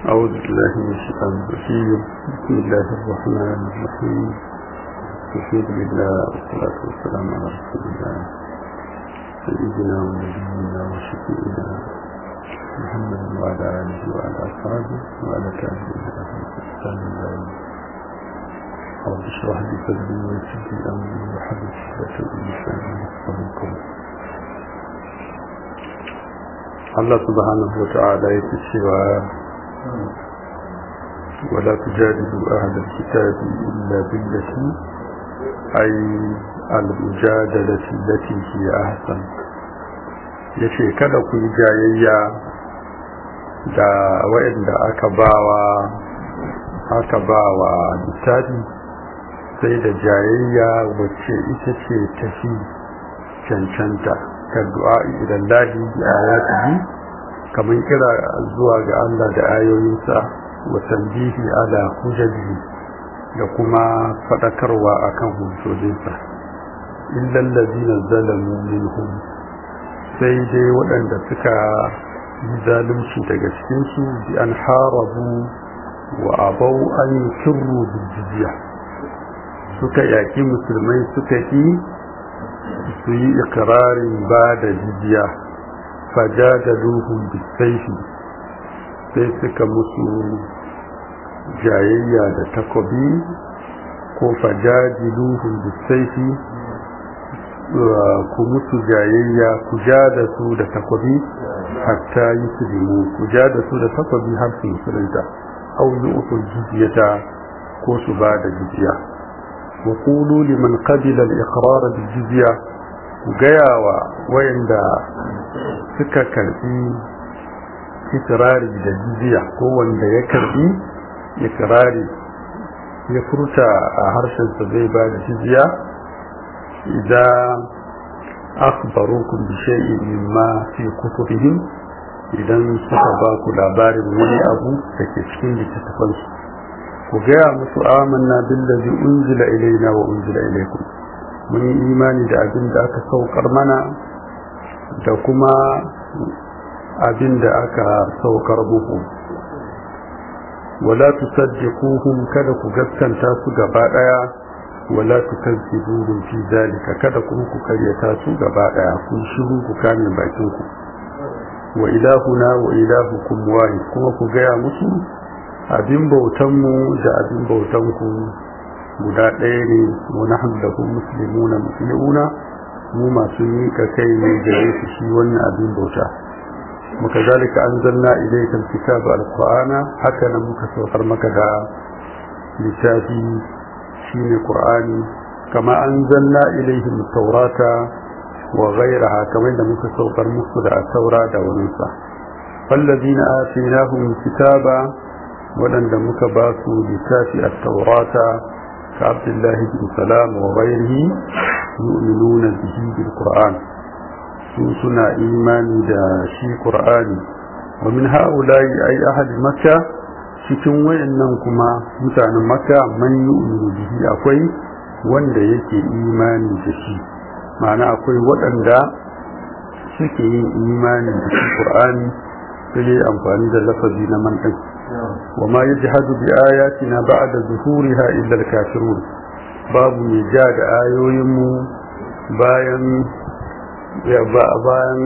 أعوذ بالله من الشيطان الرجيم بسم الله الرحمن الرحيم الحمد لله والصلاة والسلام على رسول الله سيدنا ونبينا وشفينا محمد وعلى آله وعلى أصحابه وعلى تابعين لهم بإحسان الله رب اشرح لي صدري ويسر لي أمري وحدث عقدة من لساني يفقهوا قولي Allah subhanahu wa ta'ala yake cewa wala tujadilu ahla alkitabi illa billati ay al-mujadalati allati hiya ahsan yace kada ku yi jayayya da wa'anda aka bawa aka bawa littafi sai da jayayya wacce ita ce tafi cancanta كالدعاء إلى الله بآياته كمن كلا zuwa ga Allah da ayoyinsa wa tanbihi ala hujjaji da kuma fadakarwa akan hujjojinsa illa allazina zalamu minhum sai dai waɗanda suka yi zalunci daga cikin su bi an harabu wa abau an kirru bil jizya suka yaki musulmai suka yi su yi ikirarin ba da jijiya fajadaluhum bisaifi sai suka musu jayayya da takobi ko fajadiluhum bisaifi ku musu jayayya ku ja da su da takobi hatta yi su limu ku ja da su da takobi har su musulunta au yi usul jiziyata ko su ba da jijiya وقولوا لمن قبل الإقرار بالجزية gayawa wayanda suka karbi ikirari da jizya ko wanda ya karbi ikirari ya furta a harshensa zai ba da jizya idan akhbarukum bi shay'in mimma fi kutubihim idan suka ba ku labarin wani abu da ke cikin littattafansu ku gaya musu amanna billazi unzila ilaina wa unzila ilaikum mun yi imani da abin da aka saukar mana da kuma abin da aka saukar muku wala tusaddiquhum kada ku gaskanta su gaba daya wala tukazzibuhum fi zalika kada kuma ku karyata su gaba daya kun shiru ku kame bakin ku wa ilahuna wa ilahukum wahid kuma ku gaya musu abin bautanmu da abin bautanku guda ɗaya ne wani hamdahu musulmuna musulmuna mu masu miƙa kai ne gare su shi wannan abin bauta muka zalika an zanna ilaikan kitabu alqur'ana haka nan muka saukar maka da littafi shine qur'ani kama an zanna ilaihim taurata wa ghayraha kamar da muka saukar musu da taura da waninsa فالذين آتيناهم الكتاب waɗanda muka ba su littafi a taurata ka abdullahi bin salam wa ghairihi yu'minuna bihi bil qur'an su suna imani da shi qur'ani wa min ha'ula'i ay ahli makka cikin wayannan kuma mutanen makka man yu'minu bihi akwai wanda yake imani da shi ma'ana akwai waɗanda suke yin imani da shi qur'ani sai amfani da lafazi na man ɗin وما يجحد بآياتنا بعد ظهورها إلا الكافرون باب يجاد آيوهم باين bayan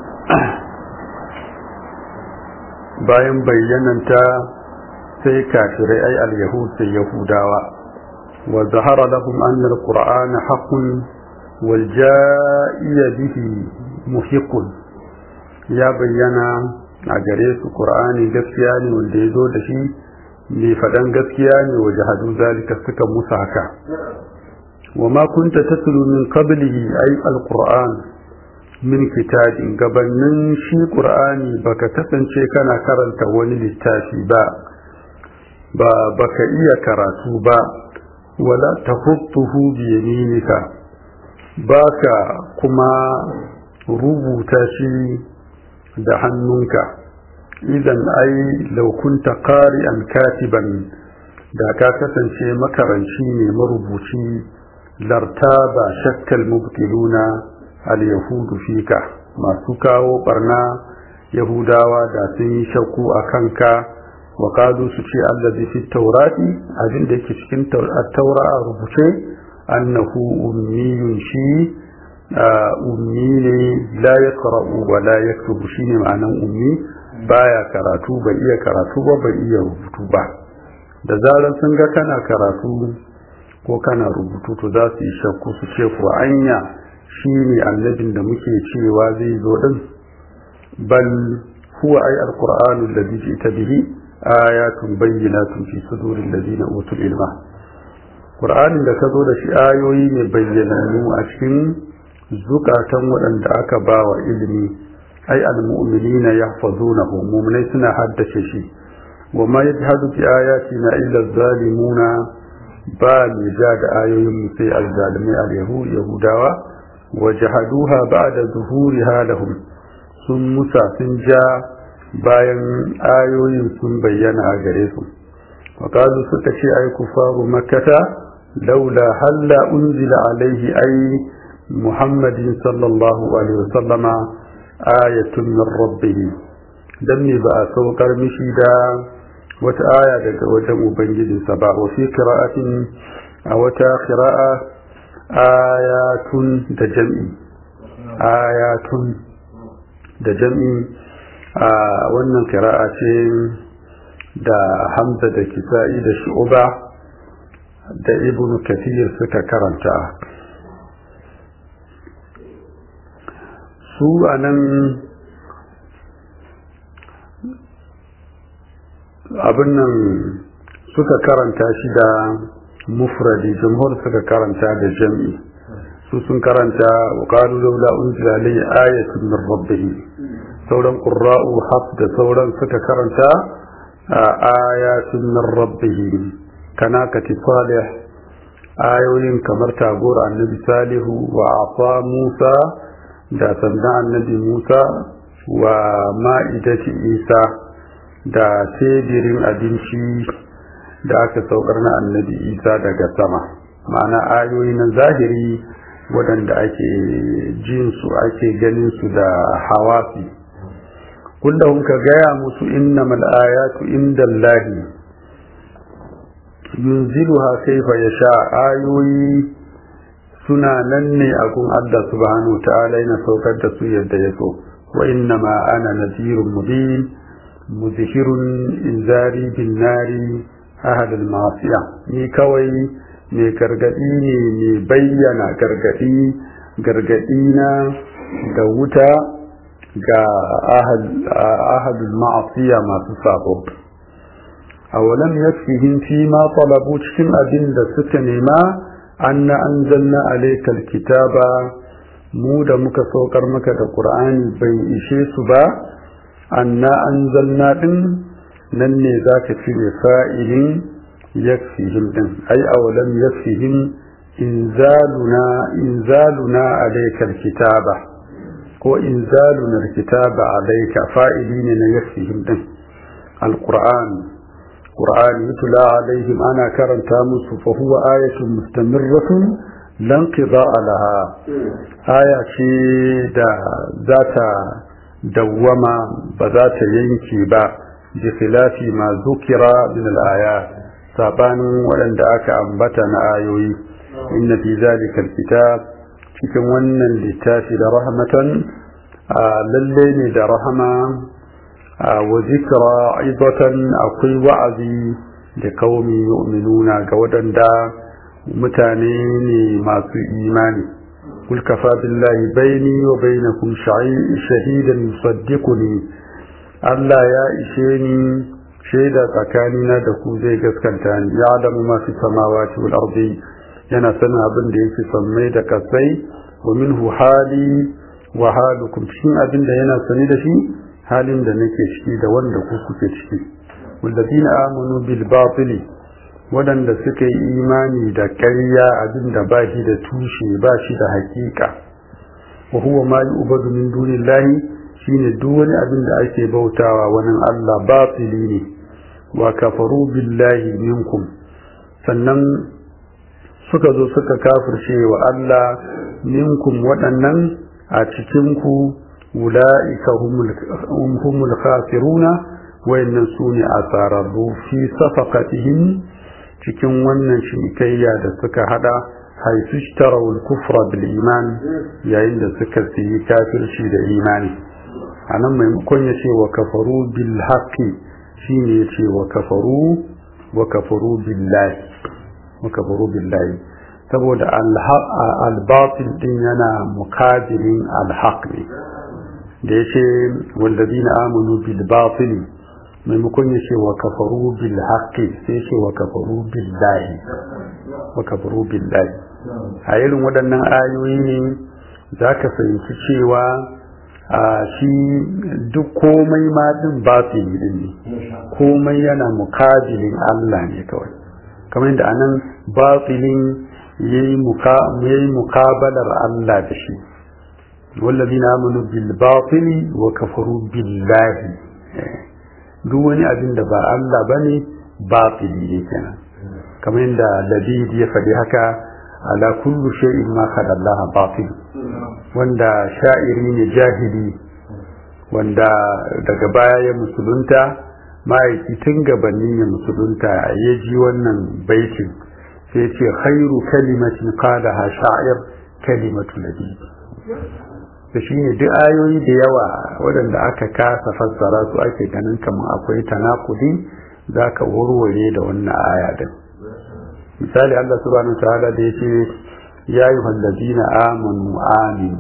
bayan bayyananta sai kafirai ai al-yahud sai yahudawa wa zahara lahum anna al-qur'ana haqqun wal ja'iya bihi muhiqqun ya bayyana a gare su qur'ani gaskiya ne wanda ya zo da shi mai faɗan gaskiya ne wa jahadu zalika suka musa haka wa ma kunta tatlu min qablihi ay alquran min kitabin gabanin shi qur'ani baka kasance kana karanta wani littafi ba ba baka iya karatu ba wala tahutuhu bi yaminika baka kuma rubuta shi da hannunka idan ai laukunta qari'an katiban da ka kasance makaranci ne marubuci lartaba shakkal mubtiluna al-yahudu fika masu kawo barna yahudawa da sun yi shakku a kanka wa qalu su ce allazi fi tawrati abin da yake cikin taura a rubuce annahu ummiyun shi ummi ne la yaqra'u wa la yaktubu shine ma'anan ummi baya karatu bai iya karatu ba bai iya rubutu ba da zarar sun ga kana karatu ko kana rubutu to za su yi shakku su ce ko anya shine annabin da muke cewa zai zo din bal huwa ay alqur'anu alladhi ji'ta bihi ayatun bayyinatun fi suduril ladina utul ilma qur'anin da ka zo da shi ayoyi ne bayyananu a cikin zukatan waɗanda aka ba wa ilimi ai almu'minina yahfazunahu mu'minai suna haddace shi wa ma yajhadu bi ayatina illa zalimuna ba mai ja da ayoyin mu sai azzalimai al-yahud yahudawa wa jahaduha ba'da zuhuriha lahum sun musa sun ja bayan ayoyin sun bayyana a gare su wa qalu suka ce ai kufaru makkata laula halla unzila alaihi ai muhammadin sallallahu alaihi wasallama ayatun min rabbih dan ne ba a saukar mishi da wata aya daga wajen ubangijinsa ba wa fi qira'atin a wata qira'a ayatun da jam'i ayatun da jam'i a wannan qira'a ce da hamza da kisa'i da shu'ba da ibnu kathir suka karanta su a nan abin nan suka karanta shi da mufradi jamhur suka karanta da jam'i su sun karanta wa qalu laula unzila alayhi ayatun min rabbih sauran qurra'u haf da sauran suka karanta ayatun min rabbih kana kati salih ayoyin kamar tagor annabi salihu wa afa musa da sanda annabi musa wa ma'idati isa da tebirin abinci da aka saukar na annabi isa daga sama ma'ana ayoyi na zahiri waɗanda ake jin su ake ganin su da hawasi kullum ka gaya musu innamal ayatu indallahi yunziluha kaifa yasha ayoyi suna nan ne a gun Allah subhanahu ta'ala yana saukar da su yadda ya so wa innama ana nazirun mubin muzhirun inzari bin nari ahad al-masiya ni kawai mai gargadi ne mai bayyana gargadi gargadi na da wuta ga ahadul ma'asiya masu sabo awalam yakfihim fi ma talabu cikin abin da suka nema anna anzalna alaykal kitaba mu da muka saukar maka da qur'ani bai ishe su ba anna anzalna din nan ne zaka cire fa'ilin yakfihim din ai awalam yakfihim inzaluna inzaluna alaykal kitaba ko inzaluna alkitaba alayka fa'ili ne na yakfihim din alquran qur'an yutla alaihim ana karanta musu fa huwa ayatun mustamirratun lan qida'a laha aya ce da zata dawwama ba za ta yanke ba bi khilafi ma zukira min al-ayat sabanin waɗanda aka ambata na ayoyi inna fi zalika alkitab cikin wannan littafi da rahmatan lalle ne da rahama wa zikra aidatan akwai wa'azi da kaumi yu'minuna ga waɗanda mutane ne masu imani kul kafa billahi baini wa bainakum shahidan yusaddiquni Allah ya ishe ni shaida tsakanina da ku zai gaskanta ni ya adamu ma fi samawati wal ardi yana sanin abin da yake sammai da kasai wa minhu hali wa halukum cikin abin da yana sani da shi halin da nake ciki da wanda ku kuke ciki walladina amanu bil batili wadanda suka yi imani da ƙarya abin da ba shi da tushe ba shi da hakika wa huwa ma yu'badu min dunillahi shine duk wani abin da ake bautawa wani Allah batili ne wa kafaru billahi minkum sannan suka zo suka kafirce wa Allah minkum waɗannan a cikinku ula'ika humul khasiruna wayannan su ne a tsararru fi safaqatihim cikin wannan cinikayya da suka hada haisu shtarawul kufra bil iman yayin da suka siyi kafirci da imani anan maimakon ya ce wa kafaru bil haqqi shine ya ce wa kafaru wa kafaru billahi wa kafaru billahi saboda al-batil din yana mukabilin al-haq ne da yace wallazina amanu bil batil maimakon ya ce wa kafaru bil haqqi sai ce wa kafaru billahi wa kafaru billahi a irin waɗannan ayoyi ne zaka fahimci cewa a shi duk komai ma din batili din ne komai yana mukabilin Allah ne kawai kamar yadda anan batilin yayi mukabalar Allah da shi wallazina amanu bil batili wa kafaru billahi duk wani abin da ba Allah bane batili ne kenan kamar yadda Labid ya faɗi haka ala kullu shay'in ma khada Allah batil wanda sha'iri ne jahili wanda daga baya ya musulunta ma'aiki tun gabanin ya musulunta ya ji wannan baitin sai ce khairu kalimatin qalaha sha'ir kalimatu nabi da shi ne duk ayoyi da yawa waɗanda aka kasa fassara su ake ganin kamar akwai tanakudi za ka warware da wannan aya din misali Allah subhanahu wa ta'ala da yace ya yi wallazina amanu amin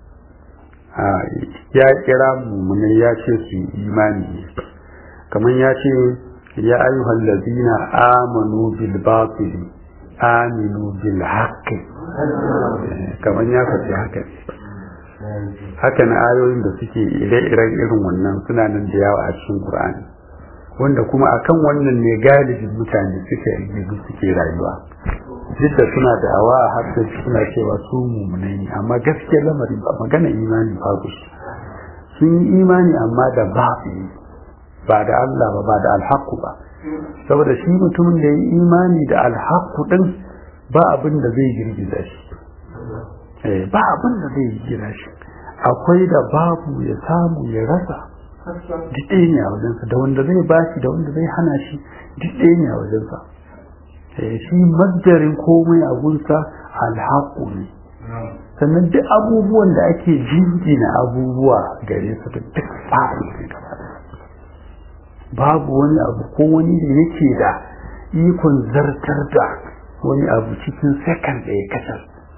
ya kira mu ne ya ce su imani kamar ya ce ya ayyuhal ladina amanu bil batili aminu bil haqqi kamar ya faɗi haka haka na ayoyin da suke ire-iren irin wannan suna nan da yawa a cikin Qur'ani wanda kuma akan wannan ne galibin mutane suke yi suke rayuwa duk da suna da awa har da suna cewa su mummunai ne amma gaskiya lamarin ba magana imani babu shi sun yi imani amma da babu ba da Allah ba ba da alhaku ba saboda shi mutumin da ya yi imani da alhaku din ba abin da zai girgiza shi ba abin da zai girgiza shi akwai da babu ya samu ya rasa duk ɗaya ne a wajensa da wanda zai bashi da wanda zai hana shi duk ɗaya ne a wajensa shi maddarin komai a gunsa alhaku ne sannan duk abubuwan da ake jingina abubuwa gare su da duk fa'i ne babu wani abu ko wani da yake da ikon zartar da wani abu cikin sakan da ya kasar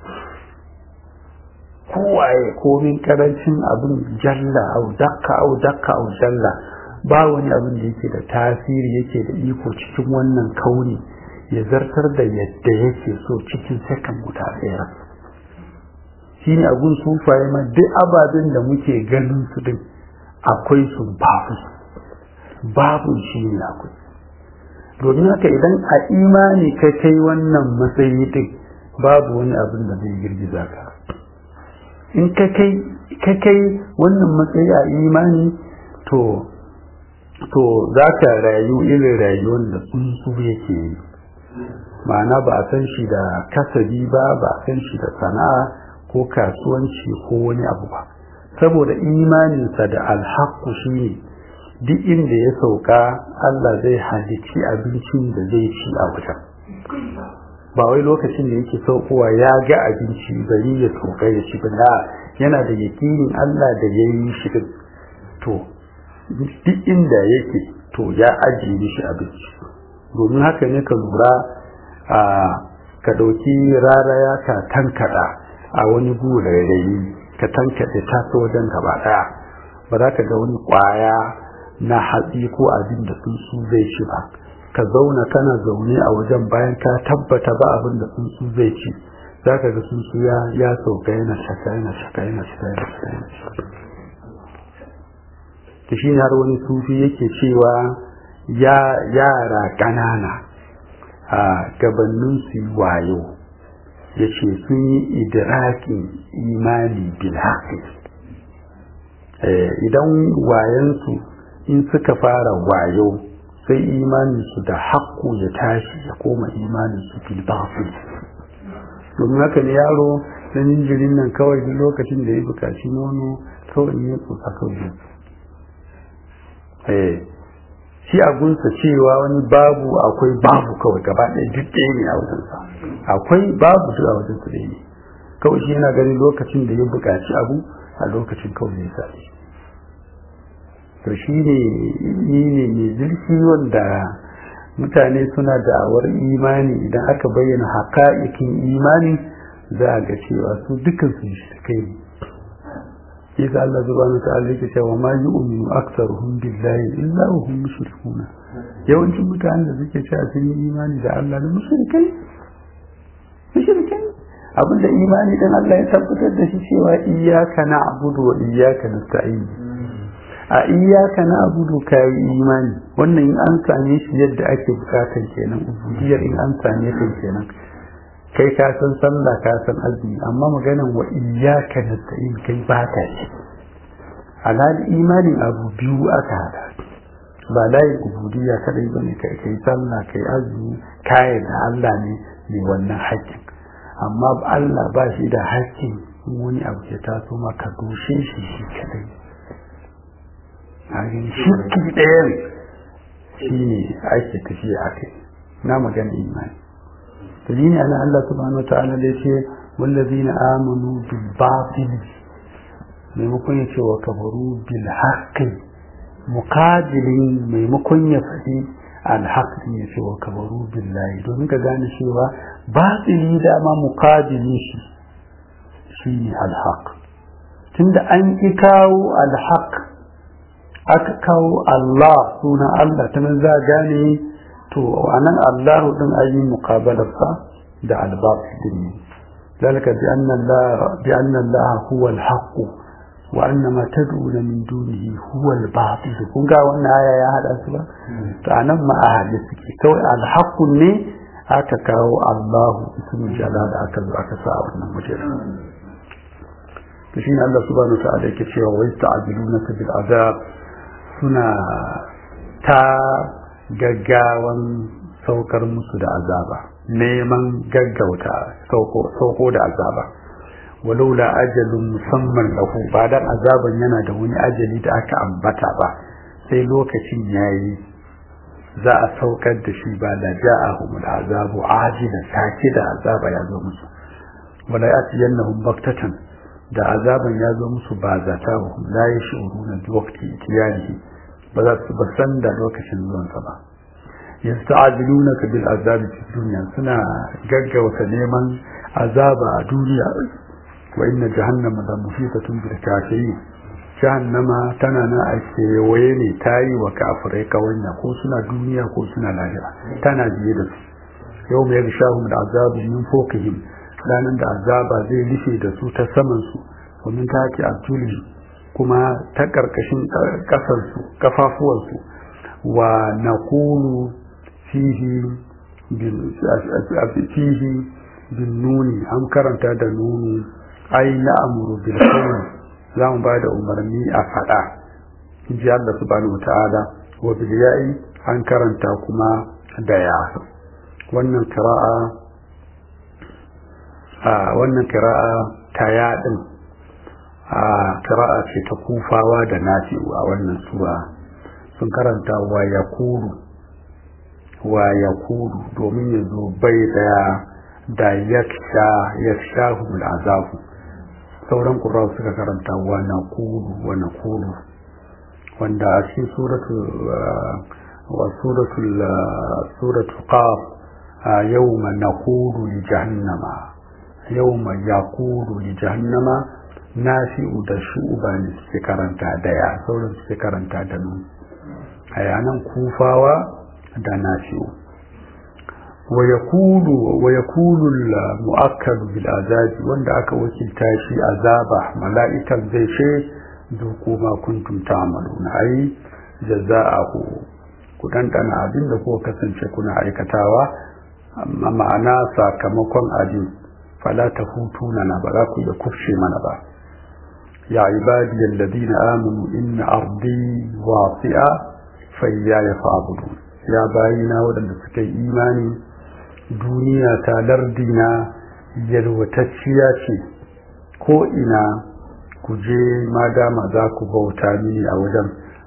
kowaye komin karancin abin jalla au dakka au dakka au jalla ba wani abin da yake da tasiri yake da iko cikin wannan kauri ya zartar da yadda yake so cikin sakan guda ɗaya shi ne abun sufaye ma duk ababen da muke ganin su din akwai su babu babu shi ne akwai domin haka idan a imani ka kai wannan matsayi din babu wani abin da zai girgiza ka in ka kai wannan matsayi a imani to to za ka rayu irin rayuwar da tsuntsu yake yi ma'ana ba a san shi da kasabi ba ba a san shi da sana'a ko kasuwanci ko wani abu ba saboda imaninsa da alhaku shi ne duk inda ya sauka Allah zai halicci abincin da zai ci a wajen ba wai lokacin da yake saukowa ya ga abinci bari ya sauka ya ci ba yana da yakinin Allah da ya yi shi to duk inda yake to ya ajiye mishi abinci domin haka ne ka lura a ka ɗauki raraya ka tankada a wani gurarayi ka tankaɗe ta ta wajen gaba ɗaya ba za ka ga wani ƙwaya na hatsi ko abin da tsuntsu zai ci ba ka zauna kana zaune a wajen bayan ka tabbata ba abin da tsuntsu zai ci za ka ga tsuntsu ya ya sauka yana shaka yana shaka yana shaka yana shaka yana shaka ta shi har wani sufi yake cewa ya yara ƙanana a gabanin su wayo ya ce sun yi idrakin imani bil idan wayansu in suka fara wayo sai imaninsu da haƙƙo ya tashi ya koma imaninsu fil batil domin haka ne yaro na jinjirin nan kawai duk lokacin da ya buƙaci nono kawai ne tsotsa kawai eh shi a gunsa cewa wani babu akwai babu kawai gaba ɗaya duk ɗaya ne a wajensa akwai babu duk a wajen su ɗaya ne kawai shi yana ganin lokacin da ya buƙaci abu a lokacin kawai ya sami to shi ne ni ne mai zurfi wanda mutane suna da'awar imani idan aka bayyana haka'ikin imani za a ga cewa su dukkan su shi kai ne yasa Allah subhanahu ta'ala yake cewa ma yu'minu aktsaruhum billahi illa wa hum mushrikun yawancin mutanen da suke cewa sun yi imani da Allah da mushrikai mushrikai abinda imani dan Allah ya tabbatar da shi cewa iyyaka na'budu wa iyyaka nasta'in a iyyaka na'budu kai imani wannan in an same shi yadda ake bukatan kenan ubudiyar in an same ta kenan kai ka san sallah ka san azumi amma maganan wa iyyaka nasta'in kai ba ta ce alal imanin abu biyu aka hada ba layin ubudiyya kadai bane kai kai sallah kai azumi kai da Allah ne mai wannan haƙƙin amma Allah ba shi da haƙƙin wani abu ya taso maka doshe shi shi kadai a gani shirki ɗaya ne shi ne ake tafiya a kai na magana imani dalili ala Allah subhanahu wataala da yace wallazina amanu bil batil maimakon ya ce wa kafaru bil haqqi muqabilin maimakon ya faɗi al haqqi ya ce wa kafaru billahi domin ka gane cewa batili da ma muqabilin shi shine al haqq tunda an ki kawo al haqq aka kawo Allah sunan Allah ta nan za gane to anan Allahu din ayi muqabalarsa da al-batil din ذلك بأن الله بأن الله هو الحق وأن ما تدعون من دونه هو الباطل kun ga wannan aya ya hada su ba to anan ma a hade suke kawai al-haqq ne aka kawo Allahu ismul jalal aka zo aka sa wannan mutum to shine Allah subhanahu wa ta'ala yake cewa wa yasta'jilunaka bil azab suna ta gaggawan saukar musu da azaba neman gaggauta sauko da azaba walaula ajalun musamman lahu ba dan azaban yana da wani ajali da aka ambata ba sai lokacin yayi za a saukar da shi ba da ja'ahum azabu ajila take da azaba ya zo musu wala yatiyannahum baktatan da azaban ya zo musu ba zata wa la yashuruna bi waqti itiyanihi ba za su ba san da lokacin zuwansa ba yasta'jilunaka bil azabi fi dunya suna gaggauta neman azaba a duniya wa inna jahannama la muhitatun bil kafirin jahannama tana na a kewaye ne ta yi wa kafirai kawanya ko suna duniya ko suna lahira tana biye da su yau mai rishahun da azabu min fokihim ranar da azaba zai rufe da su ta saman su domin ta ake abdulli kuma ta ƙarƙashin ƙasarsu kafafuwansu wa na kunu fihi bin nuni an karanta da nuni ai na amuru bil kawai za mu ba da umarni a faɗa ji Allah subhanahu wa ta'ala wa bil ya'i an karanta kuma da ya wannan kira'a a wannan kira'a ta yaɗin a kira'a ce ta kufawa da nafi'u a wannan sura sun karanta wa ya kuru wa ya kuru domin ya zo bai daya da yaksha yakshahu azabu sauran ƙurawa suka karanta wa na kuru wa na kuru wanda a cikin suratul wa suratul suratul qaf yawma naqulu li jahannama yawma yaqulu li jahannama nafi'u da shu'ba ne suke karanta daya sauran suke karanta da nun a yanan kufawa da nafi'u wa yakulu wa yakulu al-mu'akkad bil azabi wanda aka wakilta shi azaba mala'ikan zai ce duku ma kuntum ta'maluna ai jaza'ahu ku dandana abin da kuka kasance kuna aikatawa amma ma'ana sakamakon abin fala tafutuna na ba za ku iya kufce mana ba يا عبادي الذين آمنوا إن أرضي واسعة فإياي فاعبدون يا باينا ودن سكي إيماني دنيا تالردنا يلوتشيا ce ko ina ku je ma dama za ku bauta mini a wajen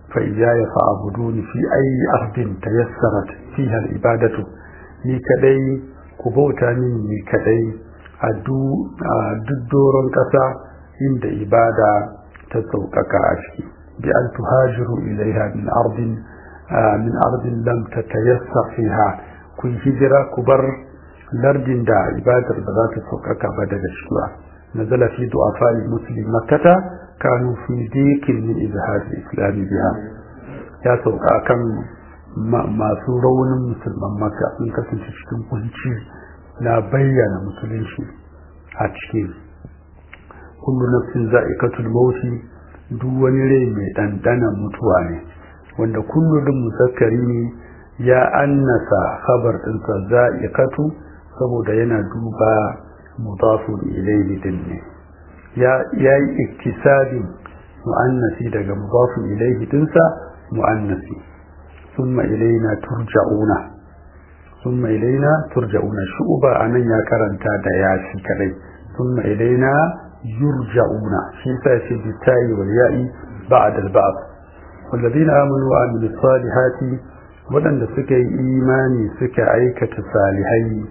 fa iyaya fa abuduni fi ayi ardin tayassarat fiha al-ibadatu ni kadai ku bauta min ni kadai a duk doron kasa inda ibada ta sauƙaƙa a ciki bi an tuhajiru ilaiha min ardin min ardin lam tatayassar fiha ku hijira ku bar lardin da ibadar ba za ta sauƙaƙa ba daga shi ba nazala fi du'afa muslim makkata kanu fi dikin min izhar islami biha ya sauka kan masu raunin musulman makka sun kasance cikin kunci na bayyana musulunci a cikin kullu nafsin za'iqatul mauti duk wani rai mai ɗanɗanan mutuwa ne wanda kullu din muzakkari ne ya annasa khabar ɗinsa za'iqatu saboda yana duba mudafun ilayhi din ne ya yi iktisabin mu'annasi daga mudafun ilayhi dinsa mu'annasi summa ilaina turja'una summa ilaina turja'una shu'ba anan ya karanta da yashi kadai summa ilaina yurja'una shi sa shi bitayi wal ya'i ba'da al-ba'd والذين آمنوا وعملوا الصالحات waɗanda suka yi imani suka aikata salihai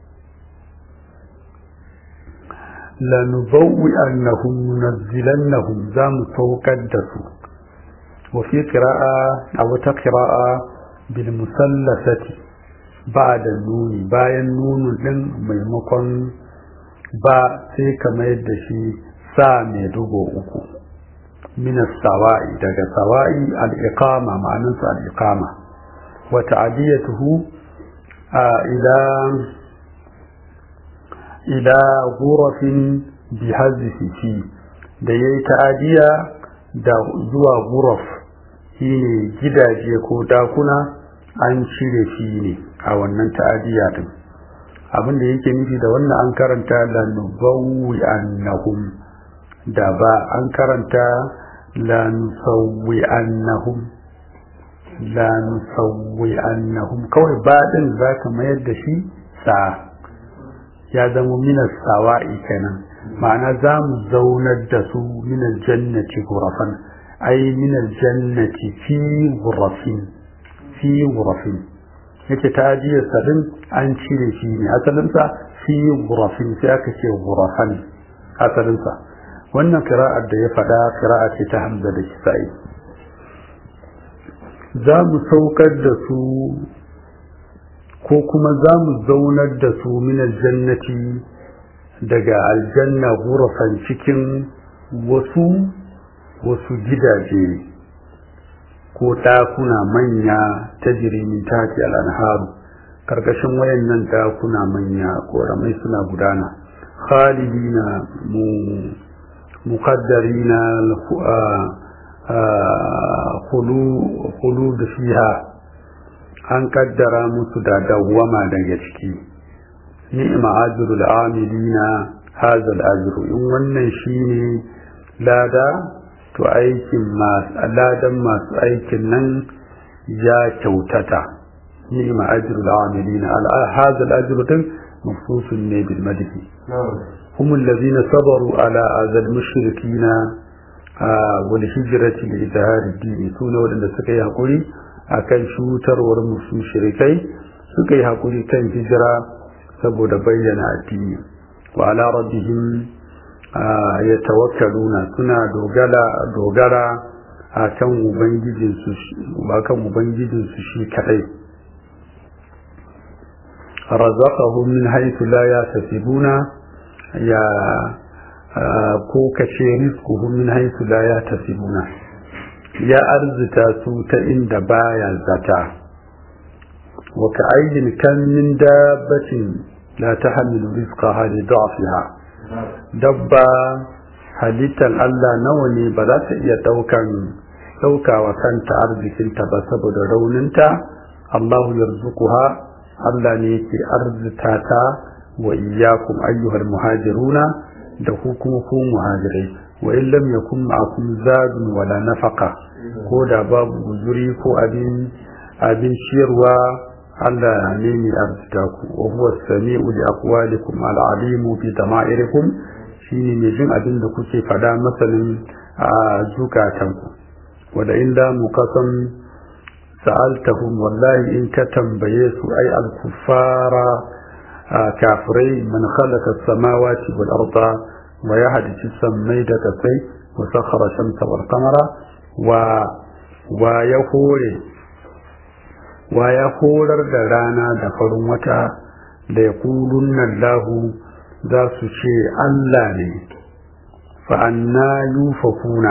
lanubawwi annahum nunazzilannahum za mu saukar da su wa fi qira'a a wata qira'a bil musallasati ba'da nuni bayan nunun din maimakon ba sai kamar yadda shi sa mai dugo uku min as-sawa'i daga sawa'i al-iqama ma'anarsa al-iqama وتعديته إلى إلى غرف بحذف في da ya yi ta'adiya da zuwa guraf shi ne gidaje ko dakuna an cire shi ne a wannan ta'adiya din abinda yake nufi da wannan an karanta la nubawwi annahum da ba an karanta la nusawwi annahum la nusawwi annahum kawai baɗin za ka mayar da shi sa ya zama minas sawa'i kenan ma'ana za mu zaunar da su minal jannati gurafan ai minal jannati fi gurafin fi gurafin yake ta ajiyar sadin an cire shi ne asalinsa fi gurafin sai aka ce gurafan asalinsa wannan kira'ar da ya faɗa kira'a ce ta hamza da kisa'i za mu saukar da su ko kuma za mu zaunar da su minar jannati daga aljanna gurafan cikin wasu wasu gidaje ko ɗakuna manya ta jirimin tafi al'anharu karkashin wayannan ɗakuna manya ƙoramai suna gudana khalidina mu muqaddarina khulud fiha an kaddara musu da dawwama daga ciki ni'ma ajrul amilina hadha al-ajru in wannan shine lada to aikin masu ladan masu aikin nan ya kyautata ni'ma ajrul amilina hadha al-ajru din mafsusun ne bil madhi هم الذين صبروا على أذى المشركين والهجرة لإظهار الدين سنة ولن سكي هقولي أكن شوتر ورمسو شركي سكي هقولي كان هجرة سبو بينا الدين وعلى ربهم يتوكلون سنة دوغلا دوغلا akan ubangijinsu akan ubangijinsu shi kadai razaqahum min haythu la yahtasibuna ya ko kace rizquhum min haythu la yahtasibuna ya arzita su ta inda baya zata wa ka'ayyin kan min dabbatin la tahmilu rizqaha li da'fiha dabba halittar Allah nawa ne ba za ta iya daukan daukawa kanta arzikinta ba saboda rauninta Allahu yarzuquha Allah ne yake arzita ta wa iyyakum ayyuhal muhajiruna da ku kuma ku muhajirai wa in lam yakun ma'akum zadun wala nafaqa ko da babu guzuri ko abin abin ciyarwa Allah ne mai arzita ku wa huwa sami'u li aqwalikum al alimu bi dama'irikum shine mai jin abin da kuke fada masanin a zukatanku wada illa muqasam sa'altahum wallahi in ka tambaye su ai al-kuffara kafirai man khalaqa as-samawati wal arda wa yahdisu sammai da kasai wa sakhara shamsa wal qamara wa wa ya hore wa ya horar da rana da farin wata da ya kulunna lahu za su ce Allah ne fa'anna yufakuna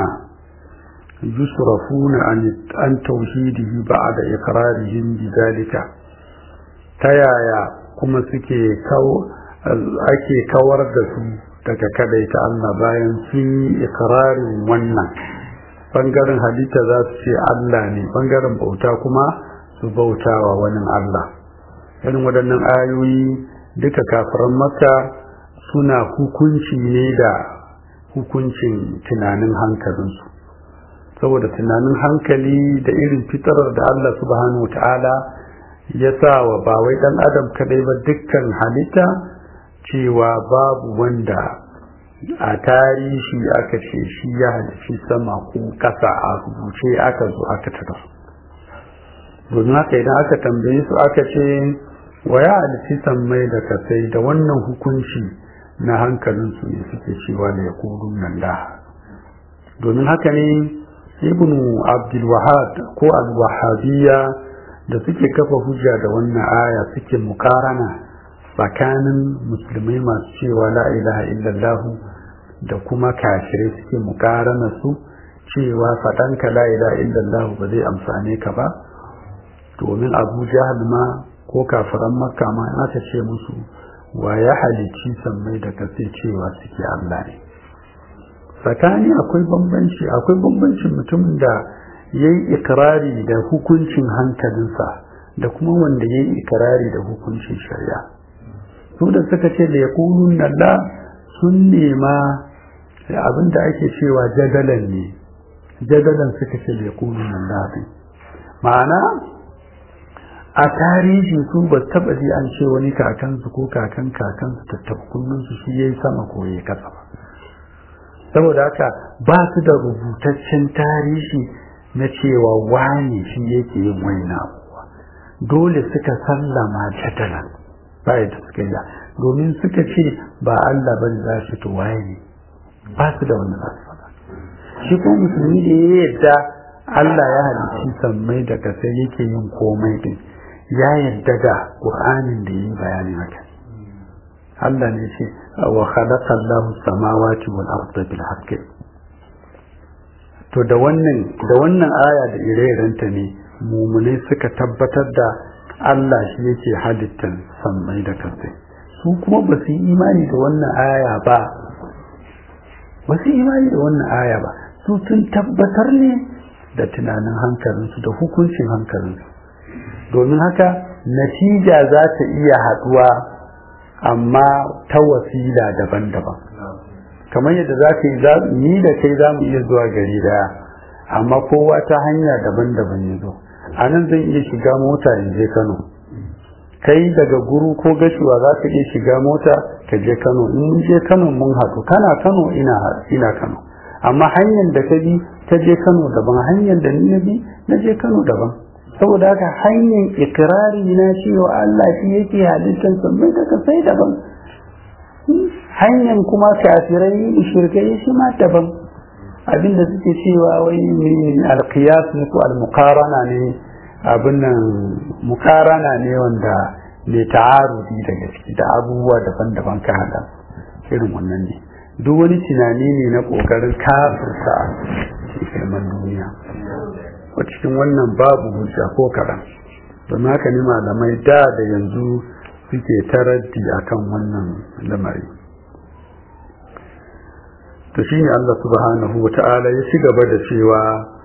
yusrafuna an tauhidihi ba'da iqrarihim bidalika ta yaya kuma suke ake kawar da su daga kadaita Allah bayan sun yi iqrarin wannan bangaren halitta za su ce Allah ne bangaren bauta kuma su bautawa wani Allah irin waɗannan ayoyi duka kafiran maka suna hukunci ne da hukuncin tunanin hankalinsu saboda tunanin hankali da irin fitarar da Allah subhanahu wa ta'ala ya sa wa ba wai ɗan adam kadai ba dukkan halitta cewa babu wanda a tarihi aka ce shi ya halici sama ko ƙasa a rubuce aka zo aka tada domin haka idan aka tambaye su aka ce wa ya halici sammai da kasai da wannan hukunci na hankalinsu ne suke cewa da ya nan da domin haka ne ibn abdulwahab ko al-wahabiyya da suke kafa hujja da wannan aya suke mukarana tsakanin musulmai masu cewa la ilaha illallah da kuma kafirai suke mukarana su cewa faɗanka la ilaha illallah ba zai amfane ka ba domin abu jahal ma ko kafiran makka ma aka ce musu wa ya halicci sammai da kasai cewa suke Allah ne tsakani akwai bambanci akwai bambancin mutumin da ya yi ikirari da hukuncin hankalinsa da kuma wanda ya yi ikirari da hukuncin shari'a su da suka ce da ya kulun nalla sun nema abin da ake cewa jadalan ne jadalan suka ce da ya kulun nalla ma'ana a tarihi su ba taba ji an ce wani kakansu ko kakan kakansu tattaba kullunsu shi yayi sama ko yayi kasa ba saboda haka ba su da rubutaccen tarihi na cewa wani shi yake yin wani abuwa dole suka sallama jadalan bai da suka yi domin suka ce ba Allah bane za shi to waye ne ba su da wani za su faɗa shi kuma musulmi da ya yadda Allah ya halicci sammai da kasai yake yin komai din ya yarda da Qur'anin da yi bayanin haka Allah ne ce wa khalaqa Allahu samawati wal arda bil haqqi to da wannan da wannan aya da ire-irenta ne mumune suka tabbatar da Allah shi yake halittan sammai da kasai su kuma ba su yi imani da wannan aya ba ba su yi imani da wannan aya ba su sun tabbatar ne da tunanin hankalinsu da hukuncin hankalinsu domin haka natija za ta iya haɗuwa amma ta wasila daban-daban kamar yadda za ka yi ni da kai za mu iya zuwa gari daya amma kowa ta hanya daban-daban ya zo a nan zan iya shiga mota in je kano kai daga guru ko gashuwa za ka iya shiga mota ka je kano in je kano mun haɗu kana kano ina ina kano amma hanyar da ka bi ta je kano daban hanyar da ni na bi na je kano daban saboda haka hanyar ikirari na cewa Allah shi yake halittar sammai daga sai daban hanyar kuma kafirai shirkai shi ma daban abinda suke cewa wai alqiyas ne ko almuqarana ne abin nan muqarana ne wanda mai ta'arudi daga ciki da abubuwa daban-daban ka hada irin wannan ne duk wani tunani ne na kokarin kafirta ilman duniya a cikin wannan babu hujja ko kaɗan don haka ne malamai da da yanzu suke taraddi akan wannan lamari to shi ne Allah subhanahu wa ta'ala ya ci gaba da cewa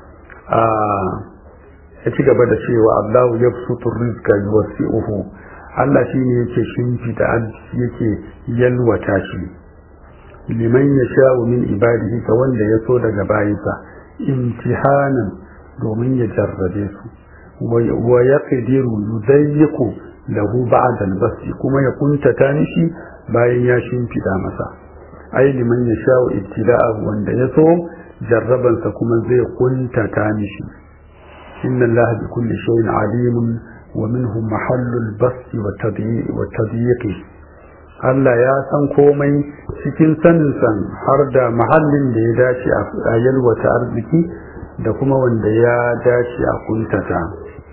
ya ci gaba da cewa Allahu ya fusutu rizqa yuwasi'uhu Allah shi ne yake shimfida yake yalwata shi liman yasha'u min ibadihi ga wanda ya so daga bayinsa imtihanan domin ya jarrabe su wa ya ƙidiru yudayyiku lahu ba'da al-basti kuma ya kuntata mishi bayan ya shimfida masa ai liman ya sha'u ibtila'ahu wanda ya so jarrabansa kuma zai kuntata mishi inna allaha bi kulli shay'in alimun wa minhu mahallul basti wa tadyiqi Allah ya san komai cikin sanin san har da mahallin da ya dace a yalwata arziki da kuma wanda ya dace a kuntata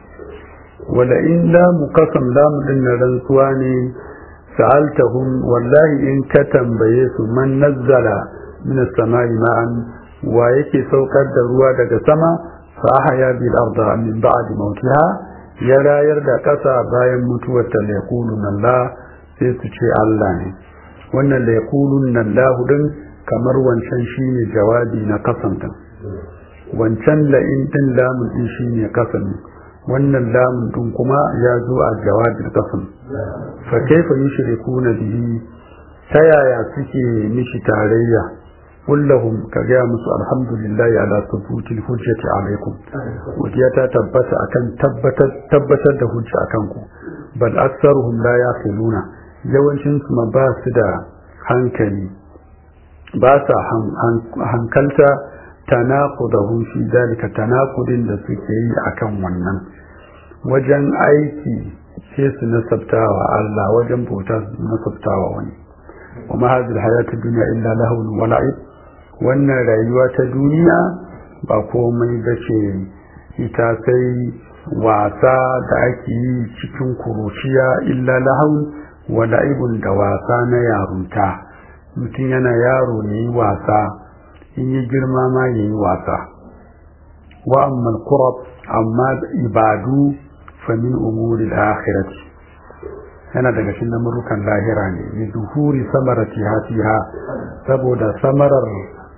wala in lamu kasam lamu din na rantsuwa ne sa'altahum wallahi in ka tambaye su man nazzala min as-sama'i ma'an wa yake saukar da ruwa daga sama fa ahya bil arda min ba'di mawtiha ya rayar da ƙasa bayan mutuwar ta yaqulun Allah sai su ce Allah ne wannan la yaqulun Allah din kamar wancan shine jawabi na kasantan wancan la in din lamun din shine kasan wannan lamun din kuma ya zo a jawabin kasan fa kaifa yushrikuna bihi ta yaya suke mishi tarayya kullahum ka gaya musu alhamdulillah ala thubutil hujjati alaikum godiya ta tabbata akan tabbatar tabbatar da hujja akan ku bal aktsaruhum la yaqiluna yawancin su ma ba su da hankali ba sa hankalta tanaqudahum fi dalika tanaqudin da suke yi akan wannan wajen aiki sai su nasabtawa Allah wajen bauta su nasabtawa wani kuma hadhihi hayatu dunya illa lahun wa la'ib wannan rayuwa ta duniya ba komai bace ita sai wasa da ake yi cikin kuruciya illa lahun wa la'ibun da wasa na yarunta mutum yana yaro ne wasa in yi girma ma yayi wasa wa amma al amma ibadu famin umuri al-akhirati yana daga cikin namurukan lahira ne bi zuhuri samarati hatiha saboda samarar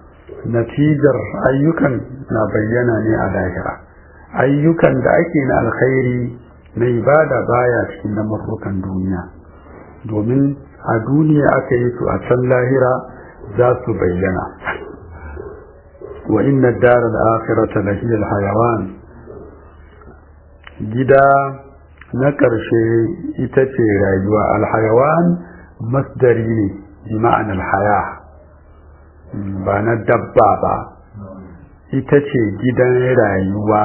natijar ayyukan na bayyana ne a lahira ayyukan da ake na alkhairi na ibada baya cikin namurukan duniya domin a duniya aka yi su a can lahira za su bayyana wa inna dar al-akhirata lahiyal hayawan gida na ƙarshe ita ce rayuwa alhayawan masdari ne bi ma'anar haya ba na dabba ba ita ce gidan rayuwa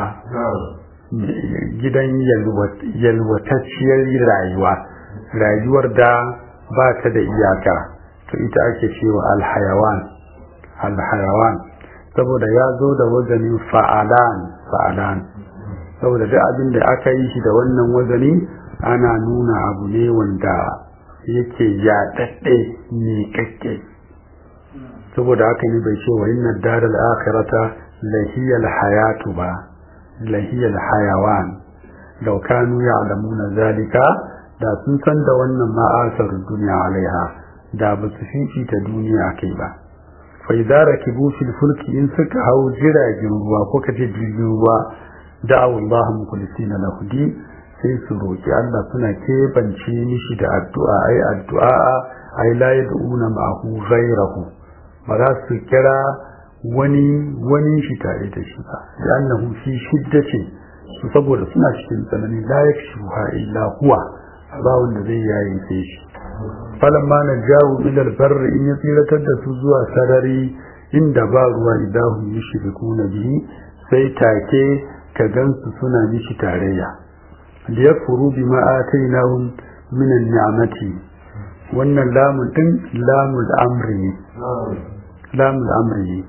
gidan yalwatacciyar rayuwa rayuwar da ba ta da iyaka to ita ake cewa alhayawan alhayawan saboda ya zo da wazanin fa'alan fa'alan saboda duk abin da aka yi shi da wannan wazani ana nuna abu ne wanda yake yaɗaɗɗe ne kakke saboda haka ne bai ce wa inna daral akhirata lahiyal hayatu ba lahiyal hayawan law kanu ya'lamuna zalika da sun san da wannan ma'asar duniya alaiha da ba su fifita duniya kai ba fa idza rakibu fil fulki in suka hau jiragen ruwa ko kace jirgin ruwa da'awu Allah mukhlisina lahu din sai su roki Allah suna kebance mishi da addu'a ai addu'a ai la yad'una ma'ahu ghayrahu ba za su kira wani wani shi tare da shi ba annahu fi shiddatin su saboda suna cikin tsanani la yakshuha illa huwa ba wanda zai yayi sai shi falamma najahu ila albarr in ya tsiratar da su zuwa sarari inda ba ruwa idahu yushrikuna bihi sai take ka gansu suna mishi tarayya da ya furu bi ma'atainahum min ni'amati wannan lamun din lamul amri ne lamul amri ne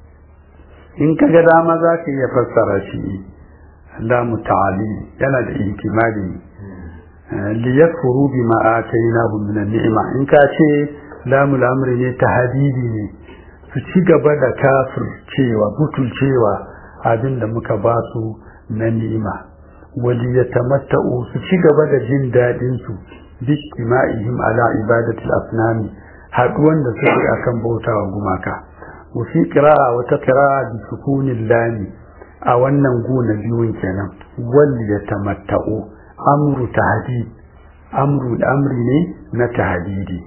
in ka ga dama za ka iya fassara shi lamu ta'ali yana da ihtimali li yakfuru bi ma'atainahum min ni'ima in ka ce lamul amri ne tahdidi ne su ci gaba da kafir cewa butul cewa abin da muka ba su na ni'ima wali ya tamatta'u su ci gaba da jin daɗin su bijtima'ihim ala ibadatil asnami haɗuwan da suke akan bautawa gumaka wa fi qira'a wa ta qira'a bi sukunil lami a wannan gona biyun kenan wali ya tamatta'u amru tahdid amru amri ne na tahdidi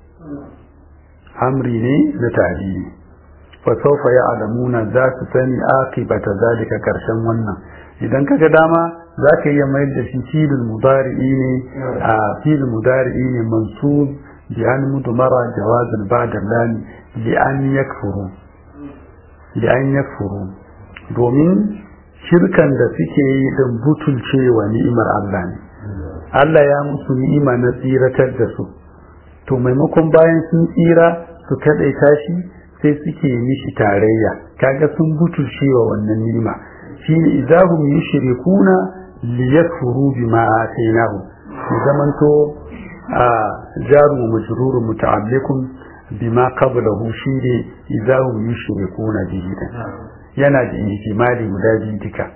amri ne na tahdidi fasaufa ya alamuna za su sani akibata zalika karshen wannan idan kaga dama za ka iya mayar da shi filin mudari'i ne a filin mudari'i ne mansub bi an mudmara jawazan ba'da lami li an yakfuru da an yakfuru domin shirkan da suke yi din butulcewa ni'imar Allah ne Allah ya musu ni'ima na tsiratar da su to maimakon bayan sun tsira su kaɗaita shi sai suke mishi tarayya kaga sun butulcewa wannan ni'ima shine idahum yushrikuna liyakfuru bima atainahu zamanto a jaru majrur muta'alliqun bima qablahu shine idahum yushrikuna bihi yana da ihtimali guda biyu duka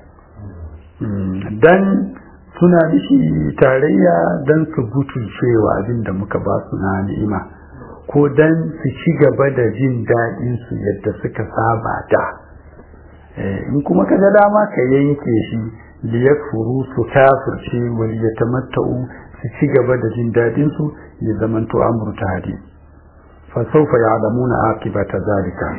dan suna mishi tarayya dan su butulcewa abin da muka ba su na ni'ima ko dan su ci gaba da jin daɗin su yadda suka saba da in kuma ka ga dama ka yanke shi liyakfuru su kafirce wal yatamatta'u su ci gaba da jin daɗin su ya zamanto amru tahdi fa sawfa ya'lamuna aqibata zalika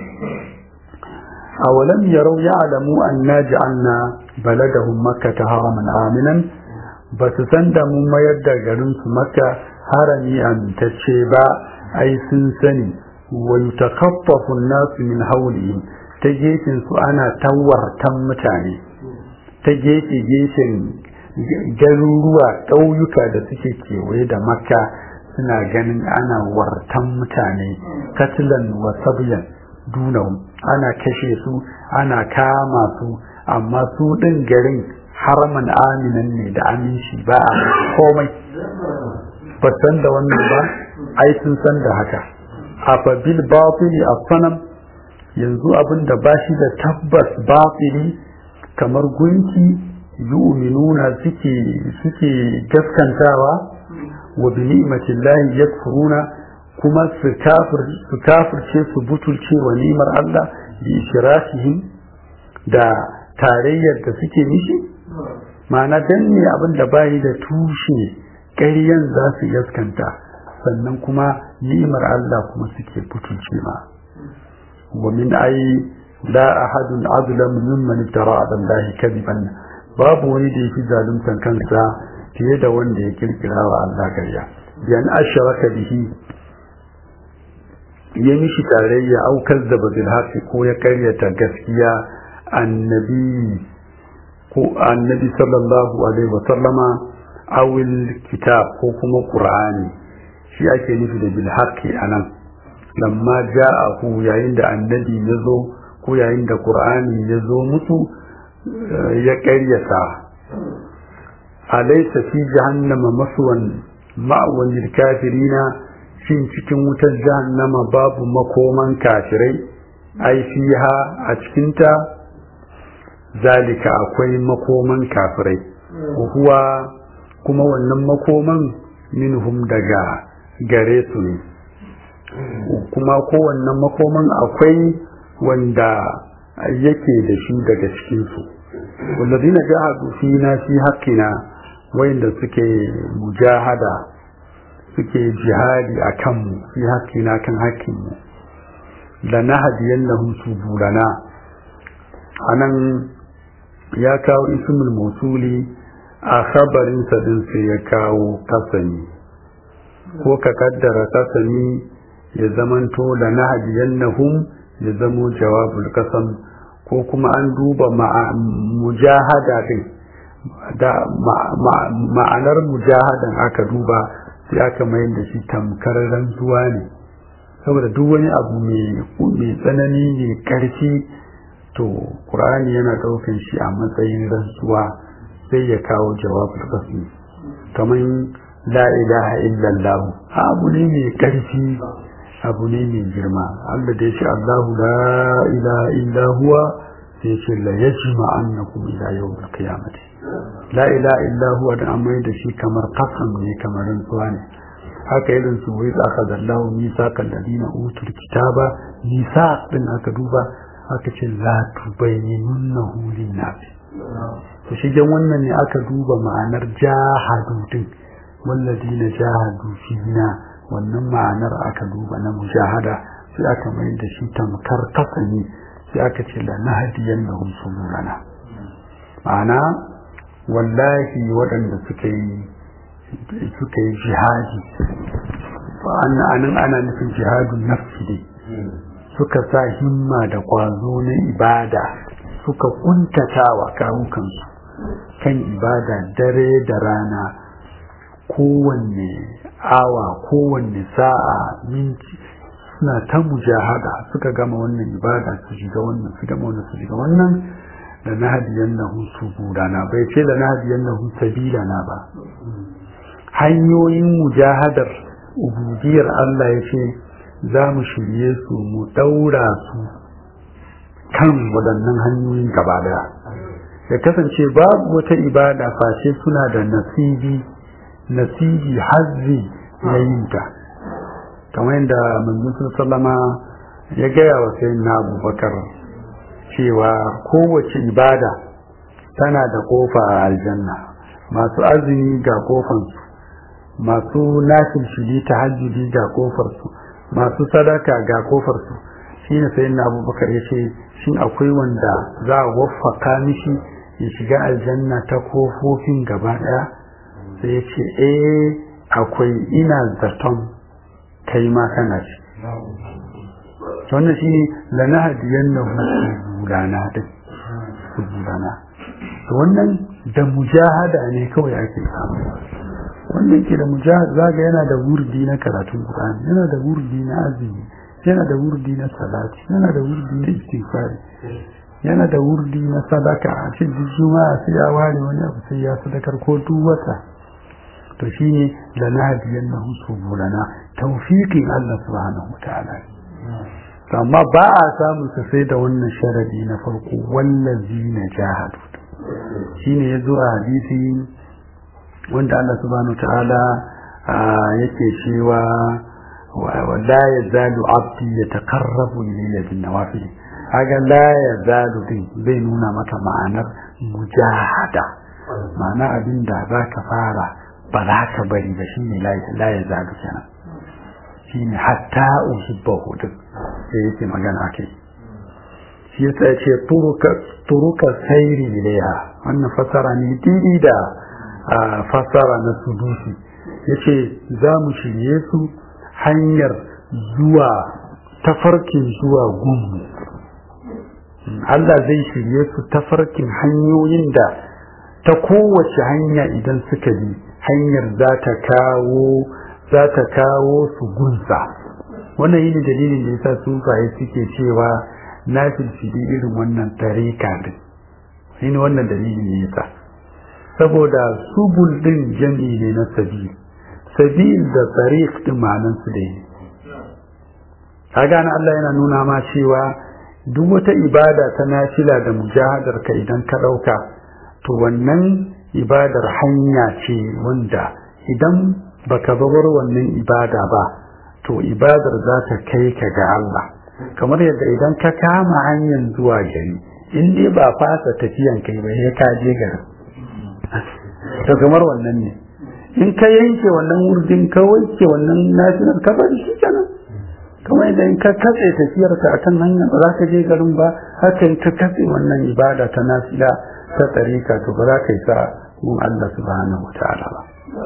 awalam yarau ya'lamu anna ja'alna baladahum makkata haraman aminan ba su san da mun mayar da garin su makka harami amintacce ba ai sun sani wa yutakaffafu an-nasu min hawlihim ta gefen su ana tawartan mutane ta gefe gefen garuruwa ƙauyuka da suke kewaye da makka suna ganin ana wartan mutane katilan wa sabyan dunahum ana kashe su ana kama su amma su ɗin garin haraman aminan ne da aminci ba a komai ba san da wannan ba ai sun san da haka a fabil batili a sanam yanzu abin da ba shi da tabbas batili kamar gunki yu'minuna suke suke gaskantawa wa bi ni'matillahi yakfuruna kuma su kafir su kafirce su butulce wa ni'mar Allah bi ishrakihim da tarayyar da suke mishi ma'ana dan ne abin da bayi da tushe ƙaryan za su gaskanta sannan kuma ni'mar Allah kuma suke butulce ma wa min ai la ahadun azlam mimman iftara ala Allah kadiban babu wani da yake zaluntan kansa fiye da wanda ya kirkira wa Allah ƙarya biyan ashraka bihi ya mishi tarayya au kazzaba bil haqqi ko ya karyata gaskiya annabi ko annabi sallallahu alaihi wa sallama awil kitab ko kuma qur'ani shi ake nufi da bil haqqi anan lamma ja'ahu yayin da annabi ya zo ko yayin da qur'ani ya zo musu ya karyata alaysa fi jahannama maswan ma'wan lil kafirina shin cikin wutar jahannama babu makoman kafirai ai fiha a cikinta zalika akwai makoman kafirai huwa kuma wannan makoman minhum daga gare su ne kuma kowannan makoman akwai wanda yake da shi daga cikinsu wallazina jahadu fina fi haqqina wayanda suke mujahada suke jihadi a kanmu fi haƙƙina kan haƙƙinmu da na hadiyan na hutu burana a nan ya kawo ismul mausuli a khabarinsa din sai ya kawo kasani ko ka kaddara kasani ya zamanto da na hadiyan na hum ya zamo jawabul kasam ko kuma an duba mujahada din da ma'anar mujahadan aka duba sai aka mayar da shi tamkar rantsuwa ne saboda duk wani abu mai tsanani mai ƙarfi to ƙur'ani yana ɗaukan shi a matsayin rantsuwa sai ya kawo jawabul qasmi kamar la ilaha illallah abu ne mai ƙarfi abu ne mai girma Allah da ya ce Allahu la ilaha illa huwa sai ce la yajma annakum ila yawmil qiyamati la ilaha illa huwa da amma da shi kamar qasam ne kamar rantsuwa ne haka irin su wai aka zallahu misaqal ladina utul kitaba nisa din aka duba aka ce la tubayyinunnahu lin-nas to shigen wannan ne aka duba ma'anar jahadu din walladina jahadu fina wannan ma'anar aka duba na mujahada sai aka mai da shi tamkar kasani sai aka ce la nahdiyan lahum subulana ma'ana wallahi waɗanda suka yi suka yi jihadi anan ana nufin jihadun nafsi dai suka sa himma da kwazo na ibada suka kuntatawa kawukansu kan ibada dare da rana kowanne awa kowanne sa'a minti suna ta mujahada suka gama wannan ibada su shiga wannan su gama wannan su shiga wannan da na hadiyan na su gudana bai ce da na hadiyan na sabila na ba hanyoyin mujahadar ubudiyar Allah ya ce za mu shirye su mu daura su kan waɗannan hanyoyin gaba daya ya kasance babu wata ibada face suna da nasibi nasibi hazzi na yinta kamar yadda manzon sallama ya gaya wa sayyidina abubakar cewa kowace ibada tana da kofa a aljanna masu azumi ga kofansu masu nafil shili ta hajjudi ga kofarsu masu sadaka ga kofarsu shi ne sayin na abubakar ya ce shin akwai wanda za a waffaka mishi ya shiga aljanna ta kofofin gaba daya sai ya ce eh akwai ina zaton kai ma kana ci wannan shi ne lanahadiyan na gudana din su gudana to wannan da mujahada ne kawai ake samu wanda yake da mujahada zaga yana da wurdi na karatun Qur'ani yana da wurdi na azumi yana da wurdi na salati yana da wurdi na istighfari yana da wurdi na sadaka a cikin juma'a sai ya ware wani abu sai ya sadakar ko duk wata to shine lanahadiyan na subulana tawfiqin Allah subhanahu wataala amma ba a samun sa sai da wannan sharadi na farko wallazi na jahadu shine yazo a hadisi wanda Allah subhanahu ta'ala yake cewa wa la yazalu abdi yataqarrabu ilayya bin nawafil haga la yazalu din bai nuna maka ma'anar mujahada ma'ana abin da za ka fara ba za ka bari ba shine la yazalu kenan shine hatta uhibbahu din sai yake magana kai shi yasa yace turuka turuka sayri ilaiha wannan fasara ne didi da fasara na sudusi yace za mu shirye su hanyar zuwa tafarkin zuwa gunmu Allah zai shirye su tafarkin hanyoyin da ta kowace hanya idan suka bi hanyar za ta kawo za ta kawo su gunsa wannan yi dalilin da yasa sufaye suke cewa na filfili irin wannan tarika din shi ne wannan dalilin ne yasa saboda subul din jami ne na sabil sabil da tariq din ma'anan su da ne kaga na Allah yana nuna ma cewa duk wata ibada ta nafila da mujahadar ka idan ka dauka to wannan ibadar hanya ce wanda idan baka bar wannan ibada ba to ibadar za ta kai ka ga Allah kamar yadda idan ka kama hanyar zuwa gari in dai ba fasa tafiyan kai ba sai ka je garin to kamar wannan ne in ka yanke wannan wurdin ka wanke wannan nafilar ka bari shi kenan kamar yadda in ka katse tafiyar ka akan hanya ba za ka je garin ba haka in ka katse wannan ibada ta nafila ta tsarika to ba za ka yi sa mun Allah subhanahu wa ta'ala ba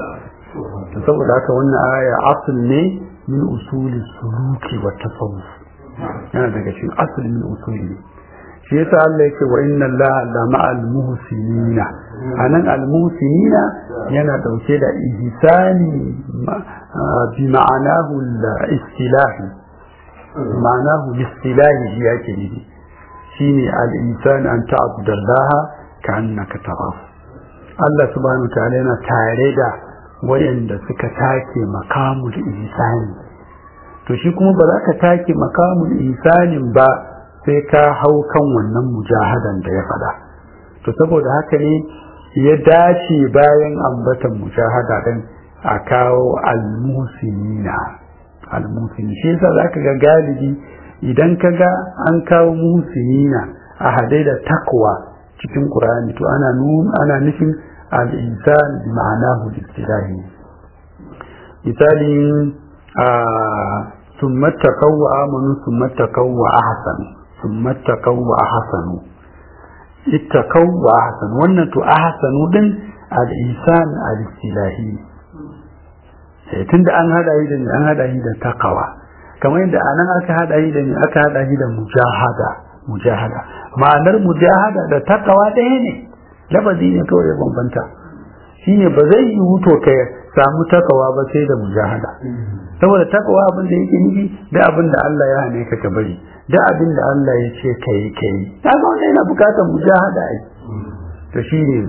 saboda haka wannan aya asul ne min usuli suluki wa tasawuf yana daga cikin asul min usuli shi yasa Allah yake wa inna Allah la ma'al muhsinina anan al muhsinina yana dauke da ihsani bi ma'anahu al istilahi ma'anahu istilahi shi yake nufi shine al insan an ta'budallaha ka'annaka tarahu Allah subhanahu wa ta'ala yana tare da wayanda suka take makamul ihsani to shi kuma ba za ka take makamul ihsanin ba sai ka hau kan wannan mujahadan da ya faɗa to saboda haka ne ya dace bayan ambatan mujahada din a kawo almusinina almusini shi yasa zaka ga galibi idan ka ga an kawo musinina a hadai da takwa cikin qur'ani to ana ana nufin الإنسان بمعناه الاصطلاحي مثالي آه ثم اتقوا وآمنوا ثم اتقوا وأحسنوا ثم اتقوا وأحسنوا اتقوا وأحسنوا وأنتوا أحسنوا دن الإنسان الاصطلاحي tunda an hada yi da an hada yi da takawa kamar yadda anan aka hada shi da ni aka hada shi da mujahada mujahada ma'anar mujahada da takawa ɗaya ne lafazi ne kawai ya bambanta shine ba zai yi wuto ka samu takawa ba sai da mujahada saboda takawa abin da yake nufi da abin da Allah ya hane ka ka bari da abin da Allah ya ce ka yi ka yi ta ga wannan yana bukatar mujahada ai to shine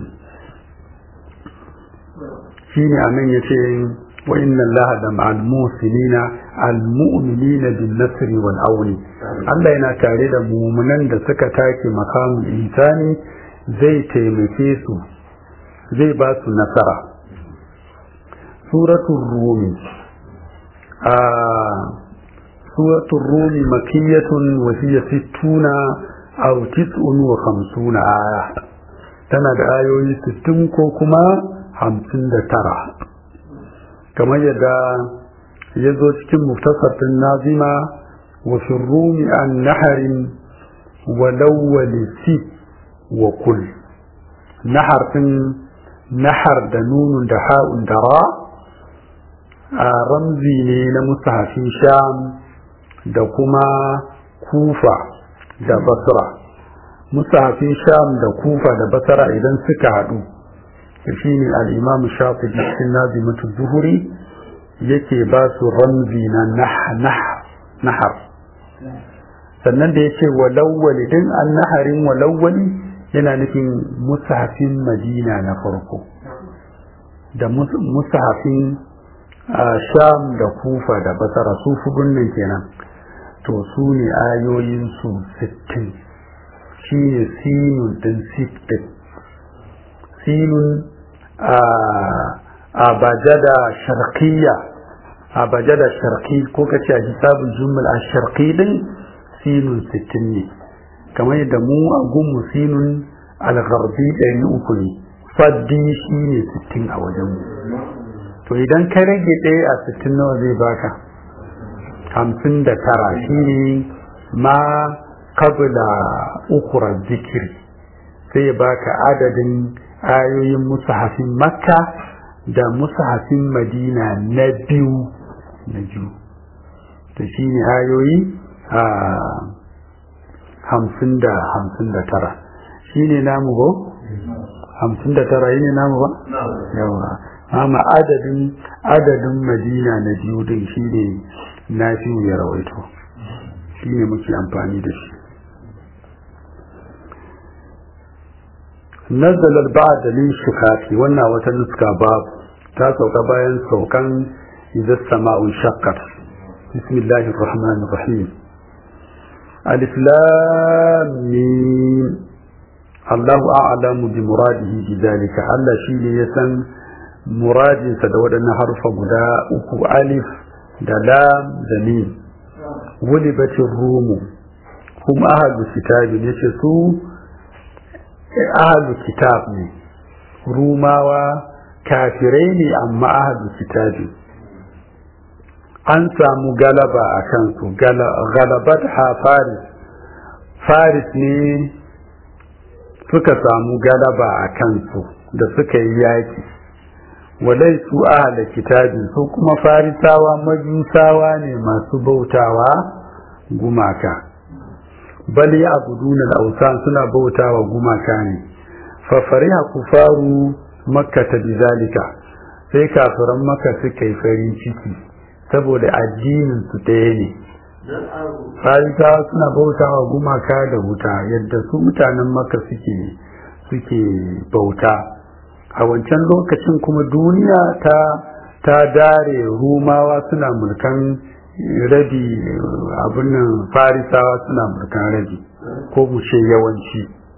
shine anan yace wa inna Allah da ma'al musinina al mu'minina bin nasri wal auni Allah yana tare da mu'minan da suka take makamin ihsani zai taimake su zai ba su nasara suratul rumi a suratul rumi makiyatun wa hiya sittuna aw tis'un wa khamsuna aya tana da ayoyi sittin ko kuma hamsin da tara kamar yadda ya zo cikin muftasartin nazima wa fi rumi an naharin wa lawwali si wa kul nahar din nahar da nunun da ha'un da ra a ramzi ne na musahafin sham da kuma kufa da basra musahafin sham da kufa da basra idan suka haɗu shi ne al'imam shafi cikin nazimatu zuhuri yake ba su ramzi na nahar sannan da ya ce walawwali din an naharin walawwali yana nufin musahafin madina na farko da musahafin sham da kufa da basara su fudun nan kenan to su ne ayoyinsu sittin shi ne sinun din sittin sinun a bajada sharqiyya a bajada sharqi ko kace a hisabul jumal a sharqi din sinun sittin ne kamar yadda mu a gunmu sinun al-gharbi ɗari uku ne faddi shi ne sittin a wajen mu to idan ka rage ɗaya a sittin nawa zai baka hamsin da tara shi ne ma kabla ukura zikiri sai baka adadin ayoyin musahafin makka da musahafin madina na biyu na biyu to shi ne ayoyi a hamsin da hamsin da tara shi ne namu ba hamsin da tara yi ne namu ba yawa amma adadin adadin madina na biyu din shi ne na fi ya rawaito shi ne muke amfani da shi نزل البعد للشكاك وانا وتنسك باب تاسوك باين سوكا إذا السماء انشقت بسم الله الرحمن الرحيم الإسلام الله أعلم بمراده بذلك الله شيء يسن مراد سدود أن حرف بدا أكو ألف دلام دميم ولبت الروم هم أهل الكتاب يشسوا ahalu kitab ne rumawa kafirai ne amma ahalu kitabi an samu galaba a kansu galabat ha faris faris ne suka samu galaba a kansu da suka yi yaki walai su ahala kitabi su kuma farisawa majusawa ne masu bautawa gumaka bal ya abuduna al-awsan suna bautawa gumaka ne fa fariha kufaru makka ta bizalika sai kafiran makka suka yi farin ciki saboda addinin su ɗaya ne farisawa suna bautawa gumaka da wuta yadda su mutanen makka suke suke bauta a wancan lokacin kuma duniya ta ta dare rumawa suna mulkan rabi abin nan farisawa suna mulkan rabi ko mu ce yawanci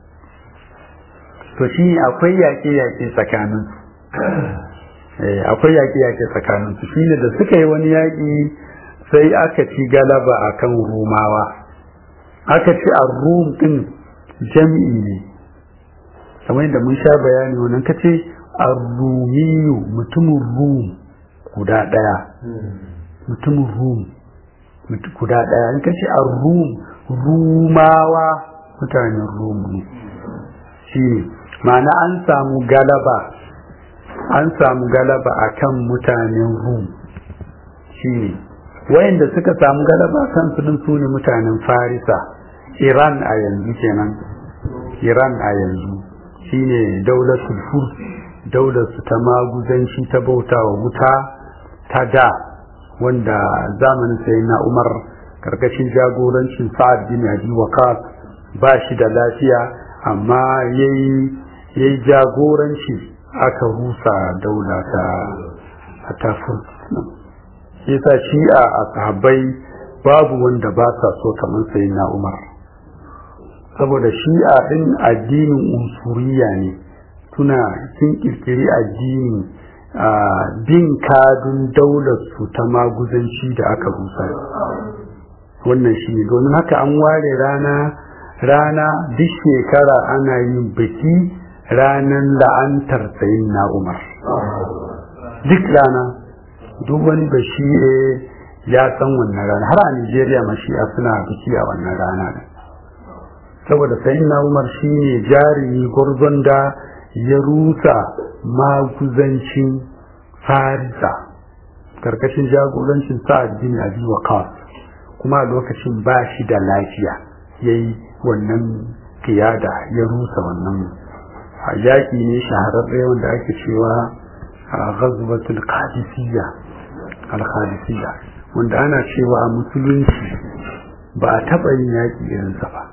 to shi akwai yaƙe-yaƙe tsakanin akwai yaƙe-yaƙe tsakanin su shine da suka yi wani yaƙi sai aka ci galaba akan rumawa aka ci a rum din jam'i ne kamar yadda mun sha bayani wannan kace ar-rumiyu mutumin rum guda ɗaya mutumin rum guda ɗaya in kace a rum rumawa mutanen rum ne shi ne ma'ana an samu galaba an samu galaba a kan mutanen rum shi ne wayanda suka samu galaba kan su din sune mutanen farisa iran a yanzu kenan iran a yanzu shine daulatul furs daular su ta maguzanci ta bautawa wuta ta da wanda zamanin sayyidina umar karkashin jagorancin sa'ad bin abi waqas ba shi da lafiya amma yayi yayi jagoranci aka rusa daula ta ta yasa shi'a a sahabbai babu wanda ba sa so kamar sayyidina umar saboda shi'a din addinin unsuriya ne suna sun kirkiri addini a bin kadun daular su ta maguzanci da aka rusa wannan shi ne domin haka an ware rana rana duk shekara ana yin biki ranar la'antar sayin na umar duk rana duk wani bashi ya san wannan rana har a nigeria mashi'a suna biki a wannan rana saboda sayin na umar shi ne jarumi gwarzon da ya rusa maguzancin farisa karkashin jagorancin sa'ad bin abi waqas kuma lokacin ba shi da lafiya yayi wannan kiyada ya rusa wannan yaƙi ne shahararre wanda ake cewa a ghazwatul qadisiyya al-qadisiyya wanda ana cewa a musulunci ba a taɓa yin yaƙi irinsa ba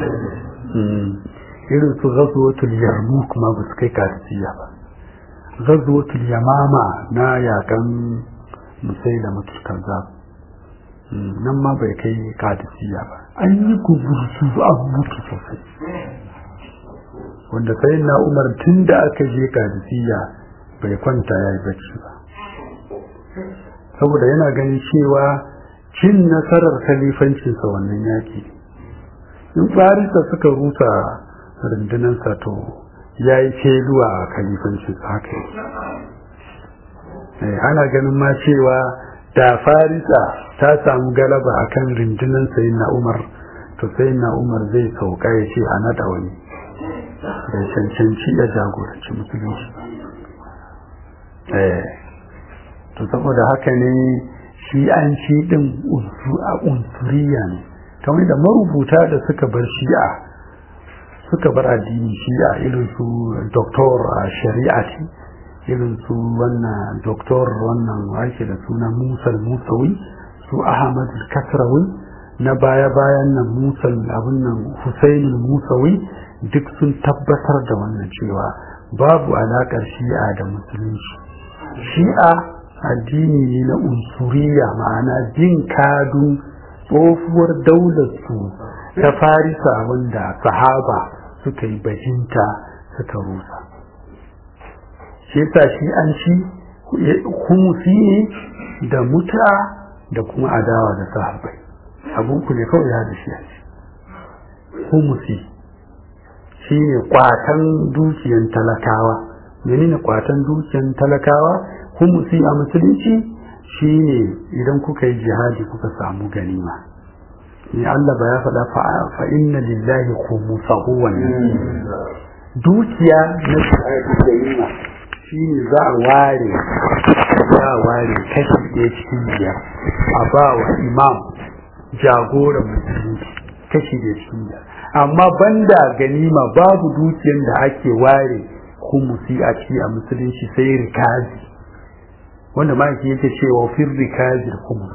irin su ghazwatul yarmouk ma ba su kai qadisiyya ba ghazwatul yamama na yakan musailama kazzab nan ma bai kai qadisiyya ba an yi kubursu an mutu sosai wanda sai na umar tun da aka je qadisiyya bai kwanta ya yi bacci ba saboda yana ganin cewa cin nasarar khalifancinsa wannan yaki in farisa suka rusa rundunansa to ya yi feluwa a khalifancinsa haka yi ana ganin ma cewa da farisa ta samu galaba akan rundunan sayin na umar to sayin na umar zai sauka ya ce a naɗa wani da cancanci ya jagoranci musulunci to saboda haka ne shi an ci din a unsuriya ne kamar da marubuta da suka bar shi'a suka bar addini shi'a irin su doktor a shari'ati irin su wannan doktor wannan wake da suna musal musawi su ahmad kasrawi na baya-bayan nan musal abin nan husaini musawi duk sun tabbatar da wannan cewa babu alaƙar shi'a da musulunci shi'a addini ne na unsuriya ma'ana jin kadun tsohuwar daular su ta farisa wanda sahaba suka yi bajinta suka rusa shi yasa shi an ci humusi ne da muta da kuma adawa da sahabbai abun ku ne kawai ya da shi a ci humusi shi ne kwatan dukiyan talakawa menene kwatan dukiyan talakawa humusi a musulunci shi ne idan kuka yi jihadi kuka samu ganima ne Allah ba ya faɗa fa inna lillahi khumusahu wannan dukiya na ganima shi ne za a ware za a ware kashi ɗaya cikin biyar a ba wa imam jagoran musulunci kashi ɗaya cikin biyar amma banda ganima babu dukiyar da ake ware humusi a ci a musulunci sai rikazi wanda ma yake cewa fir rikazil humus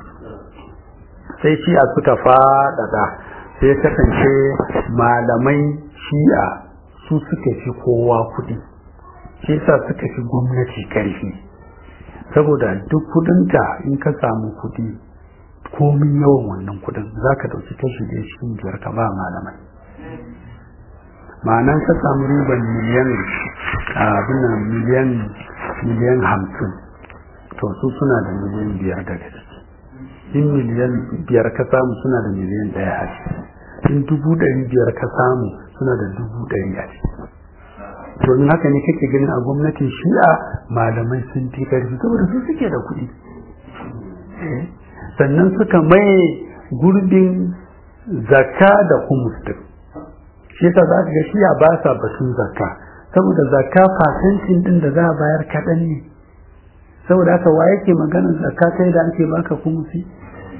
sai shi'a suka faɗaɗa sai kasance malamai shi'a su suka fi kowa kuɗi shi yasa suka fi gwamnati karfi saboda duk kudinka in ka samu kudi komin yawan wannan kudin za ka dauki kashi da cikin biyar ka ba malamai ma'anan ka samu riban miliyan abin nan miliyan miliyan hamsin to su suna da miliyan biyar daga ciki in miliyan biyar ka samu suna da miliyan ɗaya a ciki in dubu ɗari biyar ka samu suna da dubu ɗari a ciki domin haka ne kake ganin a gwamnatin shi'a malamai sun fi karfi saboda su suke da kuɗi sannan suka maye gurbin zakka da humus din shi yasa za ka ga shi'a ba sa batun zakka saboda zakka fasancin din da za a bayar kaɗan ne saboda haka wa yake maganar zakka kai da ake baka humusi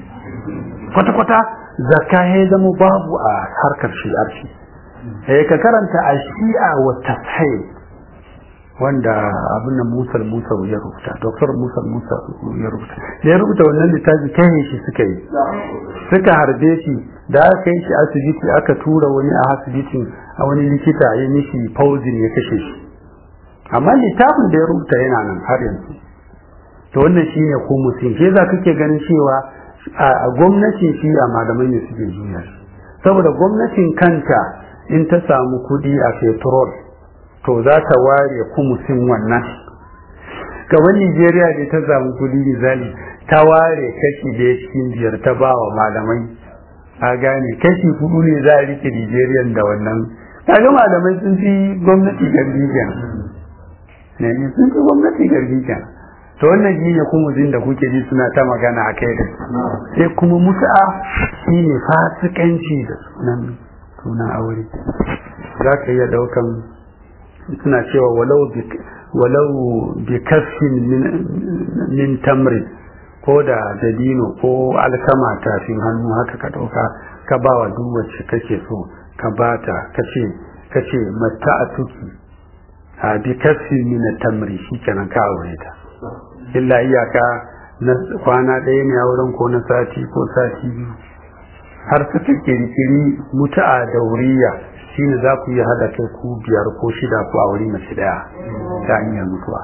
kwata-kwata zakka ya zama babu a harkar shi'arci eh ka karanta a shi'a wa tafsir wanda abin da Musa Musa ya rubuta Dr. Musa Musa ya rubuta ya rubuta wannan littafi kai shi suka yi suka harbe shi da aka yi shi asibiti aka tura wani a asibitin a wani likita ya mishi fauzin ya kashe shi amma littafin da ya rubuta yana nan har yanzu to wannan shine ko mutum shi za kake ganin cewa a gwamnatin shi a malamai ne suke juya saboda gwamnatin kanta in ta samu kudi a petrol to za ta ware kumusin wannan kamar Nigeria ne ta samu kudi misali ta ware kashi da cikin biyar ta ba wa malamai a gane kashi hudu ne za a rike Nigeria da wannan kaga malamai sun fi gwamnati garbi kenan ne sun fi gwamnati garbi kenan to wannan shi ne kuma zin da kuke ji suna ta magana a kai da sai kuma mutu'a shi ne fasikanci da sunan sunan aure za ka iya daukan suna cewa walau walau bi kasfin min tamri ko da dabino ko alkama tafin hannu haka ka dauka ka ba wa duk wacce kake so ka bata kace kace mata a tuki a bi kasfin min tamri shikenan ka aure ta illa iyaka na kwana ɗaya ne a wurin ko na sati ko sati biyu har suka kirkiri mutu'a da wuriya shine za ku yi hada kai ku biyar ko shida ko a wuri mace daya ta hanyar mutuwa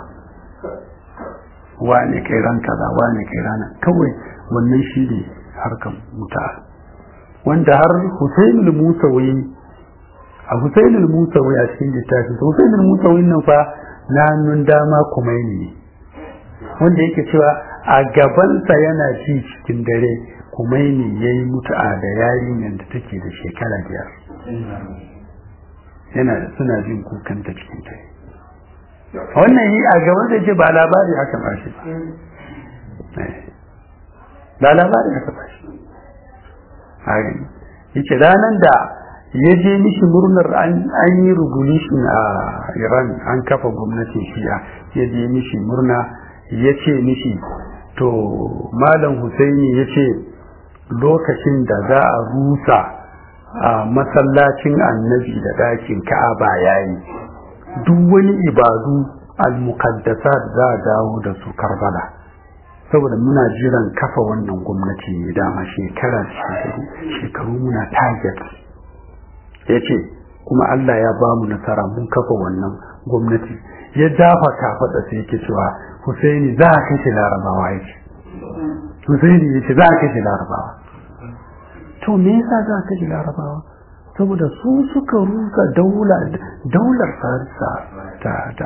wane kai ran kaza wane kai rana kawai wannan shi ne harkan mutu'a wanda har Hussein al-Musawi a Hussein al-Musawi a cikin littafin Hussein al-Musawi nan fa na nun dama kuma ne wanda yake cewa a gabansa yana ji cikin dare kumaini ya yi mutu'a da yarinyar da take da shekara biyar yana da suna jin kukan ta cikin dare wannan yi a gaban da ce ba labari aka ba shi ba labari aka ba shi a gani yace ranar da ya je mishi murnar an yi revolution a iran an kafa gwamnatin shi'a ya je mishi murna ya ce mishi to malam husaini ya ce lokacin da za a rusa a masallacin annabi da ɗakin ka'aba ya yi duk wani ibadu al-muqaddasat za a dawo da su karbala saboda muna jiran kafa wannan gwamnati ne dama shekara shekaru shekaru muna target ya ce kuma Allah ya ba mu nasara mun kafa wannan gwamnati ya dafa kafaɗa sai yake cewa Husaini za a kashe larabawa ya ce Husaini ya ce za a kashe larabawa to me yasa za a kashe larabawa saboda su suka rusa daular farisa ta ta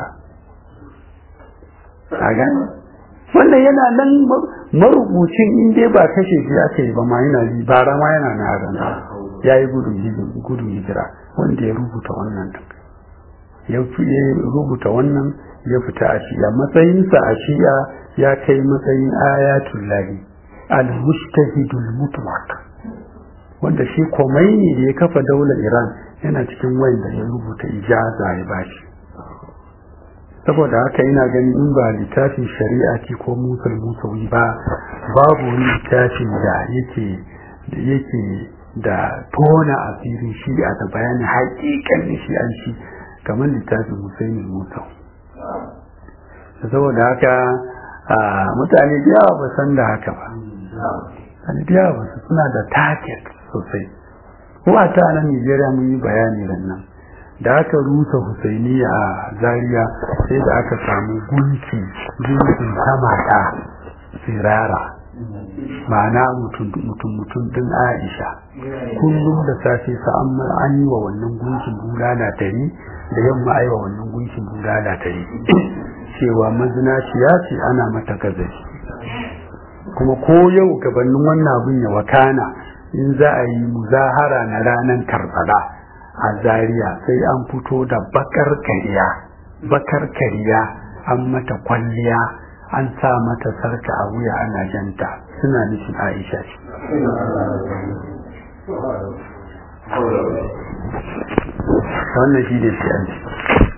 a gani wannan yana nan marubucin in dai ba kashe shi aka yi ba ma yana yi bara ma yana na azanta ya yi gudun hijira wanda ya rubuta wannan ya rubuta wannan ya fita a shi'a matsayinsa a shi'a ya kai matsayin ayatul lahi al-mustahidul mutlaq wanda shi Khomeini da ya kafa daular Iran yana cikin wanda ya rubuta ijaza ya bashi saboda haka ina ganin in ba littafin shari'a ce ko musul musawi ba babu wani littafin da yake da yake da tona asirin shi'a da bayanin haƙiƙan shi'anci kamar littafin Husaini Musawi saboda haka mutane da yawa ba san da haka ba mutane da yawa ba su suna da target sosai ko a ta nan Nigeria mun yi bayani nan da aka rusa Husaini a Zaria sai da aka samu gunki gunkin samata sirara ma'ana mutum mutum din Aisha kullum da safe sa an yi wa wannan gunkin bulala tari da yamma ai wa wannan gunkin bulala tari cewa mazinaciya ce ana mata gazashi kuma ko yau gabanin wannan abin ya wakana in za a yi muzahara na ranar karbala a zaria sai an fito da bakar kariya bakar kariya an mata kwalliya an sa mata sarka a wuya ana janta suna nufin aisha ce wannan shi ne shi'anci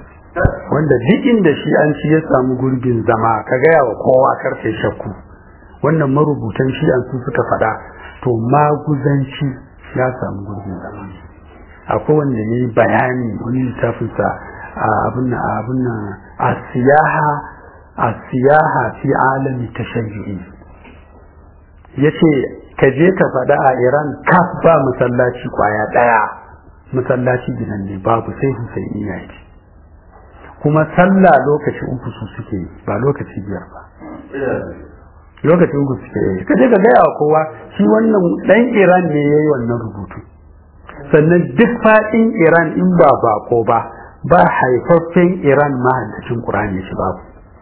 wanda duk inda shi'anci ya samu gurbin zama ka gaya wa kowa karfe shakku wannan marubutan shi'an su suka faɗa to maguzanci ya samu gurbin zama akwai wanda ya yi bayani wani littafinsa a abin abin a siyaha a siyaha fi alami tashayyu'i ya ce ka je ka faɗa a iran kaf ba masallaci kwaya ɗaya masallaci gidan ne babu sai husaini ya ce kuma sallah lokaci uku su suke ba lokaci biyar ba lokaci uku suke yi ka je ka gaya wa kowa shi wannan ɗan iran ne ya yi wannan rubutu sannan duk faɗin iran in ba bako ba ba haifaffen iran mahaddacin ƙur'ani shi babu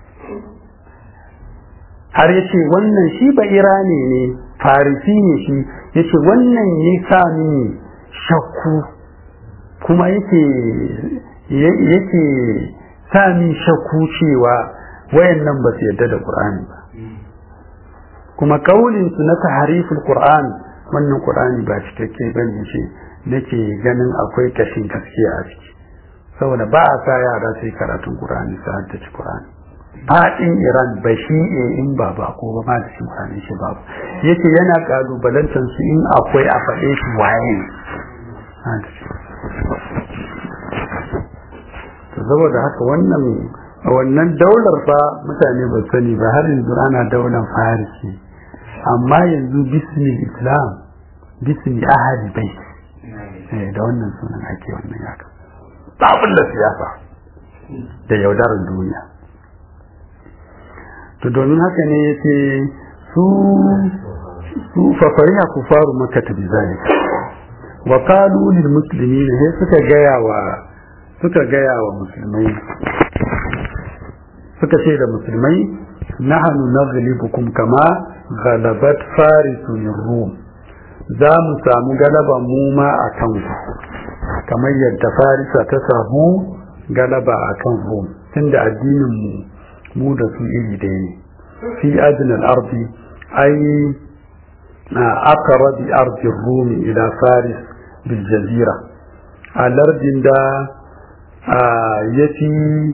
har ya ce wannan shi ba irani ne farisi ne shi ya ce wannan ya sa mini shakku kuma yake yake sa min shakku cewa wayannan ba su yarda da ƙur'ani ba kuma kaulin su na tahariful qur'an wannan qur'ani ba cikakke bane ce nake ganin akwai kashin gaskiya a ciki saboda ba a sa yara sai karatun qur'ani su haddace qur'ani fadin iran ba shi in ba ba ko ba ma da shi qur'ani shi babu yake yana kalubalantar su in akwai a faɗe shi waye saboda haka wannan wannan daular fa mutane ba sani ba har yanzu ana daular farisi amma yanzu bismi islam bismi ahadi bai da wannan sunan ake wannan yaka tsabin da siyasa da yaudarar duniya to domin haka ne ya ce su su fafariya ku faru maka ta bizalika wa qalu lil muslimin sai suka gaya wa suka gaya wa musulmai suka ce da musulmai nahnu naghlibukum kama ghalabat farisun rum za mu samu galaba mu ma a kan kamar yadda farisa ta samu galaba a kan rum tunda addinin mu mu da su iri ɗaya ne fi adnal ardi ai aqrabi ardi rum ila faris bil jazira a lardin da ya fi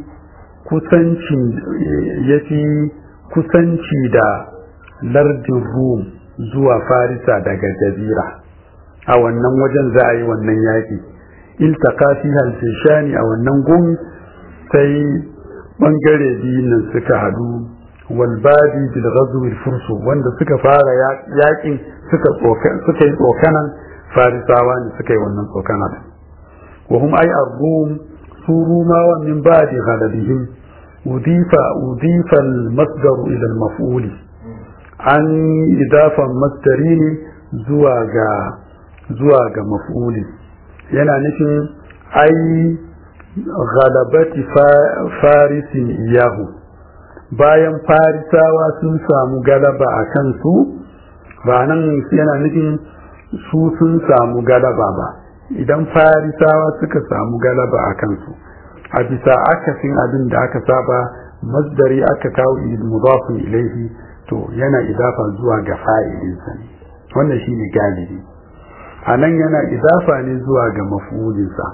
kusanci da lardin rum zuwa farisa daga jazira a wannan wajen za a yi wannan yaƙi iltaka fi halfishani a wannan gun sai ɓangare biyun nan suka hadu walbadi bil ghazwi fursu wanda suka fara yaƙin suka yi tsokanan farisawa ne suka yi wannan tsokanan وهم أي الروم سوروما ومن بعد غلبهم أضيف أضيف المصدر إلى المفعول عن إضافة مصدرين زواجا زواجا مفعول yana nufin ai galabati farisin iyahu bayan farisawa sun samu galaba a kansu ba nan yana nufin su sun samu galaba ba idan farisawa suka samu galaba a kansu a bisa akasin abin da aka saba masdari aka kawo mudafin ilaihi to yana idafa zuwa ga fa'ilinsa ne wannan shine galibi a nan yana idafa ne zuwa ga mafulinsa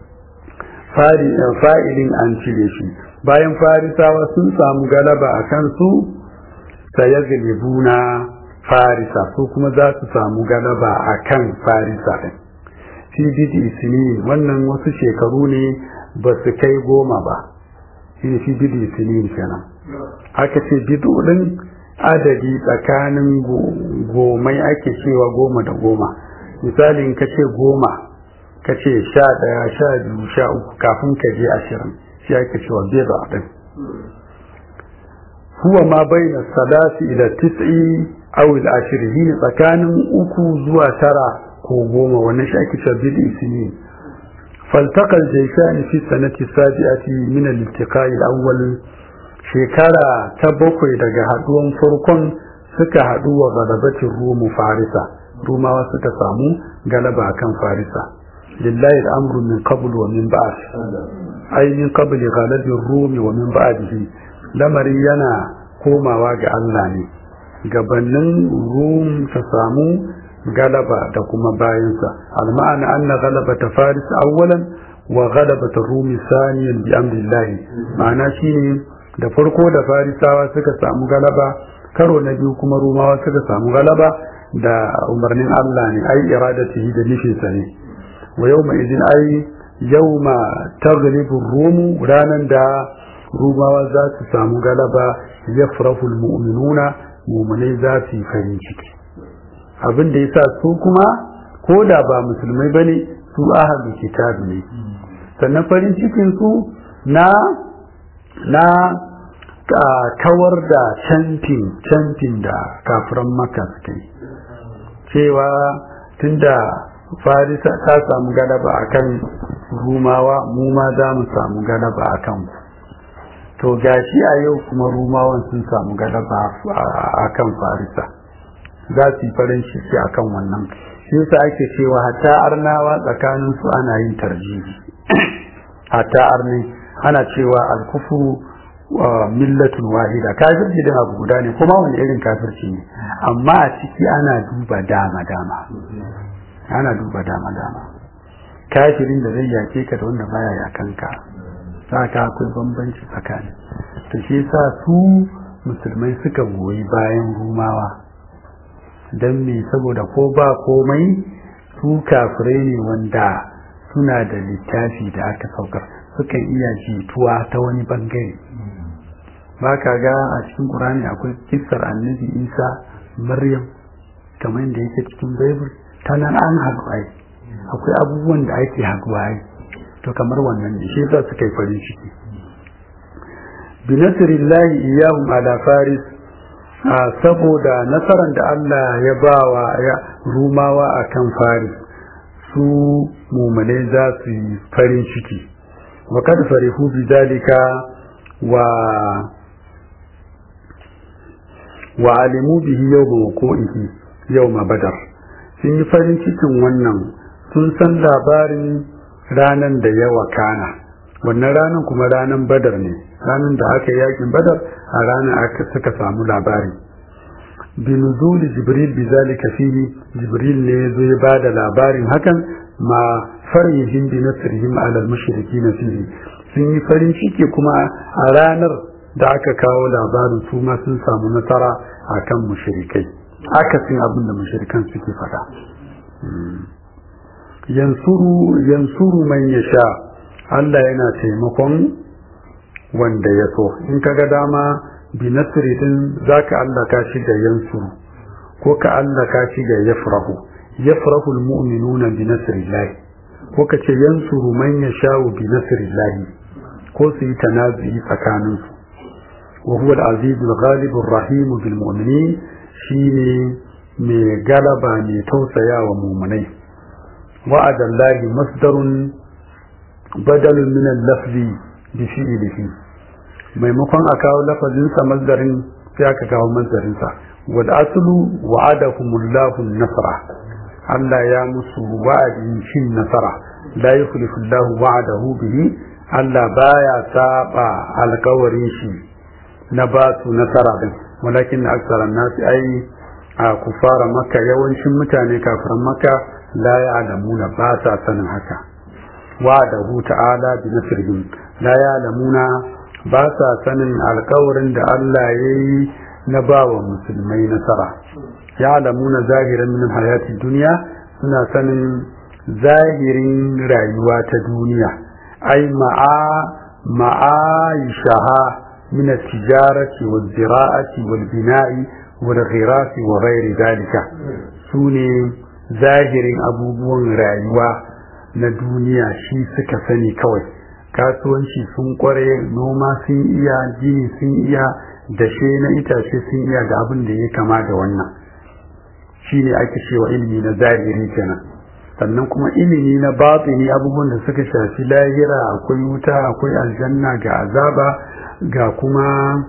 fa'ilin an cire shi bayan farisawa sun samu galaba a kansu sayazlibuna farisa su kuma za su samu galaba a kan farisa ɗin fi bidi sinin wannan wasu shekaru ne ba su kai goma ba shi fi bidi sinin kenan aka ce bidu din adadi tsakanin gomai ake cewa goma da goma misali in ka ce goma ka ce sha ɗaya sha biyu sha uku kafin ka je ashirin shi ake cewa bida din huwa ma baina salasi ila tis'i aw al-ashrin tsakanin uku zuwa tara ko goma wannan shi ake cewa bid'i sinin faltaqa al-jayshan fi sanati sabi'ati min al-iltiqa'i al-awwal shekara ta bakwai daga haduwan farkon suka haɗu wa galabatin rumu farisa rumawa suka samu galaba kan farisa lillahi al'amru min qabl wa min ba'd ay min qabli ghalabi rumi wa min ba'dihi lamari yana komawa ga Allah ne gabanin rum ta samu galaba da kuma bayansa al-ma'ana anna galabata faris awwalan wa galabata rumi saniyan bi amrillahi ma'ana shine da farko da farisawa suka samu galaba karo na biyu kuma rumawa suka samu galaba da umarnin Allah ne ai iradatihi da nufinsa ne wa yawma idin ai yawma taghlibu rumu ranan da rumawa za su samu galaba yafrahu almu'minuna mu'minai za su yi farin ciki abin da yasa su kuma ko da ba musulmai bane su ahlul kitab ne sannan farin cikin su na na kawar da cantin cantin da kafiran maka suke cewa tunda farisa ta samu galaba akan rumawa mu ma za mu samu galaba akan ku to gashi a yau kuma rumawan sun samu galaba akan farisa za su yi farin ciki akan wannan shi yasa ake cewa hatta arnawa tsakanin su ana yin tarjihi hatta arni ana cewa alkufuru millatun wahida kafirci din abu guda ne kuma wani irin kafirci ne amma a ciki ana duba dama dama ana duba dama dama kafirin da zai yake ka da wanda baya yakan ka ka akwai bambanci tsakani to shi yasa su musulmai suka goyi bayan rumawa don me saboda ko ba komai su kafirai ne wanda suna da littafi da aka saukar sukan iya jituwa ta wani bangare ba ka ga a cikin ƙurani akwai kissar annabi isa maryam kamar da yake cikin bible ta nan an haɗu ai akwai abubuwan da ake haɗuwa ai to kamar wannan ne shi yasa suka yi farin ciki bi nasrillahi iyahum ala faris saboda nasarar da Allah ya bawa ya rumawa akan faris su mumane za su yi farin ciki wa kad farihu bi dalika wa wa alimu bihi yawma wuqu'ihi yawma badar sun yi farin cikin wannan sun san labarin ranan da ya wakana wannan ranan kuma ranan badar ne ranan da aka yakin badar a ranar aka suka samu labari binuzuli jibril bi zalika fihi jibril ne yazo ya bada labarin hakan ma farihim bi nasrihim ala al-mushrikin fihi sun yi farin ciki kuma a ranar da aka kawo labarin su ma sun samu nasara akan mushrikai akasin abin da mushrikan suke faɗa yansuru yansuru man yasha Allah yana taimakon wanda ya so in kaga dama bi nasri din zaka Allah ka shi da yansuru ko ka Allah ka shi da yafrahu yafrahu almu'minuna bi nasrillah ko ka ce yansuru man yasha'u bi nasrillah ko su yi tanazu'i tsakanin su wa huwa al-aziz al-ghalib ar-rahim bil mu'minin shine mai galaba mai tausaya wa mu'minai wa'adallahi masdarun badalun min al-lafzi bi fi'lihi maimakon a kawo lafazinsa mazdarin sai aka kawo mazdarinsa wal aslu wa'adahumullahu nasra Allah ya musu wa'adin shin nasara la yukhlifu Allahu wa'adahu bihi Allah baya saba alkawarin shi na ba su nasara din walakin aksara nasi ai a kufara makka yawancin mutane kafiran makka la ya'lamuna ba sa sanin haka wa'adahu ta'ala bi nasrihim la ya'lamuna ba sa sanin alkawarin da Allah ya yi na ba wa musulmai nasara ya lamuna zahiran min hayati duniya suna sanin zahirin rayuwa ta duniya ai ma'a ma'aishaha min tijarati wal zira'ati wal bina'i wal ghirasi wa ghairi dalika sune zahirin abubuwan rayuwa na duniya shi suka sani kawai kasuwanci sun kware noma sun iya gini sun iya dashe na itace sun iya da abin da ya kama da wannan shi ne ake cewa ilimi na zahiri kenan sannan kuma ilimi na batini abubuwan da suka shafi lahira akwai wuta akwai aljanna ga azaba ga kuma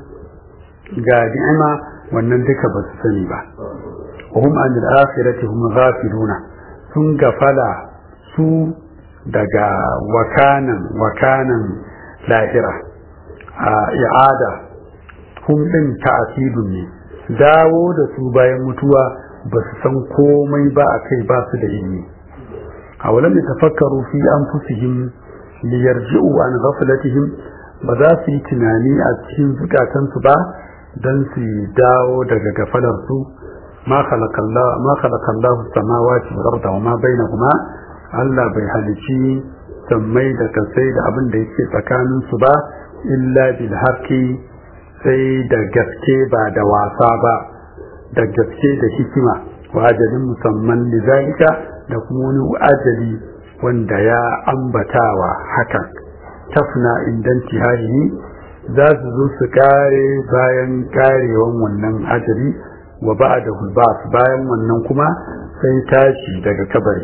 ga ni'ima wannan duka ba su sani ba hum an al-akhirati hum ghafiluna sun gafala su daga wakanan wakanan lahira a i'ada hum din ta'asidun ne dawo da su bayan mutuwa ba su san komai ba a kai ba su da ilimi a walam tafakkaru fi anfusihim liyarji'u an ghaflatihim ba za su yi tunani a cikin zukatansu ba dan su dawo daga gafalar su ma khalaqallahu ma khalaqallahu samawati wal arda wa ma bainahuma Allah bai halici sammai da kasai da abin da yake tsakanin su ba illa bil haqqi sai da gaske ba da wasa ba da gaske da hikima wa ajalin musamman lizalika da kuma wani ajali wanda ya ambatawa hakan tafna indan tihari za su zo su kare bayan karewan wannan ajali wa ba'da hulbas bayan wannan kuma sai tashi daga kabari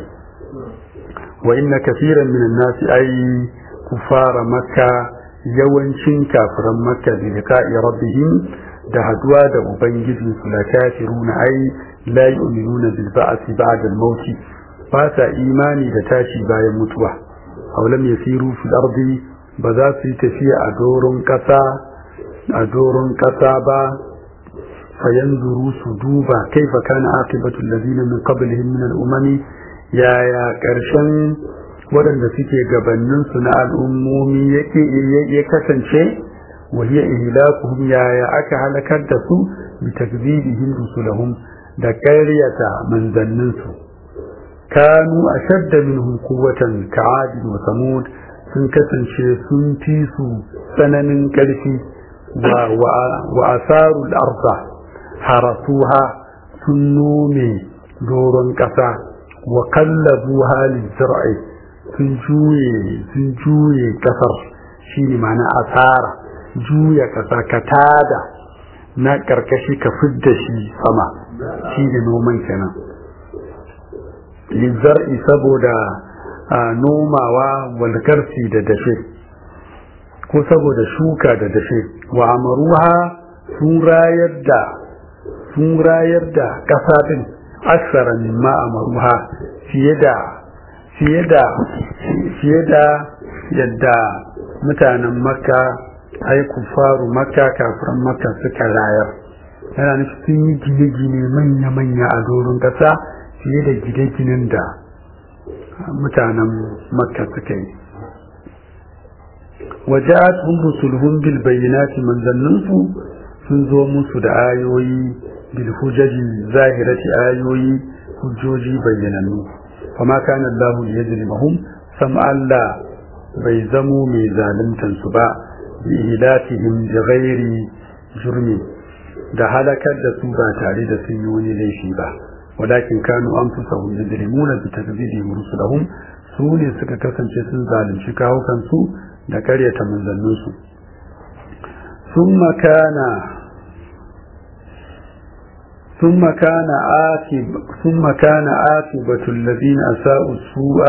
wa inna kafiran minan nasi ay kufara makka yawancin kafiran makka bi liqa'i rabbihim da haduwa da ubangiji su la kafiruna ay la yu'minuna bil ba'thi ba'da al-maut ba sa imani da tashi bayan mutuwa aw lam yasiru fil ardi ba za su yi tafiya a doron kasa a doron kasa ba fayanzuru su duba kaifa kana aqibatu allazina min qablihim min al-umami yaya karshen waɗanda suke gabaninsu na al'ummomi yake ya kasance وهي إهلاكهم يا يا أكا هلكت دسو بتكذيبهم رسلهم دكارية من ذننسو كانوا أشد منهم قوة كعاد وثمود sun kasance sun fi su tsananin ƙarfi wa asarul arza harasuha sun nome doron ƙasa wa kallabu halin zir'i sun juye sun juye ƙasar shi ne mana asara juya ƙasa ka tada na ƙarƙashi ka fidda shi sama shi ne noman kenan lizzar'i saboda nomawa walgarsi da dashe ko saboda shuka da dashe wa amaruha sun rayar da sun rayar da ƙasa ɗin aksara mimma amaruha fiye da fiye da fiye da yadda mutanen makka ai kufaru makka kafiran makka suka rayar yana nufi sun yi gine-gine manya-manya a doron ƙasa fiye da gine-ginen da mutanen makka suka yi waja'at hum rusuluhum bil bayyinati manzanninsu sun zo musu da ayoyi bil hujaji zahirati ayoyi hujjoji bayyanannu fama kana Allahu liyajrimahum sam Allah bai zamo mai zaluntan su ba bi ilatihim bi ghairi jurmi da halakar da su ba tare da sun yi wani laifi ba walakin kanu anfusahum yajrimuna bi takdhibihim rusulahum su ne suka kasance sun zalunci kawukan su da karyata manzannin su summa kana ثم كان آتب ثم كان آتبة الذين أساءوا السوء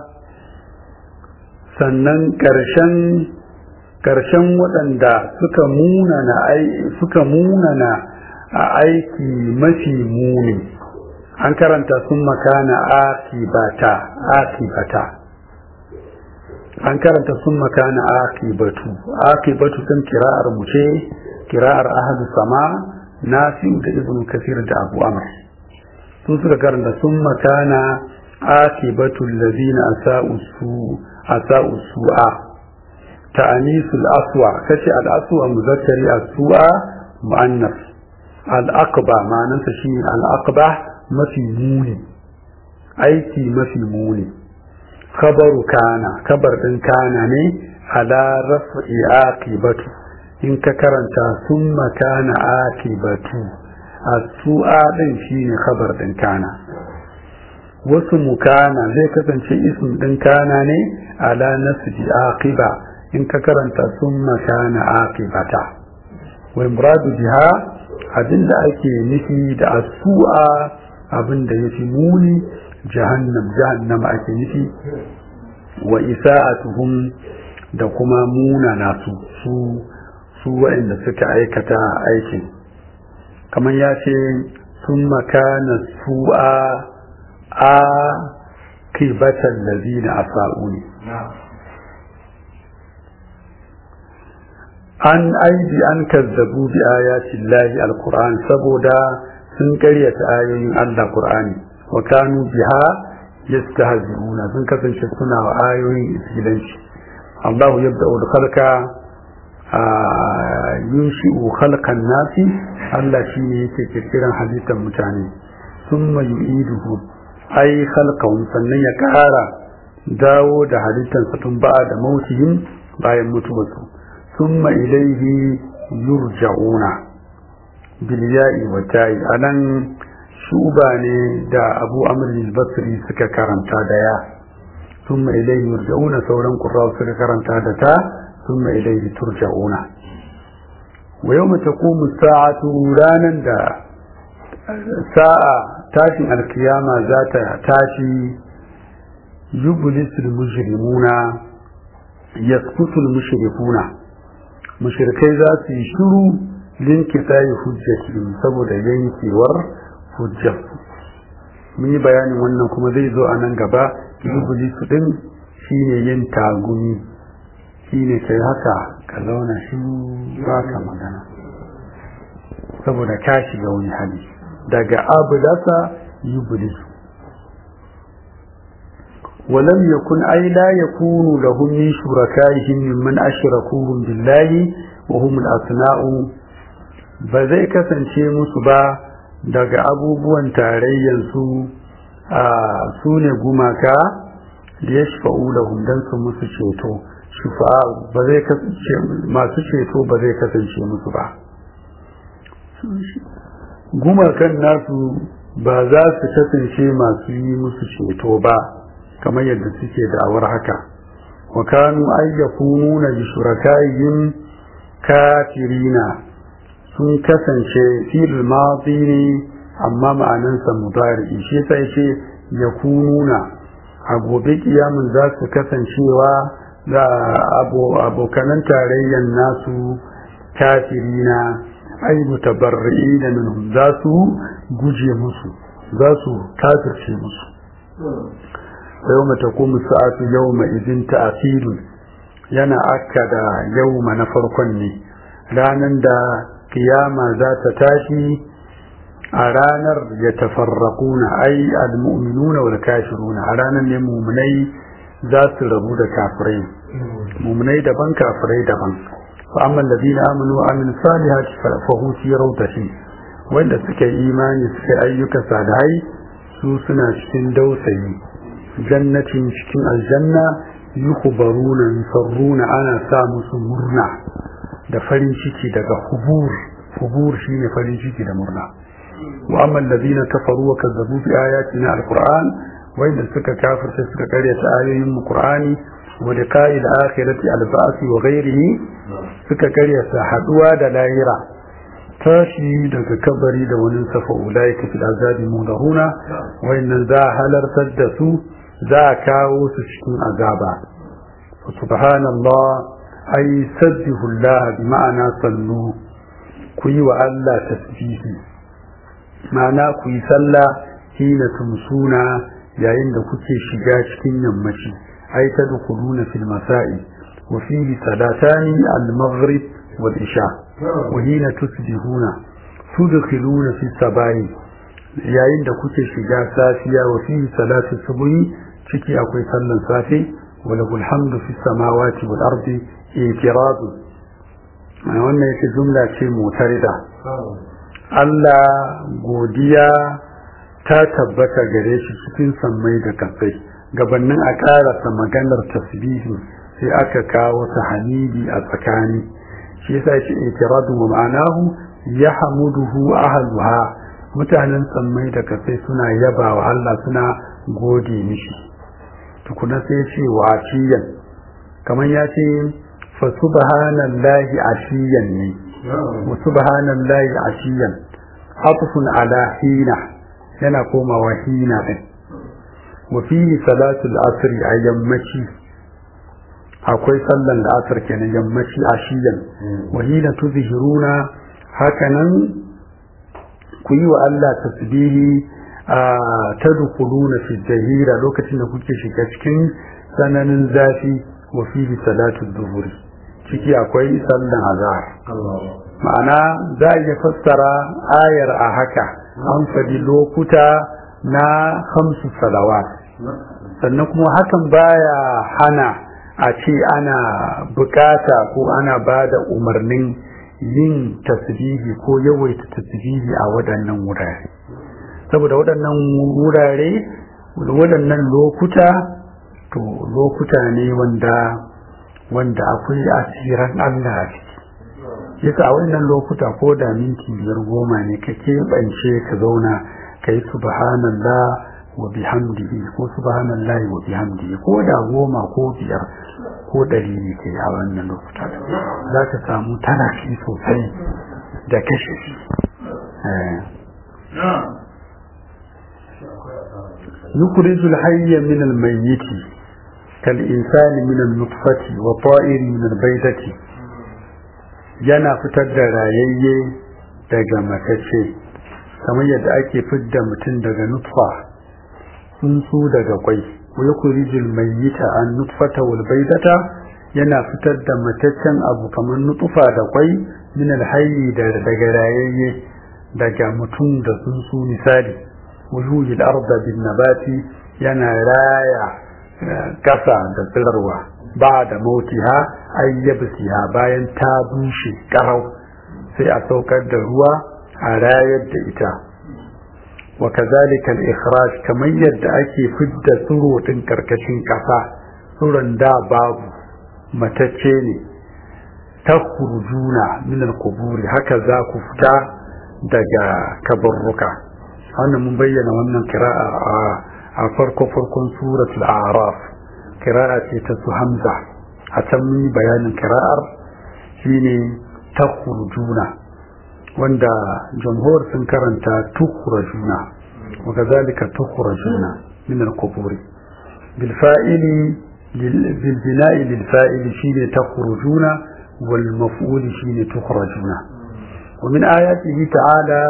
sannan ƙarshen ƙarshen waɗanda suka munana suka munana a aiki mafi muni an karanta sun makana akibata akibata an karanta sun makana akibatu akibatu kan kira'ar mu ce kira'ar ahadu sama nafi'u da ibnu kasir da abu amr su suka karanta sun makana akibatu allazina asa'u su asa'u su'a ta'anisul aswa kace al aswa muzakkari as-su'a muannas al aqba ma'anarsa shine al aqba mafi muni aiki mafi muni khabaru kana kabar din kana ne ala raf'i aqibatu in ka karanta summa kana aqibatu as-su'a din shine khabar din kana wasu mukana zai kasance ism din kana ne ala nasbi aqiba in ka karanta summa kana aqibata wa muradu biha abinda ake nufi da as-su'a abinda yafi muni jahannam jahannam ake nufi wa isa'atuhum da kuma muna nasu su su waɗanda suka aikata aikin kamar ya ce sun makana su'a a kibatan lazina a sa'uni an aidi an kazzabu bi ayatin lahi alkur'an saboda sun karyata ayoyin allah kur'ani wa kanu biha yastahzi'una sun kasance suna wa ayoyin isgilanci allahu yabda'u al-khalqa yunshi'u khalqan nasi Allah shine yake kirkiran halittar mutane thumma yu'iduhu ai khalqahum sannan ya kara dawo da halittar su tun ba da mautihim bayan mutuwarsu thumma ilayhi yurja'una bil ya'i wa ta'i anan shuba ne da Abu Amr al-Basri suka karanta da ya thumma ilayhi yurja'una sauran qurra suka karanta da ta thumma ilayhi turja'una wa yawma taqumu as-sa'atu ranan da sa'a tashin alkiyama za ta tashi yublisul mujrimuna yaskutul mushrikuna mushrikai za su yi shiru linkitayi hujjatihim saboda yankewar hujjarsu mun yi bayanin wannan kuma zai zo a nan gaba yublisu din shine yin tagumi shine kai haka ka zauna shi ba ka magana saboda ka shiga wani hali daga abulasa yublisu ولم يكن أي لا يكون لهم من شركائهم ممن أشركوهم بالله وهم الأثناء بذي كسنشي مصبا daga abubuwan tarayyansu a su ne gumaka da ya shafa'u da hundan su musu ceto ba zai kasance masu ceto ba zai kasance musu ba gumakan nasu ba za su kasance masu yi musu ceto ba kamar yadda suke da'awar haka wa kanu ayyakununa bi shuraka'ihim kafirina sun kasance fil madi ne amma ma'anansa mudari shi sai ce yakununa a gobe kiyamun za su kasancewa da abokanan tarayyan nasu kafirina ai mutabarri'ina minhum za su guje musu za su kafirce musu يوم تقوم الساعة يومئذ تأثير yana akka da yauma na farkon ne ranar da kiyama za ta tashi a ranar ya tafarraƙuna ai al-mu'minuna wal kafiruna a ranar ne mu'minai za su rabu da kafirai mu'minai daban kafirai daban fa amma alladhina amanu wa amilus salihati fa hum fi rawdatin wanda suka yi imani suka ayyuka salihai su suna cikin dausayi jannatin cikin aljanna yukhbaruna yusarruna ana sa musu murna da farin ciki daga hubur hubur shine farin ciki da murna wa amma alladhina kafaru wa kazzabu bi ayatina alquran wanda suka kafirta suka karyata ayoyin qur'ani wa liqa'il akhirati alba'si wa ghairihi suka karyata haduwa da lahira tashi daga kabari da wani safa ulaika fil azabi mudaruna wayannan za halartar da su za a kawo su cikin azaba subhanallah ay sabbihu Allah bi ma'ana sallu ku yi wa Allah tasbihi ma'ana ku yi sallah hina tumsuna yayin da kuke shiga cikin yammaci ay tadkhuluna fil masa'i wa fihi salatani al-maghrib wal isha wa hina tusbihuna tudkhuluna fi sabai yayin da kuke shiga safiya wa fihi salatu subhi ciki akwai sallan safe wala alhamdu fi samawati wal ardi itiradu wannan yake jumla ce mutarida Allah godiya ta tabbata gare shi cikin sammai da kasai gabanin a karasa maganar tasbihi sai aka kawo ta hamidi a tsakani shi yasa yake itiradu wa ma'anahu yahmuduhu ahluha mutanen sammai da kasai suna yaba wa Allah suna gode mishi tukuna sai ce wa ashiyan kamar ya ce fa subhanallahi ashiyan ne wa subhanallahi ashiyan atfun ala hina yana komawa hina din wa fihi salatul asr a yammaci akwai sallan da asr kenan yammaci ashiyan wa hina tuzhiruna hakanan ku yi wa Allah tasbihi tadkhuluna fi jahira lokacin da kuke shiga cikin sananin zafi wa fihi salatu dhuhri ciki akwai sallan azhar ma'ana za a iya fassara ayar a haka an faɗi lokuta na hamsu salawat sannan kuma hakan baya hana a ce ana bukata ko ana ba da umarnin yin tasbihi ko yawaita tasbihi a waɗannan wurare saboda waɗannan wurare waɗannan lokuta to lokuta ne wanda wanda akwai asiran Allah a ciki yasa a wannan lokuta ko da minti biyar goma ne ka keɓance ka zauna ka yi subhanallah wa bihamdihi ko subhanallahi wa bihamdihi ko da goma ko biyar ko ɗari ne ke a wannan lokuta za ka samu tarafi sosai da kashe shi يخرج الحي من الميت كالإنسان من النطفة والطائر من البيضة yana fitar da rayayye daga matacce kamar yadda ake fidda mutum daga nutfa tsuntsu daga kwai wa yukhrijul mayyita an nutfata wal baydata yana fitar da mataccen abu kamar nutfa da kwai min alhayyi daga rayayye daga mutum da tsuntsu misali wujuhil arda bin nabati yana raya kasa da tsirarwa ba da mautiha ayyabsiha bayan ta bushe karau sai a saukar da ruwa a rayar da ita wa kazalika al-ikhraj kamar yadda ake fidda tsiro din karkashin kasa tsuron da babu matacce ne takhrujuna min al-quburi haka za ku fita daga kabarruka wannan mun bayyana wannan kira'a a farko farkon suratul a'raf kira'a ce ta su hamza a can mun yi bayanin kira'ar shine takhrujuna wanda jamhur sun karanta tukhrajuna wa kazalika tukhrajuna min al-qubur bil fa'ili bil bina'i lil fa'ili shine takhrujuna wal maf'ul shine tukhrajuna wa min ayatihi ta'ala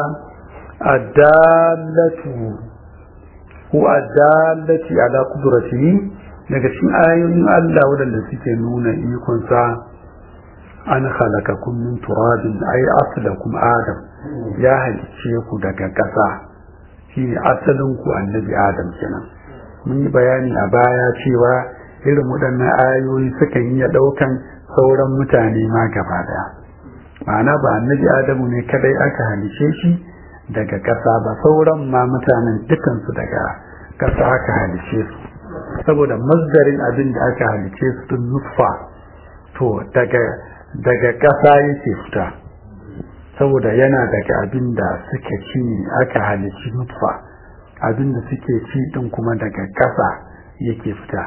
ad-dallatu huwa ad-dallati ala qudratihi daga cikin ayoyin Allah waɗanda suke nuna ikonsa an halakakun min turabin ai asalakum adam ya halicce ku daga ƙasa shi ne asalin ku annabi adam kenan mun yi bayani a baya cewa irin waɗannan ayoyi sukan iya ɗaukan sauran mutane ma gaba daya ma'ana ba annabi adamu ne kadai aka halice shi daga ƙasa ba sauran ma mutanen dukansu daga ƙasa aka halice su saboda mazdarin abin da aka halice su tun nutfa to daga daga ƙasa yake fita saboda yana daga abin da suke ci aka halici nutfa abin da suke ci din kuma daga ƙasa yake fita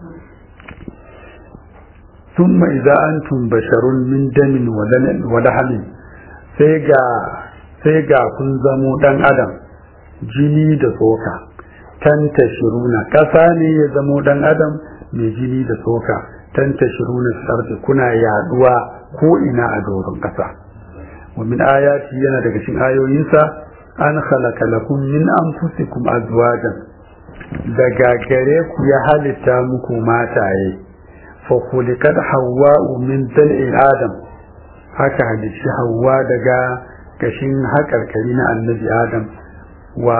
ثم إذا أنتم بشر من دم ولحم sai ga sai ga kun zamo dan adam jini da tsoka tantashiruna ƙasa ne ya zamo ɗan adam mai jini da tsoka tantashiruna sarfi kuna yaduwa ko ina a doron ƙasa wa min ayati yana daga cikin ayoyinsa an khalaqa lakum min anfusikum azwajan daga gare ku ya halitta muku mataye fa khuliqat hawwa'u min dal'i adam haka halicci hawwa daga kashin haƙarƙari na annabi adam wa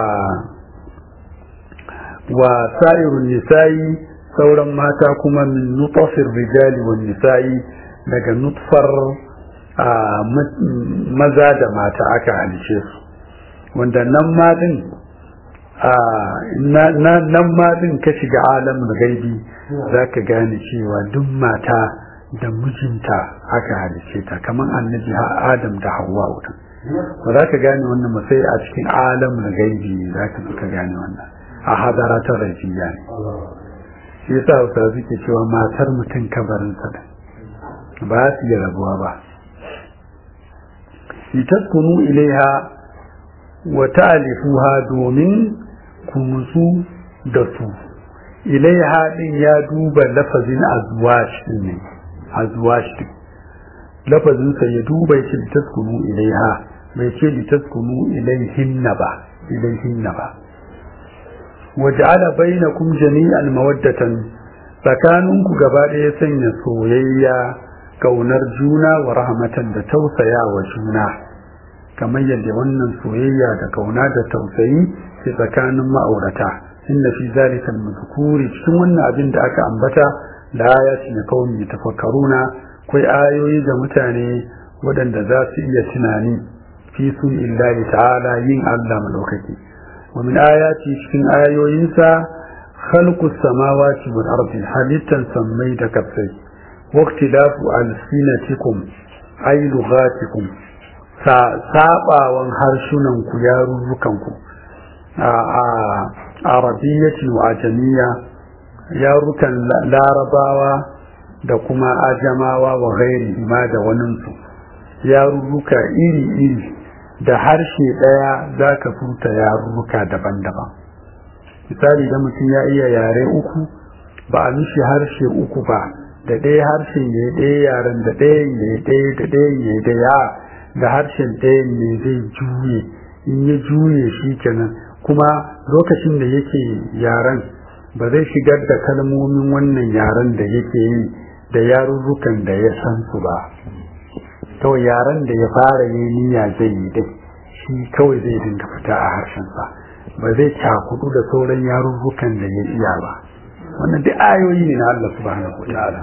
wa sa'irun nisa'i sauran mata kuma min nutfar rijali wa nisa'i daga nutfar maza da mata aka halice su wanda nan ma din nan ma din ka shiga alamin gaibi za ka gane cewa duk mata da mijinta aka halice ta kamar annabi adam da hawa wutan ba za ka gane wannan masai a cikin alamin gaibi za ka gane wannan a hadara ta rafiya ne shi yasa hausa suke cewa matar mutum kabarinsa da ba su yi rabuwa ba litaskunu ilaiha wa ta'alifuha domin ku musu da su ilaiha din ya duba lafazin azwash din ne azwash din lafazin sa ya duba yake litaskunu ilaiha bai ce litaskunu ilaihinna ba ilaihinna ba waj'ala bainakum jami'an mawaddatan tsakaninku gaba ɗaya sanya soyayya kaunar juna wa rahmatan da tausaya wa juna kamar yadda wannan soyayya da kauna da tausayi ke tsakanin ma'aurata inna fi zalika al-mazkuri cikin wannan abin da aka ambata da ayati na kaumi tafakkaruna akwai ayoyi ga mutane waɗanda za su iya tunani fi sun illahi ta'ala yin Allah madaukaki wa min ayati cikin ayoyinsa khalqu samawati wal ardi halittan sammai da kafai waqtilafu alsinatikum ay lughatikum sa sabawan harsunan ku yarurrukan ku a arabiyyati wa ajamiyya yarukan larabawa da kuma ajamawa wa gairi ma da waninsu yarurruka iri-iri da harshe ɗaya za ka furta yarurruka daban-daban misali da mutum ya iya yare uku ba a mishi harshe uku ba da ɗaya harshen ya ɗaya yaren da ɗayan ya ɗaya da ɗayan ya ɗaya da harshen ɗayan ne zai juye in ya juye shi kenan kuma lokacin da yake yaren ba zai shigar da kalmomin wannan yaren da yake yi da yarurrukan da ya san su ba to yaren da ya fara yi niyya zai yi dai shi kawai zai dinga fita a harshensa ba zai cakudu da sauran yarurrukan da ya iya ba wannan duk ayoyi ne na Allah subhanahu wa ta'ala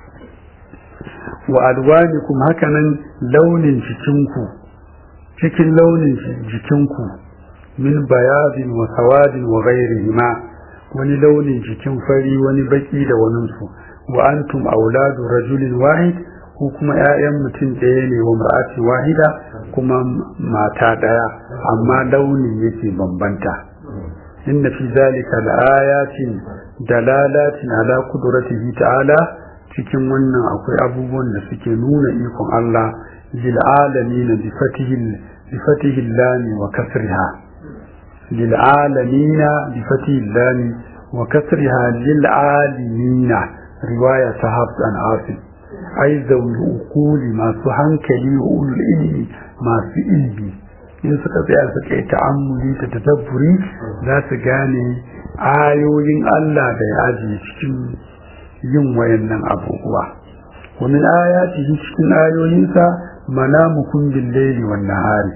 wa alwanikum hakanan launin jikinku cikin launin jikinku min bayadin wa sawadin wa ghairihima wani launin jikin fari wani baki da waninsu wa antum auladu rajulin wahid ko kuma ƴaƴan mutum ɗaya ne wa mar'ati wahida kuma mata ɗaya amma launin yake bambanta inna fi zalika laayatin dalalatin ala qudratihi ta'ala cikin wannan akwai abubuwan da suke nuna ikon Allah lil alamin bi fatihi bi fatihi lam wa kasriha lil alamin bi fatihi lam wa kasriha lil alamin riwaya ta Hafs an Asim ai zaul ukuli masu hankali wa ulul ilmi masu ilmi in suka tsaya suka yi ta'ammuli da tadabburi za su gane ayoyin Allah da ya ajiye cikin yin wayannan abubuwa wa min ayatihi cikin ayoyinsa manamukum bil laili wan nahari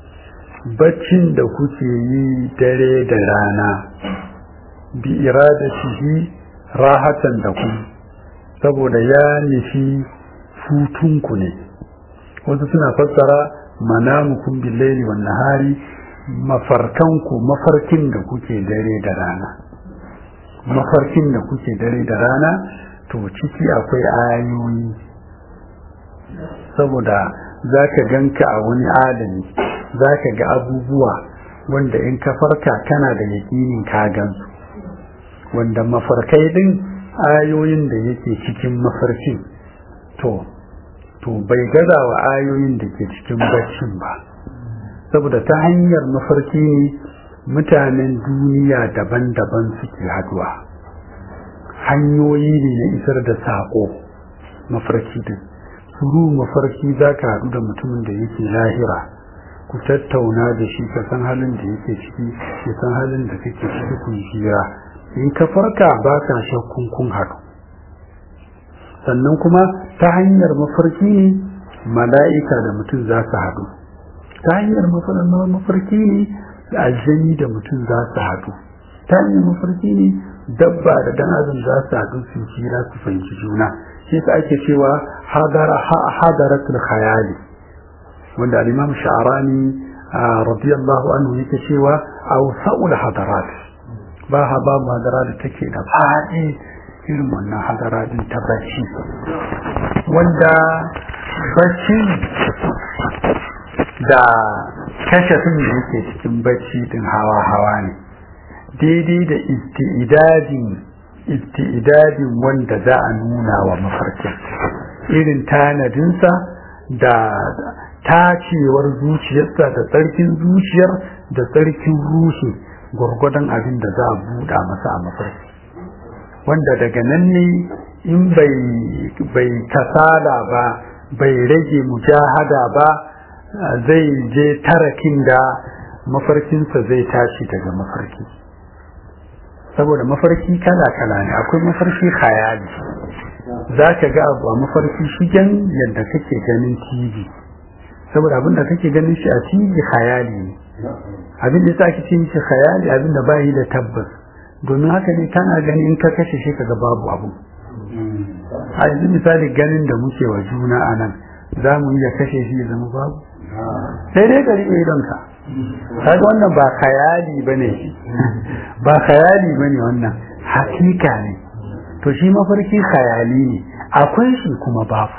baccin da kuke yi dare da rana bi iradatihi rahatan da ku saboda ya nufi hutunku ne wasu suna fassara manamukum bil laili wan nahari mafarkanku mafarkin da kuke dare da rana mafarkin da kuke dare da rana to ciki akwai ayoyi saboda za ka ganka a wani adami za ka ga abubuwa wanda in ka farka kana da yaƙinin ka gansu wanda mafarkai din ayoyin da yake cikin mafarkin to to bai gaza wa ayoyin da ke cikin baccin ba saboda ta hanyar mafarki ne mutanen duniya daban-daban suke haduwa hanyoyi ne na isar da saƙo mafarki din suru mafarki za ka haɗu da mutumin da yake lahira ku tattauna da shi ka san halin da yake ciki ya san halin da kake ciki kun jira in ka farka ba ka shakkun kun haɗu sannan kuma ta hanyar mafarki ne mala'ika da mutum za su haɗu ta hanyar mafarki ne aljani da mutum za su haɗu ta hanyar mafarki ne dabba da dan adam za su haɗu su jira su fahimci juna shi ka ake cewa hadaratul khayali wanda al-imam sha'rani radiyallahu anhu yake cewa awsa'ul hadarat ba ha ba hadara da take da faɗi irin wannan hadara din ta bacci wanda bacci da kashafin da yake cikin bacci din hawa hawa ne daidai da isti'idadin isti'idadin wanda za a nuna wa mafarkin irin tanadinsa da tacewar zuciyarsa da tsarkin zuciyar da tsarkin ruhi gwargwadon abin da za a buɗa masa a mafarki wanda daga nan ne in bai kasala ba bai rage mujahada ba zai je tarakin da mafarkinsa zai tashi daga mafarki saboda mafarki kala-kala ne akwai mafarki khayali za ka ga abu a mafarki shigen yadda kake ganin tv saboda abin da kake ganin shi a tv khayali ne abin da ake ce mishi khayali abin da bayi da tabbas domin haka ne kana gani in ka kashe shi kaga babu abu a yanzu misali ganin da muke wa juna a nan za mu iya kashe shi ya zama babu sai dai ka riƙe idonka kaga wannan ba khayali bane ba khayali bane wannan hakika ne to shi mafarki khayali ne akwai shi kuma babu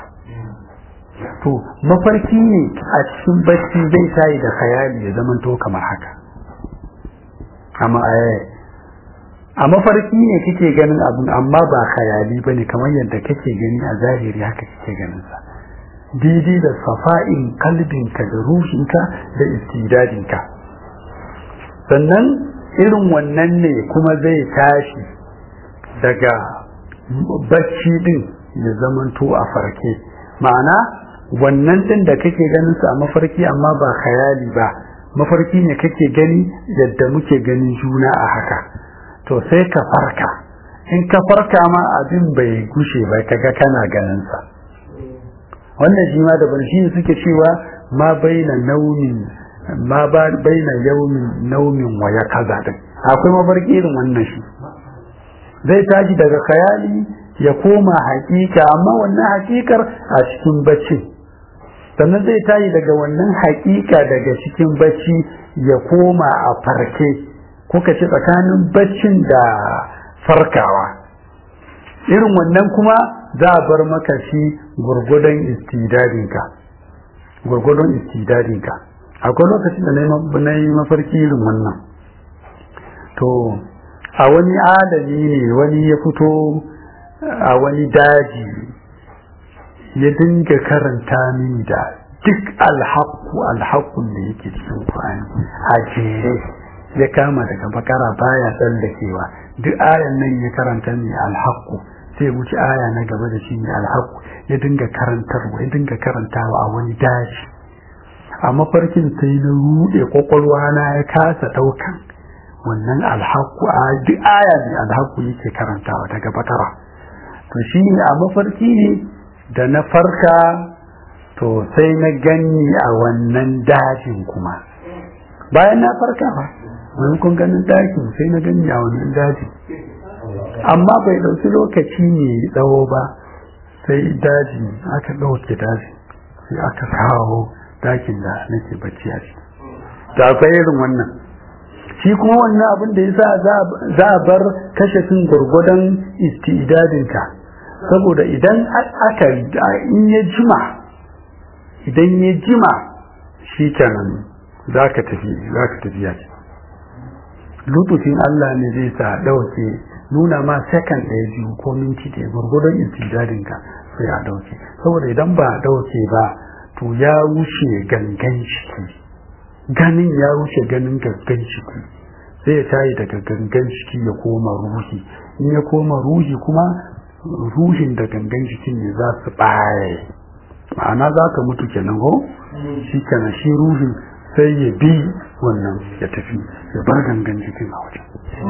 to mafarki ne a cikin bacci zai tayi da khayali ya zama to kamar haka amma a mafarki ne kake ganin abin amma ba khayali bane kamar yadda kake gani a zahiri haka kake ganin sa daidai da safa'in kalbinka da ruhinka da istidadinka sannan irin wannan ne kuma zai tashi daga bacci din ya zamanto a farke ma'ana wannan din da kake ganin sa a mafarki amma ba khayali ba mafarki ne kake gani yadda muke ganin juna a haka to sai ka farka in ka farka ma abin bai gushe ba kaga kana ganin sa wannan shi ma daban shi suke cewa ma baina naumin ma ba baina yaumin naumin wa ya kaza din akwai mafarki irin wannan shi zai tashi daga khayali ya koma hakika amma wannan hakikar a cikin bacci sannan zai tashi daga wannan hakika daga cikin bacci ya koma a farke kuka ce tsakanin baccin da farkawa irin wannan kuma za a bar maka shi gurgudan istidadinka gurgudan istidadinka akwai lokacin da na yi mafarki irin wannan to a wani adami ne wani ya fito a wani daji ya dinga karanta mini da duk alhaku alhakun da yake cikin kwani a jere ya kama daga bakara baya tsallakewa duk ayan nan ya karanta ni alhaku sai wuce aya na gaba da shi ne alhaku ya dinga karantarwa ya dinga karantawa a wani daji a mafarkin sai na rude kwakwalwa na ya kasa daukan wannan alhaku a duk aya ne alhaku yake karantawa daga bakara to shi ne a mafarki ne da na farka to sai na gani a wannan dajin kuma bayan na farka ba maimakon ganin dakin sai na gani a wannan dajin amma bai ɗauki lokaci ne tsawo ba sai daji aka ɗauke daji sai aka kawo dakin da nake bacci a ciki da akwai irin wannan shi kuma wannan abin da yasa za a bar kashefin gwargwadon istidadinka saboda idan aka in ya jima idan ya jima shi kenan za ka tafi za ka tafi ya ce lutufin Allah ne zai sa ɗauke nuna ma second ɗaya biyu ko minti ɗaya gwargwadon istidadinka sai a ɗauke saboda idan ba a ɗauke ba to ya wuce gangan ciki ganin ya wuce ganin gangan ciki sai ya tayi daga gangan ciki ya koma ruhi in ya koma ruhi kuma ruhin da gangan cikin ne za su ɓaye ma'ana za ka mutu kenan ko shi kenan shi ruhin sai ya bi wannan ya tafi ya bar gangan cikin a wajen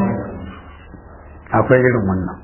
akwai irin wannan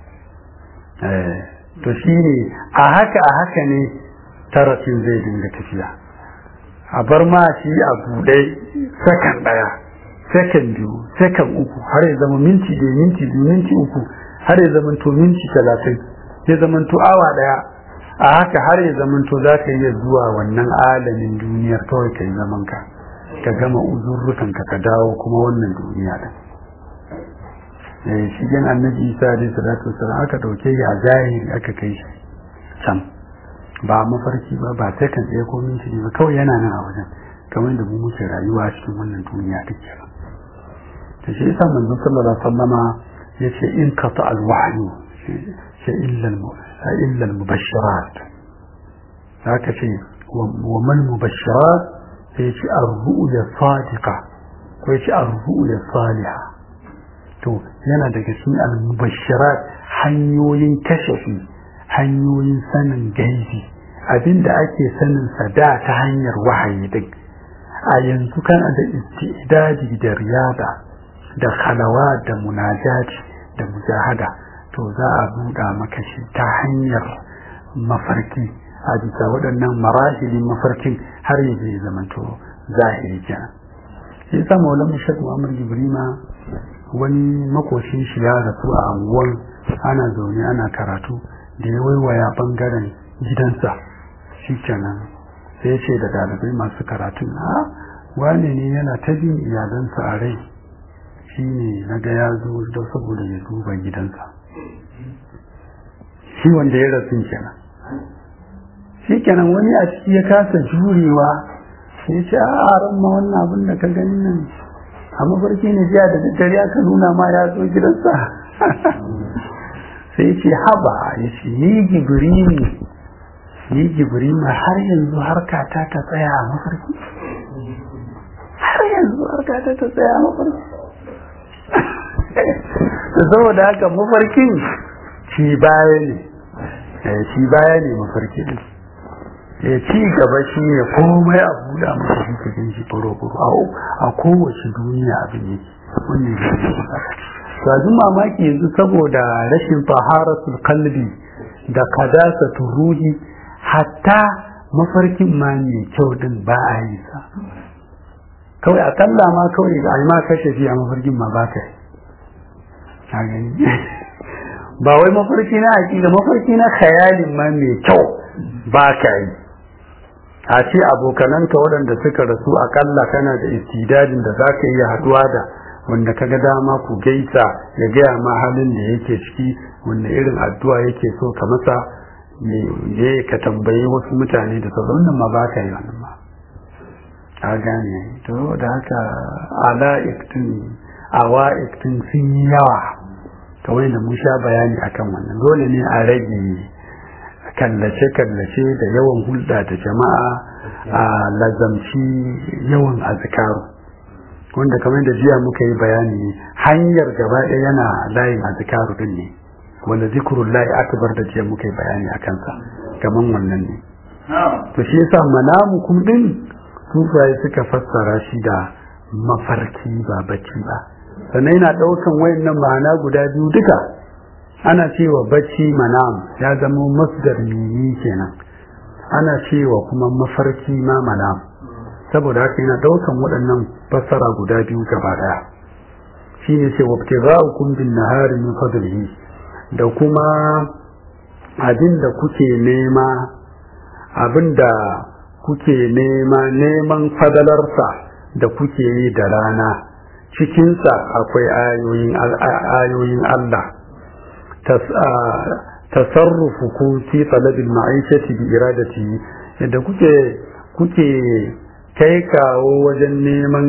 to shi ne a haka a haka ne tarafin zai dinga tafiya a bar ma shi a buɗe sakan ɗaya sakan biyu sakan uku har ya zama minti da minti biyu minti uku har ya zama to minti talatin ya zama to awa ɗaya a haka har ya zama to za ka iya zuwa wannan alamin duniyar kawai ka yi zaman ka ka gama uzurrukan ka ka dawo kuma wannan duniya din shigen annabi isa alaihi salatu wasallam aka dauke shi a zahiri aka kai shi can ba mafarki ba ba sai kan tsaye ko minti ba kawai yana nan a wajen kamar da mu muke rayuwa a cikin wannan duniya take ba to shi yasa manzo sallallahu alaihi wasallama yace in qata al wahyu shi illa al illa al mubashirat haka ce wa man mubashirat sai ce ar-ru'ya sadiqa ko yace ar-ru'ya salihah to yana daga cikin al-mubashirat hanyoyin kashafi hanyoyin sanin gaibi abinda ake sanin sa da ta hanyar wahayi din a yanzu kana da istidadi da riyada da khalawa da munajati da mujahada to za a buɗa maka shi ta hanyar mafarki a bisa waɗannan marahilin mafarkin har ya zai zamanto zahiri kenan shi yasa maulan mushak muhammad jibrima wani makoshin shi ya rasu a anguwan ana zaune ana karatu da ya waiwaya bangaren gidansa shi kenan sai ya ce da dalibai masu karatun a wane ne yana ta bin iyalansa a rai shi ne na ga ya zo da saboda ya duba gidansa shi wanda ya rasu kenan shi kenan wani a ciki ya kasa jurewa sai ce a ran ma wannan abin da ka gani nan a mafarki ne jiya da daddare aka nuna ma ya zo gidansa sai ce haba ya ce ni gibrimi ni gibrimi har yanzu harkata ta tsaya a mafarki har yanzu harkata ta tsaya a mafarki saboda haka mafarkin ci baya ne ci baya ne mafarkin ya ci gaba shi ne komai a buɗa masa shi ka gan shi baro-baro a kowace duniya abin yake wannan ya ce to abin mamaki yanzu saboda rashin faharatul kalbi da kadasatu ruhi hatta mafarkin ma mai kyau din ba a yi sa kawai akalla ma kawai a ma kashe shi a mafarkin ma ba ka yi ba wai mafarki na aƙida mafarki na khayalin ma mai kyau ba ka yi a ce abokananka waɗanda suka rasu akalla kana da istidadin da za ka iya haɗuwa da wanda ka ga dama ku gaisa ya gaya ma halin da yake ciki wanda irin addu'a yake so ka masa ne ka tambayi wasu mutane da sauran wannan ma ba ka yi wannan ma a gane to da haka ala iktin awa iktin sun yi yawa kawai da mun sha bayani akan wannan dole ne a rage kallace-kallace da yawan hulɗa da jama'a a lazamci yawan azkaru wanda kamar da jiya muka yi bayani hanyar gaba ɗaya yana layin azkaru din ne wanda zikurun layi akbar da jiya muka yi bayani a kansa kamar wannan ne to shi yasa manamukum din sufaye suka fassara shi da mafarki ba bacci ba sannan yana ɗaukan wayannan ma'ana guda biyu duka ana cewa bacci manam ya zama masdar mini kenan ana cewa kuma mafarki ma manam saboda haka yana daukan waɗannan fassara guda biyu gaba daya shine ce wabtiga'ukum bin nahari min fadlihi da kuma abin da kuke nema abin da kuke nema neman fadalarsa da kuke yi da rana cikinsa akwai ayoyin Allah tasarrufukum fi talabil ma'ishati bi iradati yadda kuke kuke kai kawo wajen neman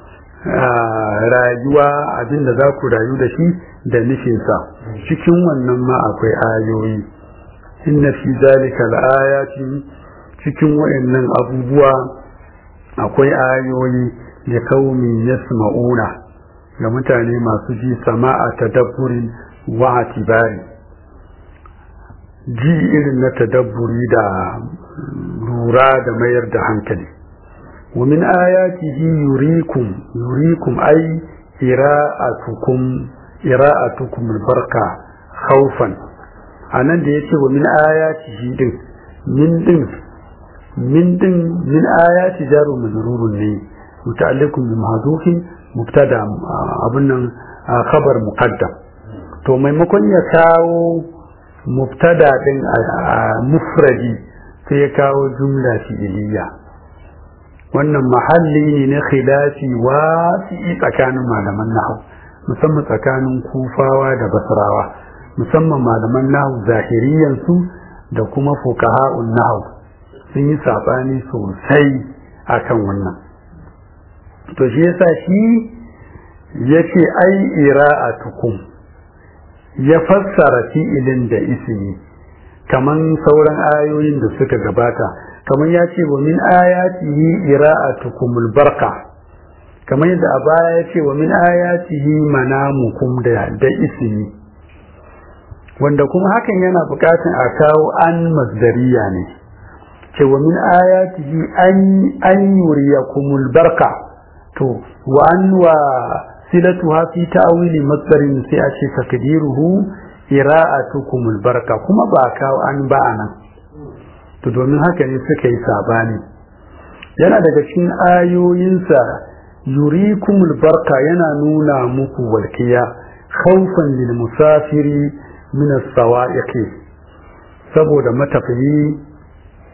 rayuwa abinda za ku rayu da shi da nufinsa cikin wannan ma akwai ayoyi inna fi zalika al-ayati cikin wayannan abubuwa akwai ayoyi da kaumin yasma'una ga mutane masu ji sama'a tadabburin wa atibari ji irin na tadabburi da lura da mayar da hankali wa min ayatihi yurikum yurikum ay ira'atukum ira'atukum albarka khawfan anan da yace wa min ayatihi din min din min din min ayati jaru majrurun ne muta'alliqun bi mahdhufin mubtada abun nan khabar muqaddam to maimakon ya kawo mubtada din a mufradi sai ya kawo jumla fi'iliya wannan mahalli ne na khilafi wasi'i tsakanin malaman nahwu musamman tsakanin kufawa da basrawa musamman malaman nahwu zahiriyan su da kuma fuqaha'un nahwu sun yi sabani sosai akan wannan to shi yasa shi yace ai ira'atukum ya fassara fi'ilin da ismi kaman sauran ayoyin da suka gabata kaman ya ce wa min ayatihi ira'atukumul barka kaman yadda a baya ya ce wa min ayatihi manamukum da da ismi wanda kuma hakan yana bukatun a kawo an masdariya ne ce wa min ayatihi an an yuriyakumul barka to wa an wa silatuha fi ta'wili masdarin sai a ce takdiruhu ira'atukumul barka kuma ba kawo an ba anan to domin haka ne suka yi sabani yana daga cikin ayoyinsa yurikumul barka yana nuna muku walkiya khawfan lil musafiri min as-sawa'iqi saboda matafiyi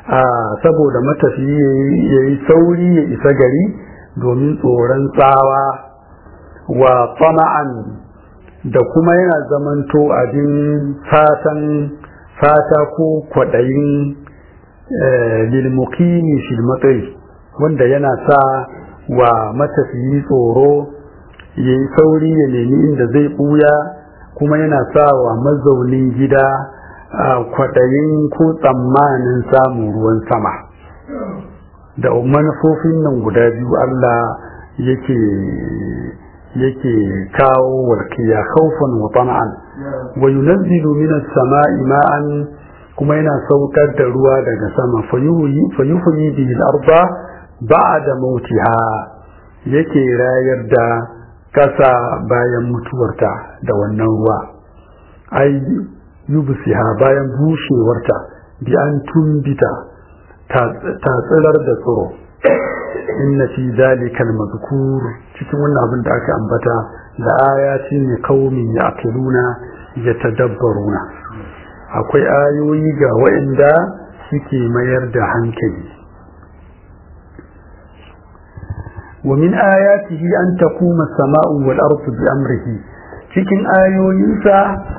saboda matafiyi ya yi sauri ya isa gari domin tsoron tsawa wa tsama'an da kuma yana zamanto abin fatan fata ko kwaɗayin lilmukini shilmatsai wanda yana sa wa matafiyi tsoro ya yi sauri ya nemi inda zai ɓuya kuma yana sa wa mazaunin gida kwaɗayin ko tsammanin samun ruwan sama da manufofin nan guda biyu Allah yake yake kawo walkiya khawfan wa tama'an wa yunazzilu minas sama'i ma'an kuma yana saukar da ruwa daga sama fayuhyi bihi al-arda ba'da mautiha yake rayar da kasa bayan mutuwarta da wannan ruwa ai yubsiha bayan bushewarta bi an tumbita ta tsirar da tsiro inna fi zalika al-mazkur cikin wannan abin da aka ambata da ayati ne qaumin yaqiluna yatadabbaruna akwai ayoyi ga waɗanda suke mayar da hankali ومن آياته أن تقوم السماء والأرض بأمره cikin ayoyinsa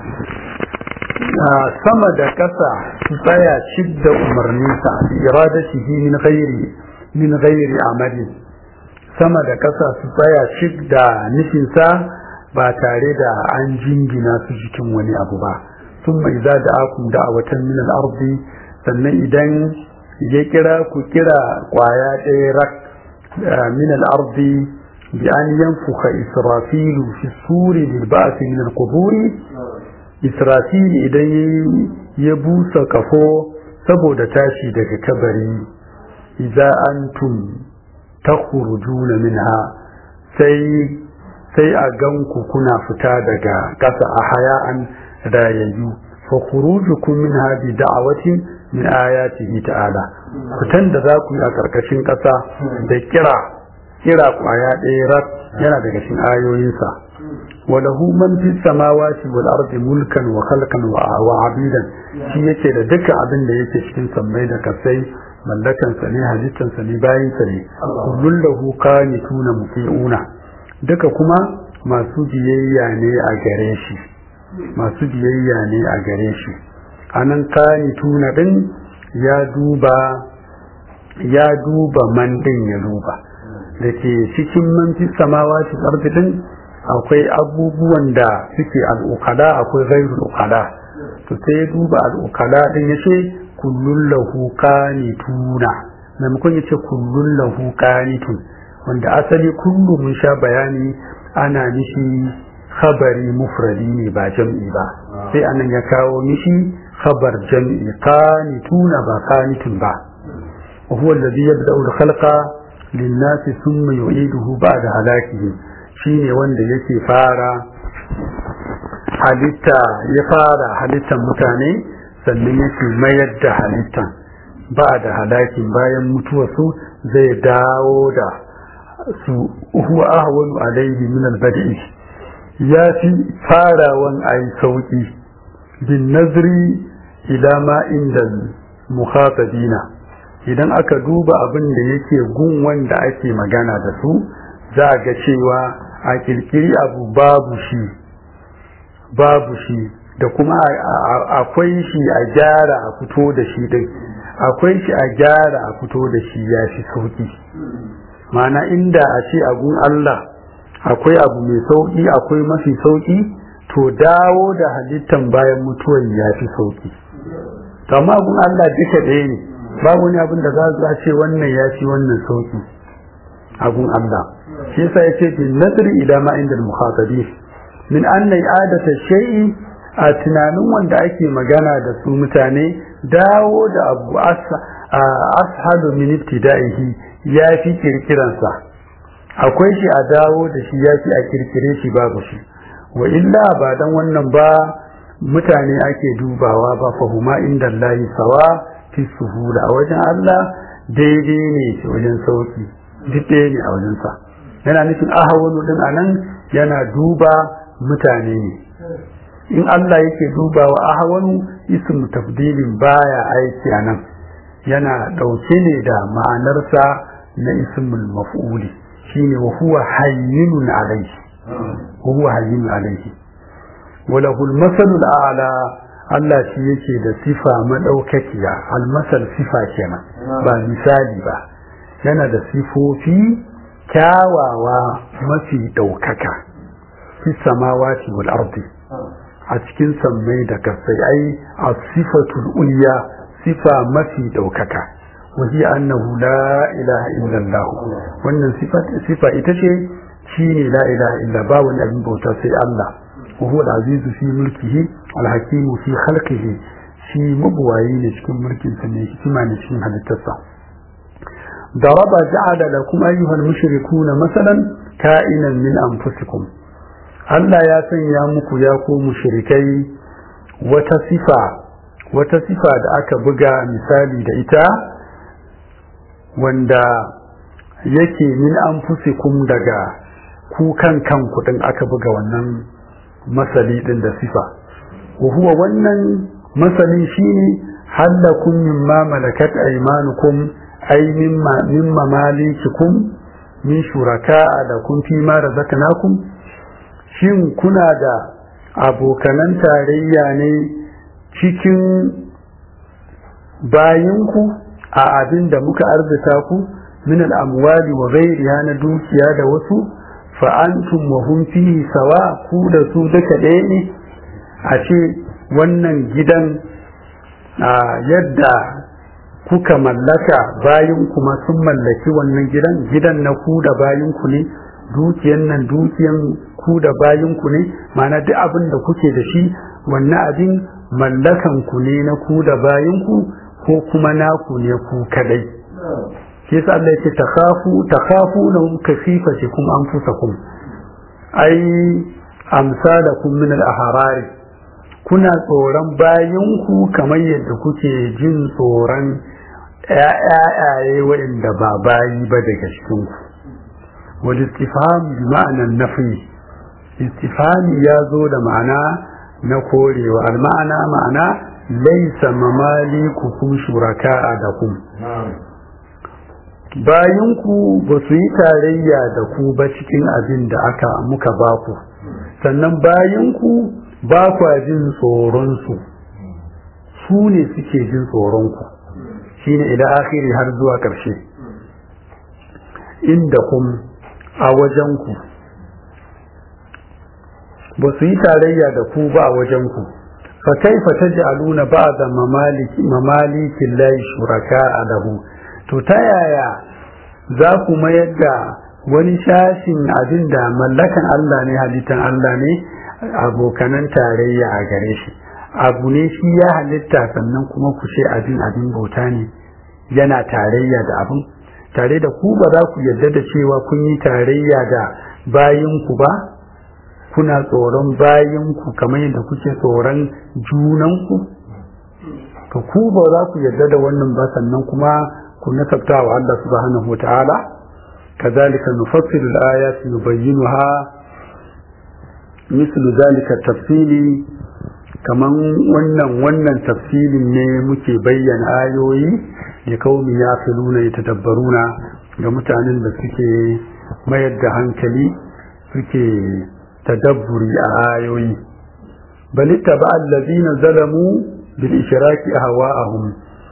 sama da ƙasa su tsaya cik da umarninsa bi iradatihi min ghairi min ghairi amali sama da ƙasa su tsaya cik da nufinsa ba tare da an jingina su cikin wani abu ba sun mai za da akun da a watan min al'arzi sannan idan ya kira ku kira kwaya ɗaya rak min al'arzi bi an yanfuka israfilu fi suri bil ba'si min al-quburi israfil idan ya busa kafo saboda tashi daga kabari idza antum takhrujuna minha sai sai a ganku kuna fita daga ƙasa a haya'an rayayyu fa khurujukum minha bi da'awatin min ayatihi ta'ala fitan da za ku yi a karkashin ƙasa da kira kira kwaya ɗaya rat yana daga cikin ayoyinsa وله من في السماوات والأرض ملكا وخلقا وعبيدا shi yake da duka abin da yake cikin sammai da kasai mallakan sa ne halittan sa ne bayin sa ne kullun lahu qanituna muti'una duka kuma masu biyayya ne a gare shi masu biyayya ne a gare shi anan qanituna din ya duba ya duba man din ya duba dake cikin man fi samawati ardi din akwai abubuwan da suke al'ukala akwai gairul ukala to sai duba al'ukala din ya ce kullun lahu qanituna maimakon ya ce kullun lahu qanitun wanda asali kullu mun sha bayani ana nishi khabari mufradi ne ba jam'i ba sai anan ya kawo mishi khabar jam'i qanituna ba qanitun ba وهو الذي يبدأ الخلق للناس ثم يعيده بعد هلاكه shine wanda yake fara halitta ya fara halittar mutane sannan yake mayar da halittan ba da halakin bayan mutuwarsu zai dawo da su huwa ahwanu alaihi min albadi ya fi farawan ayi sauki bin nazri ila ma inda mukhatabina idan aka duba abin da yake gun wanda ake magana da su za ga cewa a kirkiri abu babu shi babu shi da kuma akwai shi a gyara a fito da shi din akwai shi a gyara a fito da shi ya fi sauki mana inda a ce agun Allah akwai abu mai sauki akwai mafi sauki to dawo da halittan bayan mutuwar ya fi sauki amma agun Allah duka ɗaya ne babu wani abin da za a ce wannan ya fi wannan sauki agun Allah shi yasa yace bin nadri ila ma inda al-mukhatabi min anna i'adata shay'i a tunanin wanda ake magana da su mutane dawo da abu ashalu min ibtida'ihi ya fi kirkiransa akwai shi a dawo da shi ya fi a kirkire shi babu shi wa illa ba dan wannan ba mutane ake dubawa ba fahuma inda Allah sawa fi suhula a wajen Allah daidai ne wajen sauki duk ɗaya ne a wajensa yana nufin ahawanu din anan yana duba mutane ne in Allah yake dubawa ahawanu ismu tafdilin baya aiki anan yana ɗauke ne da ma'anarsa na ismul maf'uli shine wa huwa hayyinun alayhi wa huwa hayyinun alayhi wa lahul masalul a'la Allah shi yake da sifa madaukakiya almasal sifa kenan ba misali ba yana da sifofi kyawawa mafi ɗaukaka fi samawati wal ardi a cikin sammai da kasai ai a sifatul ulya sifa mafi ɗaukaka wahi annahu la ilaha illallah wannan sifa ita ce shine la ilaha illa ba wani abin bauta sai Allah wa huwa al-azizu fi mulkihi al-hakimu fi khalqihi shi mabuwayi ne cikin mulkin sa ne hikima ne cikin halittarsa ضرب جعل لكم أيها المشركون مثلا كائنا من أنفسكم Allah ya sanya muku ya ku mushrikai wata sifa wata sifa da aka buga misali da ita wanda yake min anfusikum daga ku kan kanku din aka buga wannan masali din da sifa wa huwa wannan masali shine halakum mimma malakat aymanukum ay mimma mimma malikikum min shuraka'a lakum fi ma razaqnakum shin kuna da abokanan tarayya ne cikin bayinku a abin da muka arzita ku min al'amwali wa ghairiha na dukiya da wasu fa'antum wa hum fihi sawa ku da su duka ɗaya ne a ce wannan gidan yadda kuka mallaka bayan kuma sun mallaki wannan gidan gidan na ku da bayan ku ne dukiyan nan dukiyan ku da bayan ku ne ma'ana duk abin da kuke da shi wannan abin mallakan ku ne na ku da bayan ku ko kuma naku ne ku kadai shi yasa Allah yake takhafu takhafu na kasifatikum anfusakum ai amsalakum min al-ahrari kuna tsoron bayan ku kamar yadda kuke jin tsoron ƴaƴaye waɗanda ba bayi ba daga cikin ku wal istifham bi ma'anan nafi istifhami ya zo da ma'ana na korewa al ma'ana ma'ana laisa mamalikukum shuraka'a da kum bayanku ba su yi tarayya da ku ba cikin abin da aka muka ba ku sannan bayanku ba kwa jin tsoronsu su ne suke jin tsoronku shine idan akhiri har zuwa ƙarshe inda kum a wajenku ba su yi tarayya da ku ba a wajenku fa kaifa taj'aluna ba'da mamaliki mamalikin lahi shuraka'a lahu to ta yaya za ku mayar da wani shashin abin da mallakan Allah ne halittan Allah ne abokanan tarayya a gare shi abu ne shi ya halitta sannan kuma ku ce abin abin bauta ne yana tarayya da abin tare da ku ba za ku yarda da cewa kun yi tarayya da bayinku ba kuna tsoron bayinku kamar yadda kuke tsoron junanku ka ku ba za ku yarda da wannan ba sannan kuma ku nasabta wa Allah subhanahu wa ta'ala kazalika nufassilu al-ayati nubayyinuha mislu zalika tafsili kaman wannan wannan tafsilin ne muke bayyana ayoyi ya kaumi ya filuna ya tadabbaruna ga mutanen da suke mayar da hankali suke tadabburi a ayoyi bal ittaba allazina zalamu bil ishraki ahwa'ahum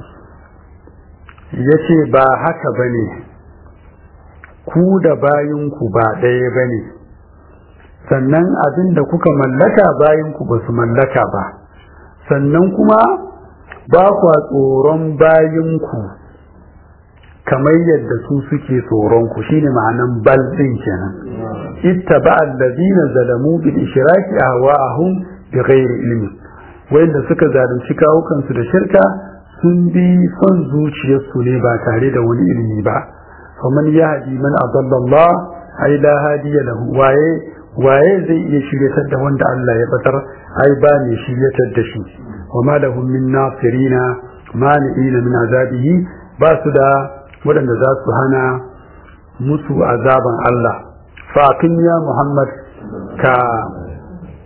yace ba haka bane ku da bayinku ba ɗaya bane sannan abin da kuka mallaka bayinku ba su mallaka ba sannan kuma ba kwa tsoron bayinku kamar yadda su suke tsoronku shine ma'anan bal din kenan ittaba allazina zalamu bil ishraki ahwa'ahum bighairi ilmi wanda suka zalunci kawukansu da shirka sun bi son zuciyarsu ne ba tare da wani ilimi ba faman yahdi man adalla Allah ai la hadiya lahu waye waye zai iya shiryatar da wanda Allah ya batar ai ba ne shiryatar da shi wa ma lahum min nasirina mani'ina min azabihi ba su da waɗanda za su hana musu azaban Allah fatin ya Muhammad ka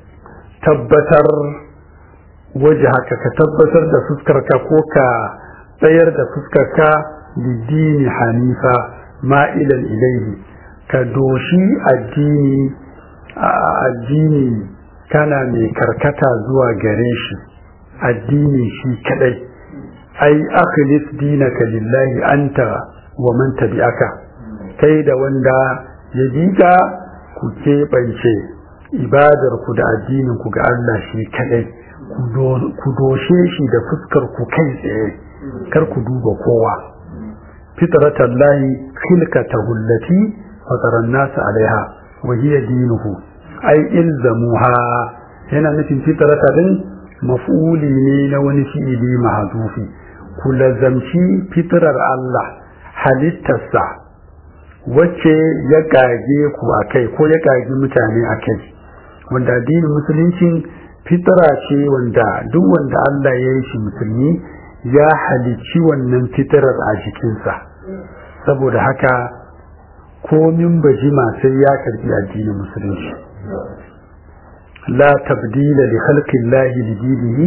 tabbatar waje haka ka tabbatar da fuskarka ko ka tsayar da fuskarka lidini hanifa ma'ilan ilaihi ka doshi addini addini kana mai karkata zuwa gare shi addini shi kadai ai akhlis dinaka lillahi anta wa man tabi'aka kai da wanda ya bika ku keɓance ibadar ku da addinin ku ga Allah shi kadai ku doshe shi da fuskar ku kai tsaye kar ku duba kowa fitratallahi khilqatahu allati fatara an-nas alaiha wa hiya dinuhu ai ilzamuha yana nufin fitrata din maf'uli ne na wani fi'ili mahzufi ku lazamci fitrar Allah halittarsa wacce ya kage ku akai ko ya kage mutane akai wanda addinin musulunci fitra ce wanda duk wanda Allah ya yi shi musulmi ya halicci wannan fitrar a jikinsa saboda haka komin bajima sai ya karbi addinin musulunci la tabdila li khalqillahi li dinihi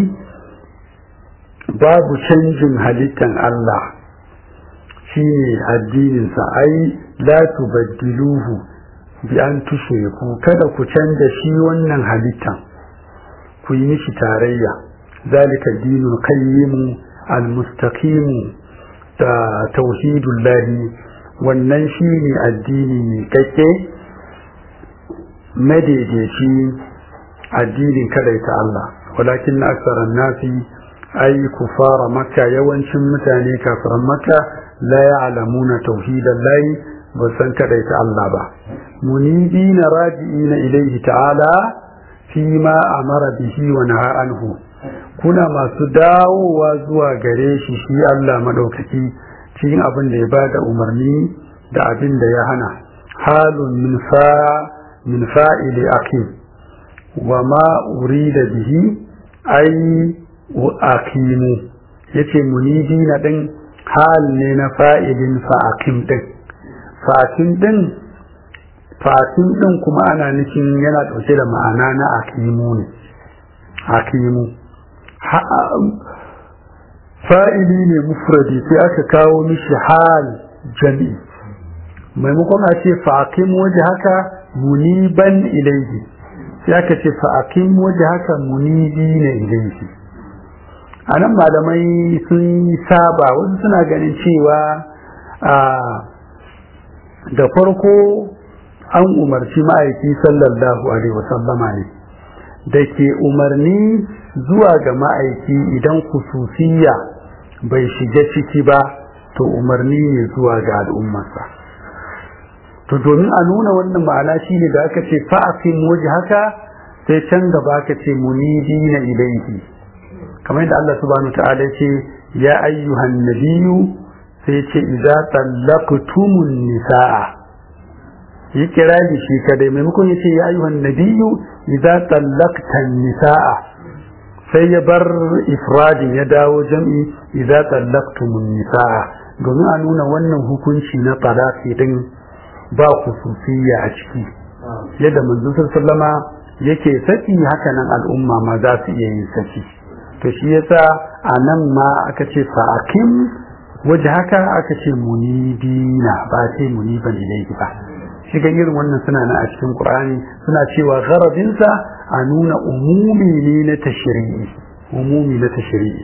babu canjin halittan Allah shine addininsa ai la tubaddiluhu bi an tushriku kada ku canja shi wannan halittan ku yi mishi tarayya zalika dinul qayyim al mustaqim da tauhidullahi wannan shine addini ne kake madaidaici addinin kadaita Allah walakin na aksaran nasi ai kufara makka yawancin mutane kafiran makka la ya'lamuna tauhidan lahi ba san kadaita Allah ba munibina raji'ina ilayhi ta'ala fi ma amara bihi wa naha anhu kuna masu dawowa zuwa gare shi shi Allah madaukaki cikin abin da ya bada umarni da abin da ya hana halun min fa min fa'ili akim wa ma urida bihi ai aqimu yace munibina din hal ne na fa'ilin fa'akim din fa'akim din fa'akim din kuma ana nufin yana dauke da ma'ana na aqimu ne aqimu fa'ili ne mufradi sai aka kawo mishi hal jami'i maimakon a ce fa'akim waje haka muniban ilaihi sai aka ce fa'akim waje haka munibi na ilaihi a nan malamai sun saba wasu suna ganin cewa da farko an umarci ma'aiki sallallahu alaihi wasallama ne da ke umarni zuwa ga ma'aiki idan kususiya bai shiga ciki ba to umarni ne zuwa ga al'ummarsa to domin a nuna wannan ma'ana shi ne da aka ce fa'afin waje haka sai can gaba aka ce munidi na ilaihi kamar yadda Allah subhanahu ta'ala ce ya ayyuhan nabiyyu sai ce idza tallaqtumun nisaa yi kira da shi kadai maimakon ya ce ya ayyuhan nabiyyu idza tallaqtan nisaa sai ya bar ifradin ya dawo jam'i idza tallaqtumun nisaa domin a nuna wannan hukunci na talaqi din ba khususiyya a ciki yadda manzo sallama yake saki hakanan al'umma ma za su iya yin saki to shi yasa a nan ma aka ce fa'akim waje haka aka ce munibina ba ce muniban ilaihi ba shi ga irin wannan suna na a cikin qur'ani suna cewa gharabinsa a nuna umumi ne na tashri'i umumi na tashri'i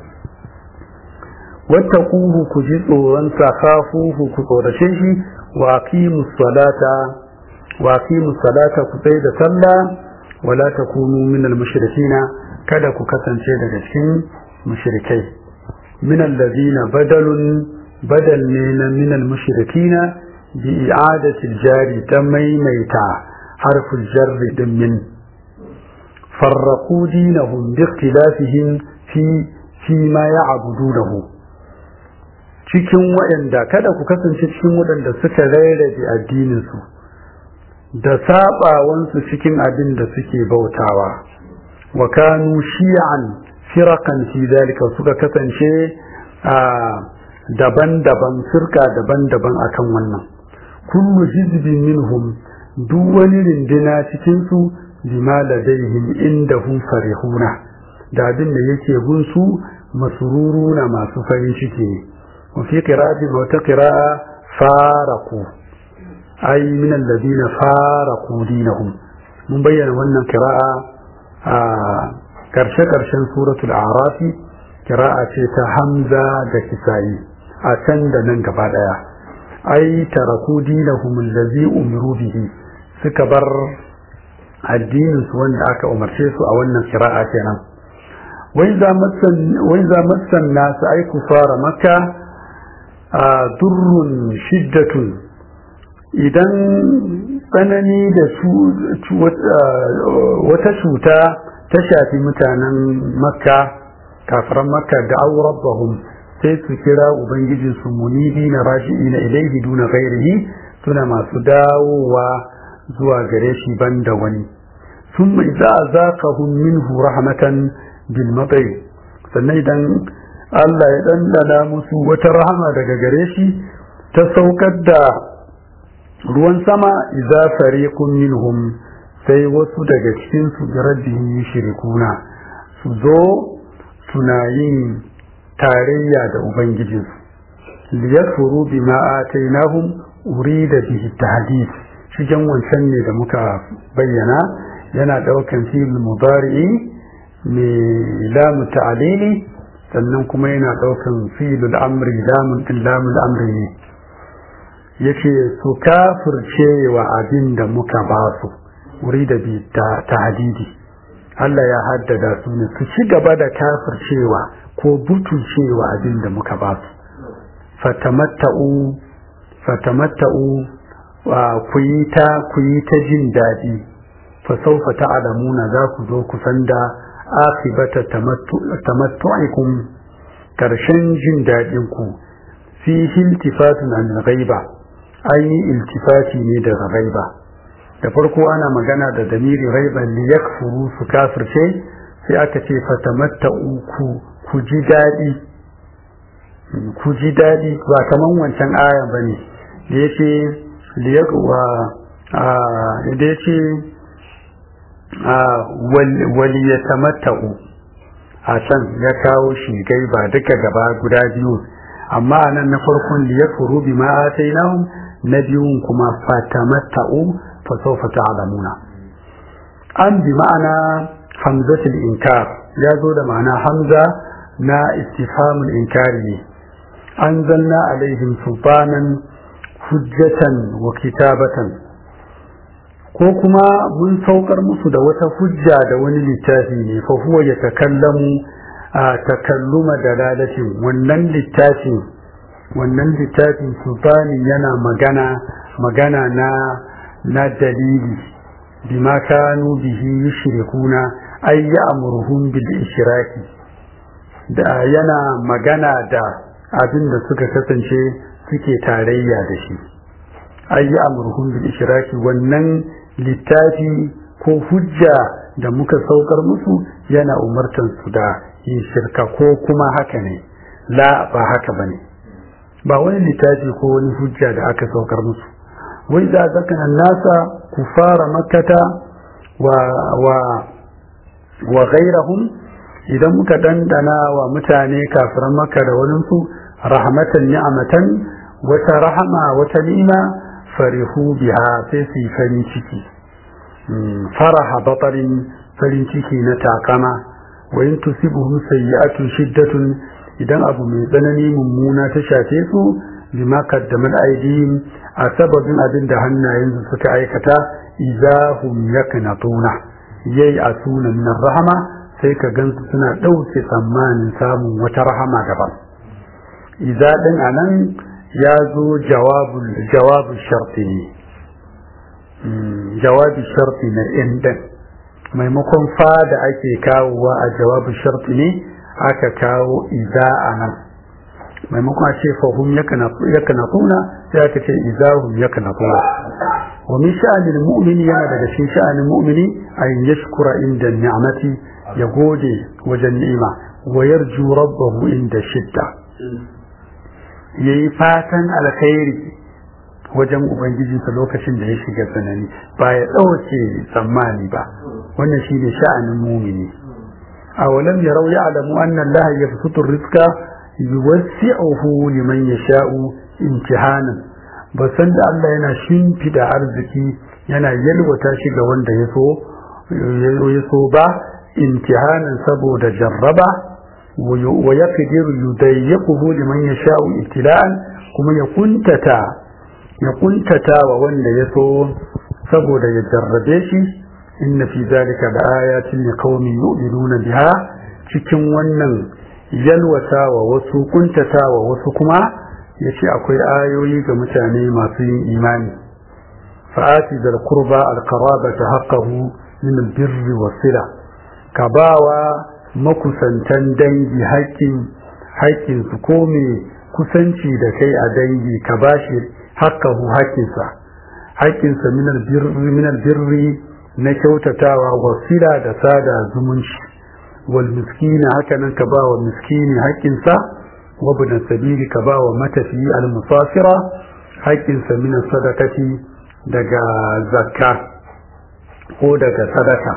wattaquhu ku ji tsoron sa khafuhu ku tsorace shi wa aqimus salata wa aqimus salata ku tsaya da sallah wala takunu minal mushrikina kada ku kasance daga cikin mushrikai min allazina badalun badal ne na min almushrikina bi i'adati aljari ta maimaita harful jarri din min farraqu dinahum bi ikhtilafihim fi fi ma ya'budunahu cikin waɗanda kada ku kasance cikin waɗanda suka rarrabe addinin su da sabawansu cikin abin da suke bautawa wa kanu shi'an firakan fi dalika suka kasance a daban-daban firka daban-daban akan wannan kullu hizbin minhum duk wani rindina cikin su bima ladaihim indahum farihuna da abin da yake gunsu masururuna masu farin ciki ne wa fi qira'ati wa ta qira'a faraku ay min alladhina faraku dinahum mun bayyana wannan qira'a a karshe karshen suratul a'rafi qira'a ce ta hamza da kisa'i a can da nan gaba daya ai taraku dinahum allazi umiru bihi suka bar addinin su wanda aka umarce su a wannan qira'a kenan wai za massan wai za massan nasu ai kufara makka durrun shiddatun idan tsanani da su wata cuta ta shafi mutanen makka kafiran makka da aurabbahum sai su kira ubangijinsu munibi na raji'i na ilaihi duna ghairihi suna masu dawowa zuwa gare shi banda wani sun mai za a zaka minhu rahmatan bil matsayi sannan idan Allah ya ɗanɗana musu wata rahama daga gare shi ta saukar da ruwan sama iza fariqun minhum sai wasu daga cikin su da rabbihim yushrikuna su zo suna yin tarayya da ubangijinsu liyakfuru bima atainahum urida bihi tahdid cikin wancan ne da muka bayyana yana daukan fi'il mudari'i mai lamu ta'alili sannan kuma yana daukan fi'ilul amri lamun din lamul amri ne yace su kafirce wa abin da muka ba su urida bi tahdidi Allah ya haddada su ne su ci gaba da kafircewa ko butulcewa abin da muka ba su fatamatta'u fatamatta'u ku yi ta ku yi ta jin daɗi fa saufa ta'lamuna za ku zo ku san da akibata tamattu'ikum karshen jin daɗin ku fi iltifatun an ghaiba an yi iltifati ne daga ghaiba da farko ana magana da damiri ghaiba li yakfuru su kafirce sai aka ce fatamatta'u ku ku ji daɗi ku ji daɗi ba kaman wancan aya ba ne da ya ce da ya ce waliya tamatta'u a can ya kawo shi gai ba duka gaba guda biyu amma a nan na farkon liya furu bi ma'atai na biyun kuma fatamatta'u fa sawfa ta'lamuna an bi ma'ana hamzatul inkar ya zo da ma'ana hamza na istifhamul inkari ne an zanna alaihim sultanan hujjatan wa kitabatan ko kuma mun saukar musu da wata hujja da wani littafi ne fa huwa ya takallamu a takalluma dalalatin wannan littafin wannan littafin sultani yana magana magana na na dalili bima kanu bihi yushrikuna ay ya'muruhum bil ishraki da yana magana da abin da suka kasance suke tarayya da shi ay ya'muruhum bil ishraki wannan littafi ko hujja da muka saukar musu yana umartan su da yin shirka ko kuma haka ne la ba haka bane ba wani littafi ko wani hujja da aka saukar musu wai za zakana nasa kufara makkata wa wa wa ghairahum idan muka dandana wa mutane kafiran makka da waninsu rahmatan ni'amatan wata rahama wata ni'ima farihu biha sai su yi farin ciki faraha batarin farin ciki na takama wa in tusibuhum sayyi'atun shiddatun idan abu mai tsanani mummuna ta shafe su bima qaddamat aydihim a sababin abin da hannayensu suka aikata idahum yaknatuna yayi asuna min rahama sai ka gansu suna ɗauke tsammanin samun wata rahama daban idza din anan ya zo jawabu sharti ne jawabi sharti na indan maimakon fa da ake kawowa a jawabu sharti ne aka kawo iza a nan maimakon a ce fahim ya kanatuna sai aka ce izahum ya kanatuna wa min sha'anin mu'mini yana daga cikin sha'anin mu'mini an yashkura inda ni'amati ya gode wajen ni'ima wa yarju rabbahu inda shidda ya yi fatan alkhairi wajen ubangijinsa lokacin da ya shiga tsanani ba ya ɗauke tsammani ba wannan shi ne sha'anin mumini awalam yarau ya'lamu anna Allah yabsutu rizqa yuwassi'uhu liman yasha'u imtihanan ba san da Allah yana shimfida arziki yana yalwata shi ga wanda ya so ya so ba imtihanan saboda jarraba wa yaqdiru yudayyiquhu liman yasha'u ibtila'an kuma ya kuntata ya kuntata wa wanda ya so saboda ya jarrabe shi inna fi zalika da ayatin liqaumin yu'minuna biha cikin wannan yalwata wa wasu kuntata wa wasu kuma yace akwai ayoyi ga mutane masu yin imani fa'ati dal qurba al qarabata haqqahu min al birri was sila ka bawa makusantan dangi haƙƙin haƙƙin su ko me kusanci da kai a dangi ka bashi haqqahu haƙƙinsa haƙƙinsa min al birri min al birri na kyautatawa wasila da sada zumunci wal miskina haka nan ka ba wa miskini haƙƙinsa wa bin sabili ka ba wa matafi al musafira haƙƙinsa min sadaqati daga zakka ko daga sadaka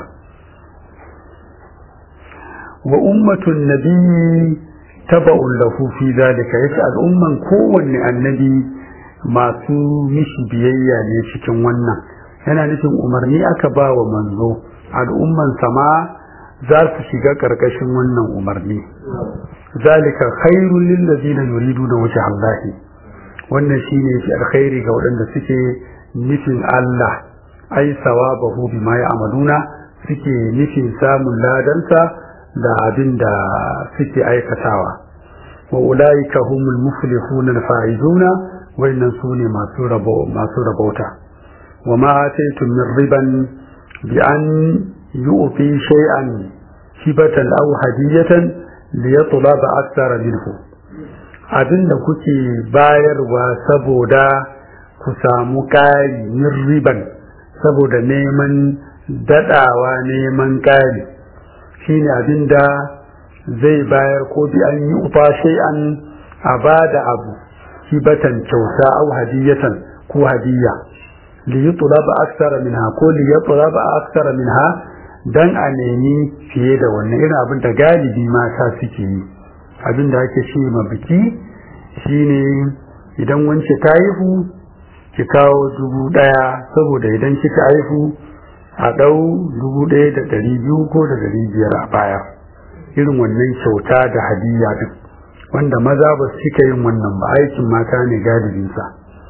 wa ummatun nabiyyi taba'un lahu fi zalika yace al'umman kowanne annabi masu mishi biyayya ne cikin wannan yana nufin umarni aka ba wa manzo al'umman sama za su shiga ƙarƙashin wannan umarni zalika khairul lil ladina yuriduna wajha Allah wannan shine shi alkhairi ga waɗanda suke nufin Allah ai sawabahu bima ya'maluna suke nufin samun ladansa da abin da suke aikatawa wa ulaika humul muflihuna al-faizuna wannan sune masu rabo masu rabauta وما آتيتم من ربا بأن يؤتي شيئا هبة أو هدية ليطلب أكثر منه abin da kuke bayarwa saboda ku samu ƙari min riban saboda neman daɗawa neman ƙari shine abin da zai bayar ko bi an yi ufa an a ba da abu hibatan kyauta au hadiyatan ko hadiyya liyutlab aksara minha ko liyutlab aksara minha dan a nemi fiye da wannan irin abin da galibi mata suke yi abin da ake ce ma biki shine idan wance ta haihu ki kawo dubu daya saboda idan kika haihu a dau dubu daya da dari biyu ko da dari biyar a baya irin wannan kyauta da hadiyya duk wanda maza ba su cika yin wannan ba aikin mata ne galibinsa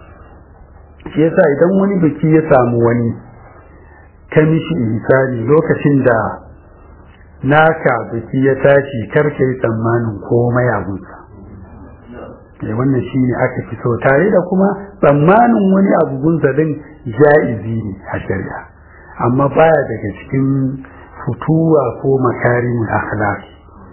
shi yasa idan wani biki ya samu wani ka mishi misali lokacin da naka biki ya tashi karka yi tsammanin komai abunsa eh wannan shi ne aka fi so tare da kuma tsammanin wani abubuwan din ja'izi ne a shari'a amma baya daga cikin futuwa ko makarin akhlaq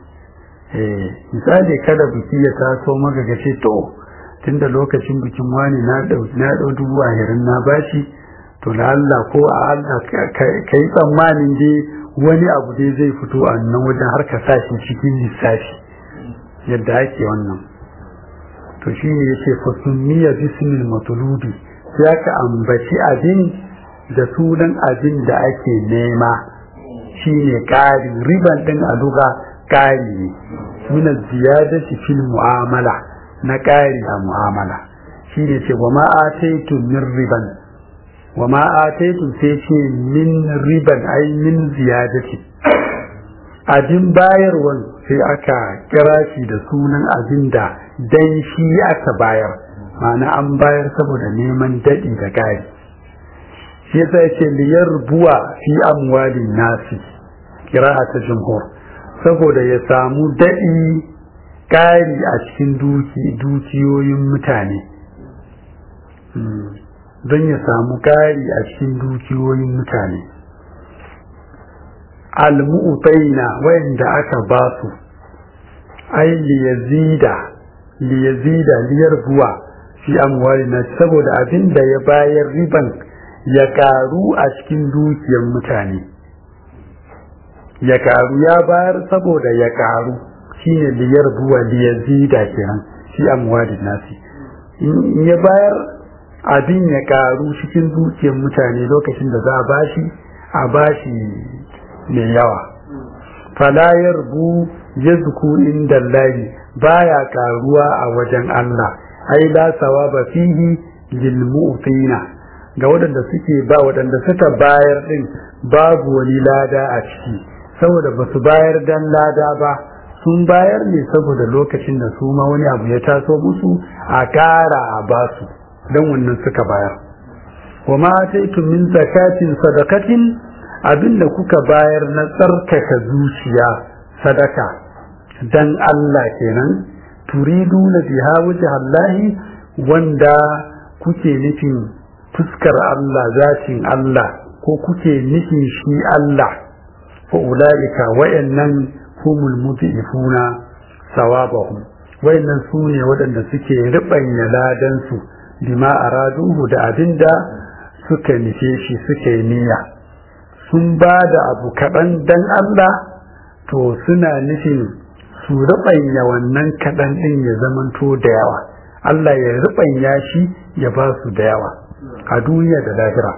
eh misali kada biki ya taso maka gace to tunda lokacin bikin wani na dau na dau dubu ahirin na bashi to da Allah ko a Allah kai tsammanin dai wani abu dai zai fito a nan wajen har ka sashi cikin lissafi yadda ake wannan to shi ne yace fa sunniya bismil matlubi sai aka ambaci abin da sunan abin da ake nema shine ƙari riban din a duka ƙari ne min ziyadati fil mu'amala na ƙari a mu'amala shi ne ce wa ma'ataitu min riban wa ma'ataitu sai ce min riban ai min ziyadati abin bayarwan sai aka kira shi da sunan abin da dan shi aka bayar ma'ana an bayar saboda neman daɗi da ƙari shi yasa yace liyar buwa fi amwalin nasi kira'a ta jumhur saboda ya samu daɗi ƙari a cikin dukiyoyin mutane don ya samu ƙari a cikin dukiyoyin mutane almu'taina wayanda aka ba su ai liyazida liyazida liyarbuwa fi amwalina saboda abin da ya bayar riban ya karu a cikin dukiyar mutane ya karu ya bayar saboda ya karu shine liyar buwa liyazida kenan fi amwalin nasi in ya bayar abin ya karu cikin dukiyar mutane lokacin da za a bashi a bashi mai yawa fala yarbu yazku inda Allah baya karuwa a wajen Allah ai la sawaba fihi lil mu'tina ga waɗanda suke ba waɗanda suka bayar din babu wani lada a ciki saboda ba su bayar dan lada ba sun bayar ne saboda lokacin da su ma wani abu ya taso musu a ƙara a basu don wannan suka bayar wa ma ataitum min zakatin sadakatin abinda kuka bayar na tsarkaka zuciya sadaka dan Allah kenan turidu na biha wajhallahi wanda kuke nufin fuskar Allah zatin Allah ko kuke nufin shi Allah fa ulaika wayannan humul mudhifuna sawabahum wayannan sune waɗanda suke ribanya ladan su bima araduhu da abinda suka nufe shi suka yi niyya sun ba da abu kaɗan dan Allah to suna nufin su ribanya wannan kaɗan ɗin ya zamanto da yawa Allah ya ribanya shi ya ba su da yawa a duniya da lahira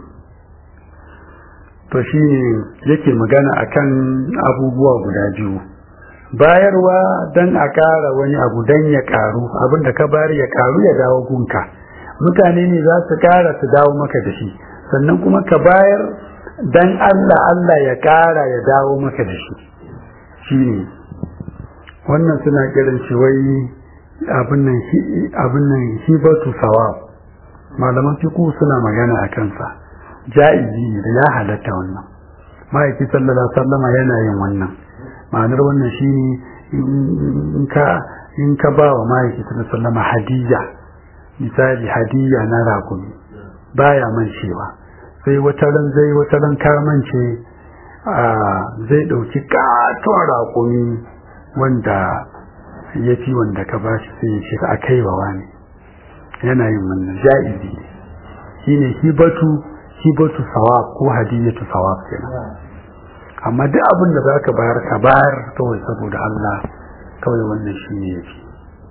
to shi ne yake magana akan abubuwa guda biyu bayarwa don a ƙara wani abu don ya ƙaru abinda ka bayar ya ƙaru ya dawo gunka mutane ne za su ƙara su dawo maka da shi sannan kuma ka bayar don Allah Allah ya ƙara ya dawo maka da shi shi ne wannan suna kiran shi wai abin nan hibatu sawab malaman fiku suna magana a kansa ja'izi ne da ya halatta wannan ma'aiki sallallahu alaihi wasallama yana yin wannan ma'anar wannan shine in ka in ka ba wa ma'aiki sallallahu alaihi wasallama hadiyya misali hadiyya na rakumi baya mancewa sai wata ran zai wata ran ka mance zai dauki katon rakumi wanda ya fi wanda ka bashi sai ya ce a kai wa wani yana yin wannan ja'izi shine hibatu hibatu sawab ko hadiyatu sawab kenan amma duk abin da zaka bayar ka bayar kawai saboda Allah kawai wannan shine yake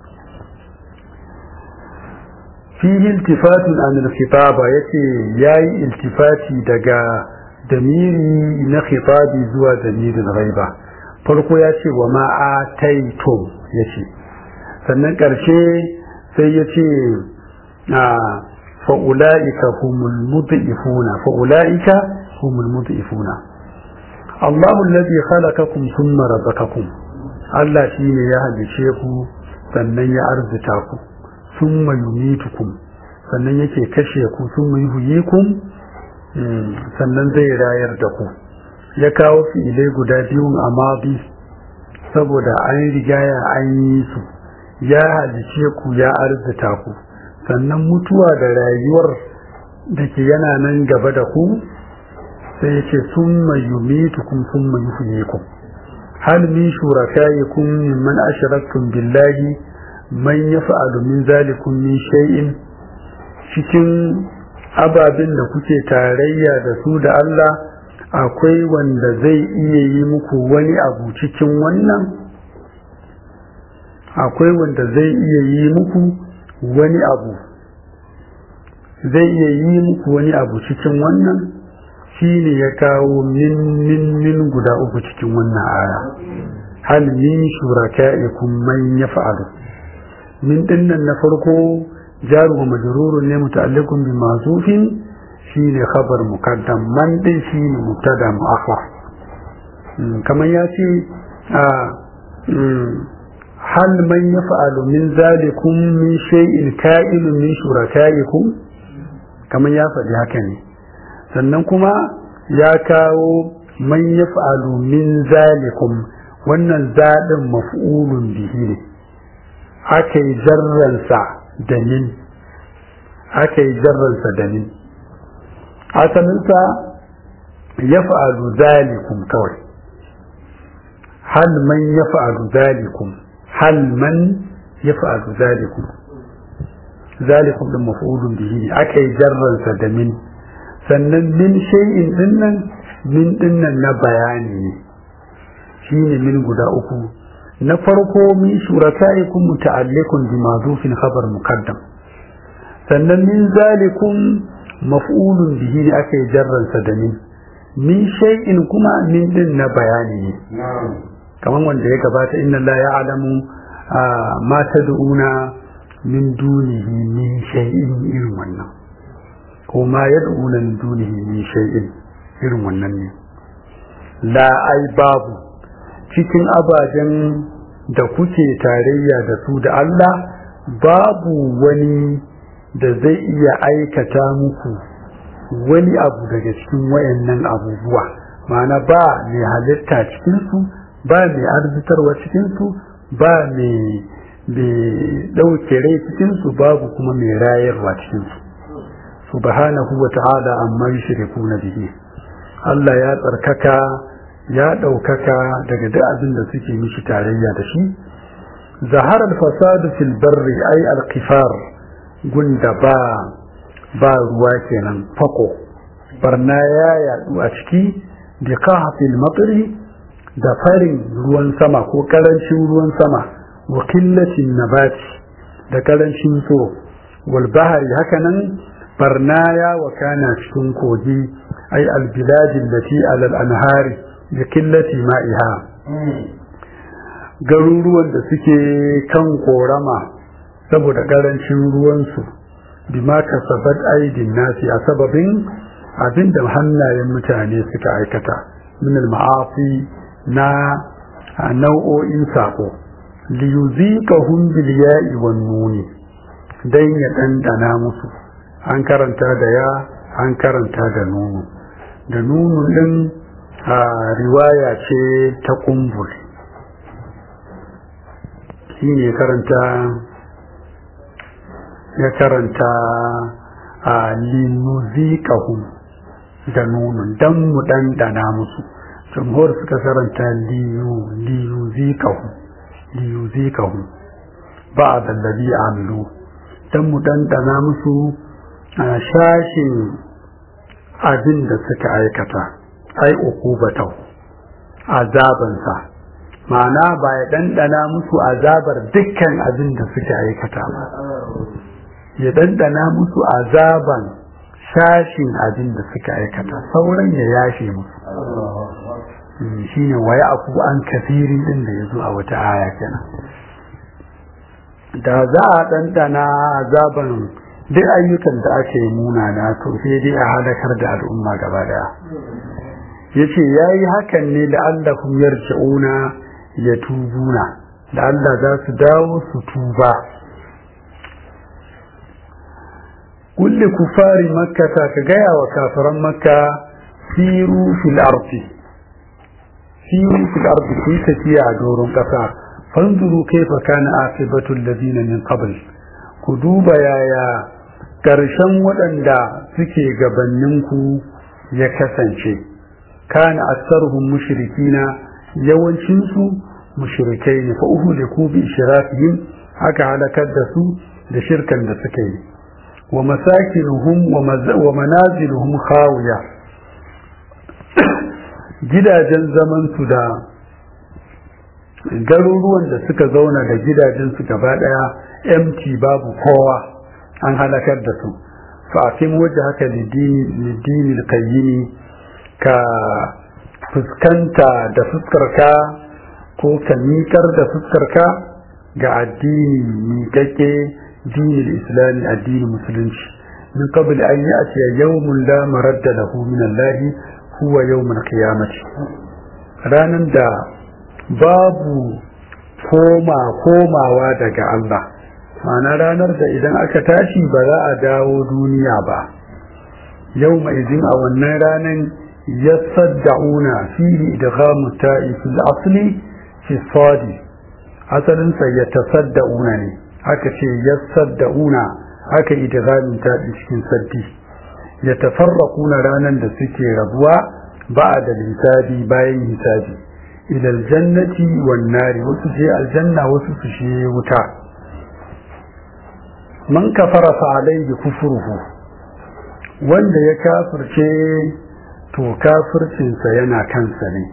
fihi iltifatun an al-khitaba yace yayi iltifati daga damiri na khitabi zuwa damirin ghaiba farko ya ce wa ma ataitum yace sannan karshe sai ya ce فأولئك هم المضعفون فأولئك هم المضعفون الله الذي خلقكم ثم رزقكم Allah shi ne ya halice ku sannan ya arzita ku sun yumitukum sannan yake kashe ku sun yuhyikum sannan zai rayar da ku ya kawo fi'ilai guda biyun a mabi saboda an rigaya an yi su ya halice ku ya arzita ku sannan mutuwa da rayuwar da ke yana nan gaba da ku sai ya ce sun mayumitukum sun mayuhuyikum hal min shurakayikum mimman ashraktum billahi man yaf'alu min zalikum min shay'in cikin ababen da kuke tarayya da su da Allah akwai wanda zai iya yi muku wani abu cikin wannan akwai wanda zai iya yi muku wani abu zai iya yi muku wani abu cikin wannan shi ne ya kawo min min min guda uku cikin wannan aya hal min shuraka'ikum man yaf'alu min dinnan na farko jaru wa majrurun ne muta'alliqun bi ma'zufin shine khabar muqaddam man din shine mubtada mu'akhkhar kamar ya ce a hal man yaf'alu min zalikum min shay'in ka'ilun min shuraka'ikum kamar ya faɗi haka ne sannan kuma ya kawo man yaf'alu min zalikum wannan zaɗin maf'ulun bihi ne aka yi jarransa da min aka yi jarransa da min asalinsa yaf'alu zalikum kawai hal man yaf'alu zalikum hal man yaf'alu zalikum zalikum din maf'ulun bihi ne aka yi jarransa da min sannan min shay'in dinnan min dinnan na bayani ne shine min guda uku na farko min shurakaikum muta'alliqun bi mazufin khabar muqaddam sannan min zalikum maf'ulun bihi ne aka yi jarransa da min min shay'in kuma min din na bayani ne kamar wanda ya gabata inna la ya'lamu ma tad'una min dunihi min shay'in irin wannan ko ma yad'una min dunihi min shay'in irin wannan ne la ai babu cikin abajen da kuke tarayya da su da Allah babu wani da zai iya aikata muku wani abu daga cikin wayannan abubuwa ma'ana ba mai halitta cikinsu ba mai arzitarwa cikinsu ba mai ɗauke rai cikinsu babu kuma mai rayarwa cikinsu subhanahu wa ta'ala amma yushriku na bihi Allah ya tsarkaka ya ɗaukaka daga duk abin da suke mishi tarayya da shi zahar al-fasadu fil barri ay al-qifar gunda ba ba ruwa kenan fako barna ya yadu a ciki bi qahfil matri da farin ruwan sama ko karancin ruwan sama wa qillatin nabati da karancin so wal bahri hakanan barna ya wakana cikin kogi ay al biladin lati ala al anhari bi qillati ma'iha garuruwan da suke kan korama saboda karancin ruwansu bima kasabat aidin nasi a sababin abinda hannayen mutane suka aikata min al-ma'asi na nau'o'in sako li yuziqahum bil ya'i wan nuni dan ya dandana musu an karanta da ya an karanta da nunu da nunu din riwaya ce ta kumbul shine karanta ya karanta a linuziqahum da nunun dan mu dandana musu jumhur suka karanta liyu liyuziqahum liyuziqahum ba'd alladhi amilu dan mu dandana musu a shashin abin da suka aikata ai uqubatahu azabansa ma'ana ba ya dandana musu azabar dukkan abin da suka aikata ba ya dandana musu azaban shashin abin da suka aikata sauran ya yashe musu shi ne waya aku an kafirin din da ya zo a wata aya kenan da za a dandana azaban duk ayyukan da aka yi munana to sai dai a halakar da al'umma gaba daya ya ce ya yi hakan ne da allahum yarji'una ya tubuna da allah za su dawo su tuba kulle kufari makka ta ka gaya wa kafiran makka siru fil ardi siru fil ardi ku tafiya a doron kasa fanzuru kaifa kana akibatu alladhina min qabl ku duba yaya karshen waɗanda suke gabaninku ya kasance kana aktsaruhum mushrikina yawancin su mushrikai ne fa uhliku bi ishrakihim aka halakar da su da shirkan da suka yi wa masakinuhum wa manaziluhum khawiya gidajen zaman su da garuruwan da suka zauna da gidajen su gaba daya empty babu kowa an halakar da su fa akim wajhaka lidini al-qayyim ka fuskanta da fuskarka ko ka miƙar da fuskarka ga addini miƙaƙe dinin islami addinin musulunci min qabl an ya'ti yawmun la maradda lahu min Allah huwa yawmul qiyamati ranan da babu koma komawa daga Allah ma'ana ranar da idan aka tashi ba za a dawo duniya ba yawma idin a wannan ranan yasadda'una fihi idghamu ta'i fil asli fi sadi asalin sa yatasadda'una ne aka ce yasadda'una aka idghamin ta'i cikin saddi yatafarraquna ranan da suke rabuwa ba'da hisabi bayan hisabi ila aljannati wan nari wasu je aljanna wasu su je wuta man kafara fa alayhi kufruhu wanda ya kafirce to kafircinsa yana kansa ne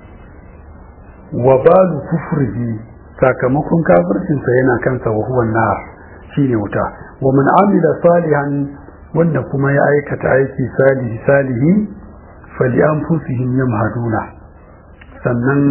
wa balu kufrihi sakamakon kafircinsa yana kansa wa huwa nar shine wuta wa man amila salihan wanda kuma ya aikata aiki salihi salihi fali anfusihim yamhaduna sannan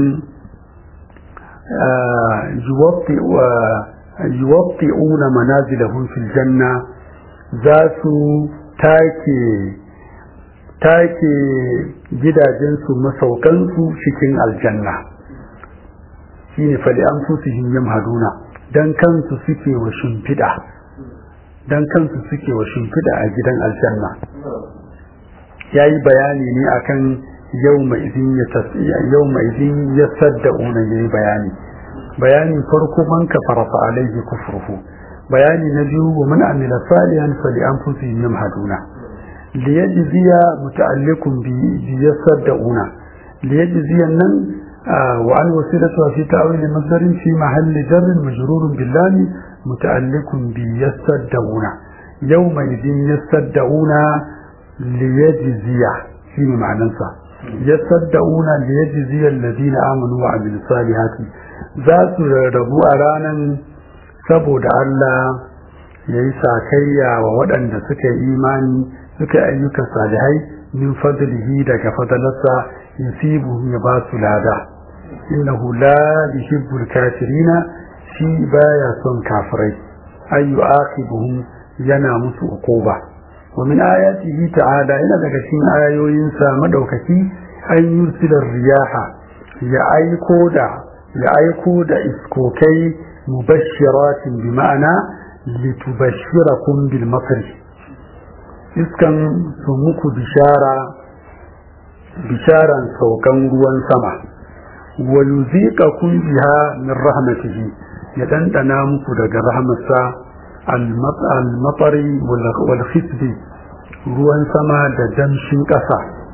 yuwaffi'una manazilahum fil janna za su take take gidajensu masaukansu cikin aljanna shine fali anfusihim yamhaduna dan kansu suke wa shimfiɗa dan kansu suke wa shimfiɗa a gidan aljanna yayi bayani ne akan yawma idin ya tasbiya yawma idin ya sadda'una yayi bayani bayani farko man kafara fa alaihi kufruhu bayani na biyu wa man amila salihan fali anfusihim yamhaduna liyajziya muta'alliqun bi yasadda'una liyajziya nan wa an wasilatu fi ta'wil masdar fi mahall jar majrur bil lam muta'alliqun bi yasadda'una yawma idin yasadda'una liyajziya shi ma'anansa yasadda'una liyajziya alladhina amanu wa amilus salihati za su rarrabu a ranan saboda Allah ya yi sakayya wa waɗanda suka yi imani suka ayyuka salihai min fadlihi daga fadalarsa yusibu ya ba su lada innahu la yuhibbul kafirina shi baya son kafirai ayu aqibuhum yana musu uquba wa min ayatihi ta'ala ina daga cikin ayoyinsa madaukaki an yursila riyaha ya aiko da ya aiko da iskokai mubashiratin bi ma'ana litubashirakum bil makr iskan su muku bishara bisharan saukan ruwan sama wa yuziqakum biha min rahmatihi ya dandana muku daga rahmatsa al-matari wal khisbi ruwan sama da damshin ƙasa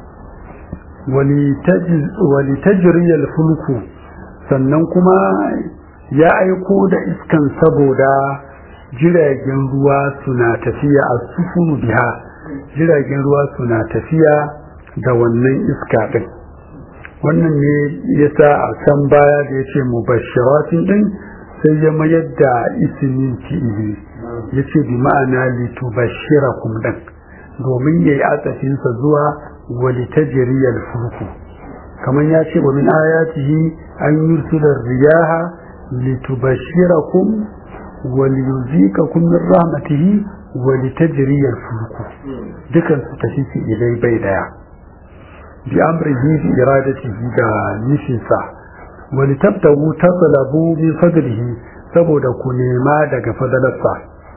wali tajriyal fulku sannan kuma ya aiko da iskan saboda jiragen ruwa suna tafiya a sufunu biha jiragen ruwa suna tafiya da wannan iska ɗin wannan ne ya sa a can baya da ya ce mubashiratin ɗin sai ya mayar da isimin fi'ili ya ce bi ma'ana litubashira kum ɗin domin ya yi atsafinsa zuwa walitajiriyar fulku kamar ya ce wa min ayatihi an yursila riyaha litubashirakum waliyuzikakum min rahmatihi walitajriyal fulku dukan su tafi fi ilai bai daya bi amrihi bi iradatihi da nishinsa walitabtagu tatlabu min fadlihi saboda ku nema daga fadalarsa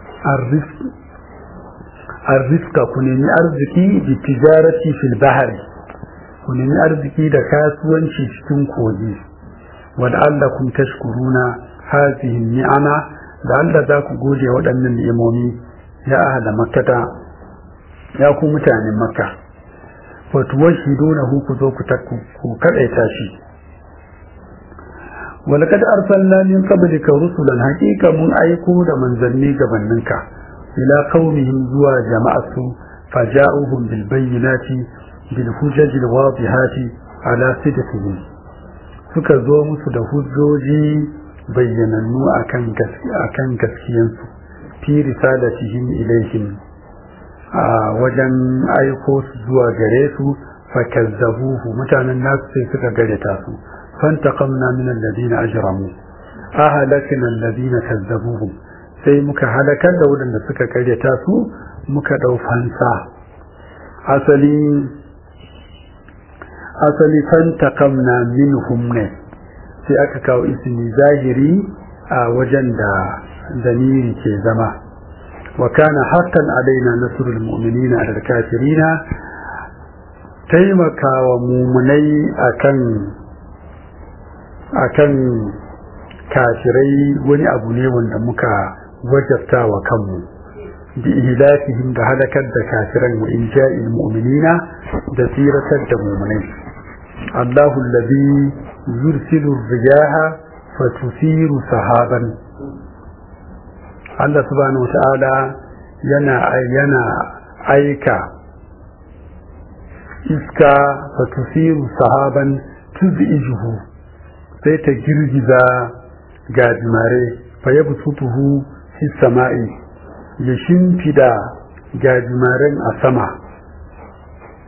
arzika ku nemi arziki bi tijarati fil bahri ku nemi arziki da kasuwanci cikin kogi wada'allakum tashkuruna hadhihi ni'ama da Allah za ku gode waɗannan ni'imomi ya ahla makkata ya ku mutanen makka fa tuwashidunahu ku zo ku takku ku kadaita shi walaqad arsalna min qablika rusulan haqiqa mun aiko da manzanni gabaninka ila qaumihim zuwa jama'atu faja'uhum bil bayyinati bil hujaj al wadihati ala sidqihim suka zo musu da hujjoji bayyanannu akan gaskiya akan gaskiyansu fi risalatihim ilaihim a wajen aiko su zuwa gare su fakazzabuhu mutanen nasu sai suka gareta su fantaqamna min alladhina ajramu ahlakna alladhina kazzabuhum sai muka halakar da waɗanda suka karyata su muka ɗau fansa asali asali fantaqamna minhum ne sai aka kawo ismi zahiri a wajen da damiri ke zama wa kana haqqan alaina nasrul mu'minina ala kafirina taimakawa mumunai akan akan kafirai wani abu ne wanda muka wajabta wa kanmu bi ihlafihim da halakar da kafiran wa inja'il mu'minina da tsiratar da mumunai Allahu alladhi yursilu riyaha fatusiru sahaban Allah subhanahu wata'ala yana yana aika iska fatusiru sahaban tuz'ijuhu sai ta girgiza gajimare fa yabsutuhu fi sama'i ya shimfida gajimaren a sama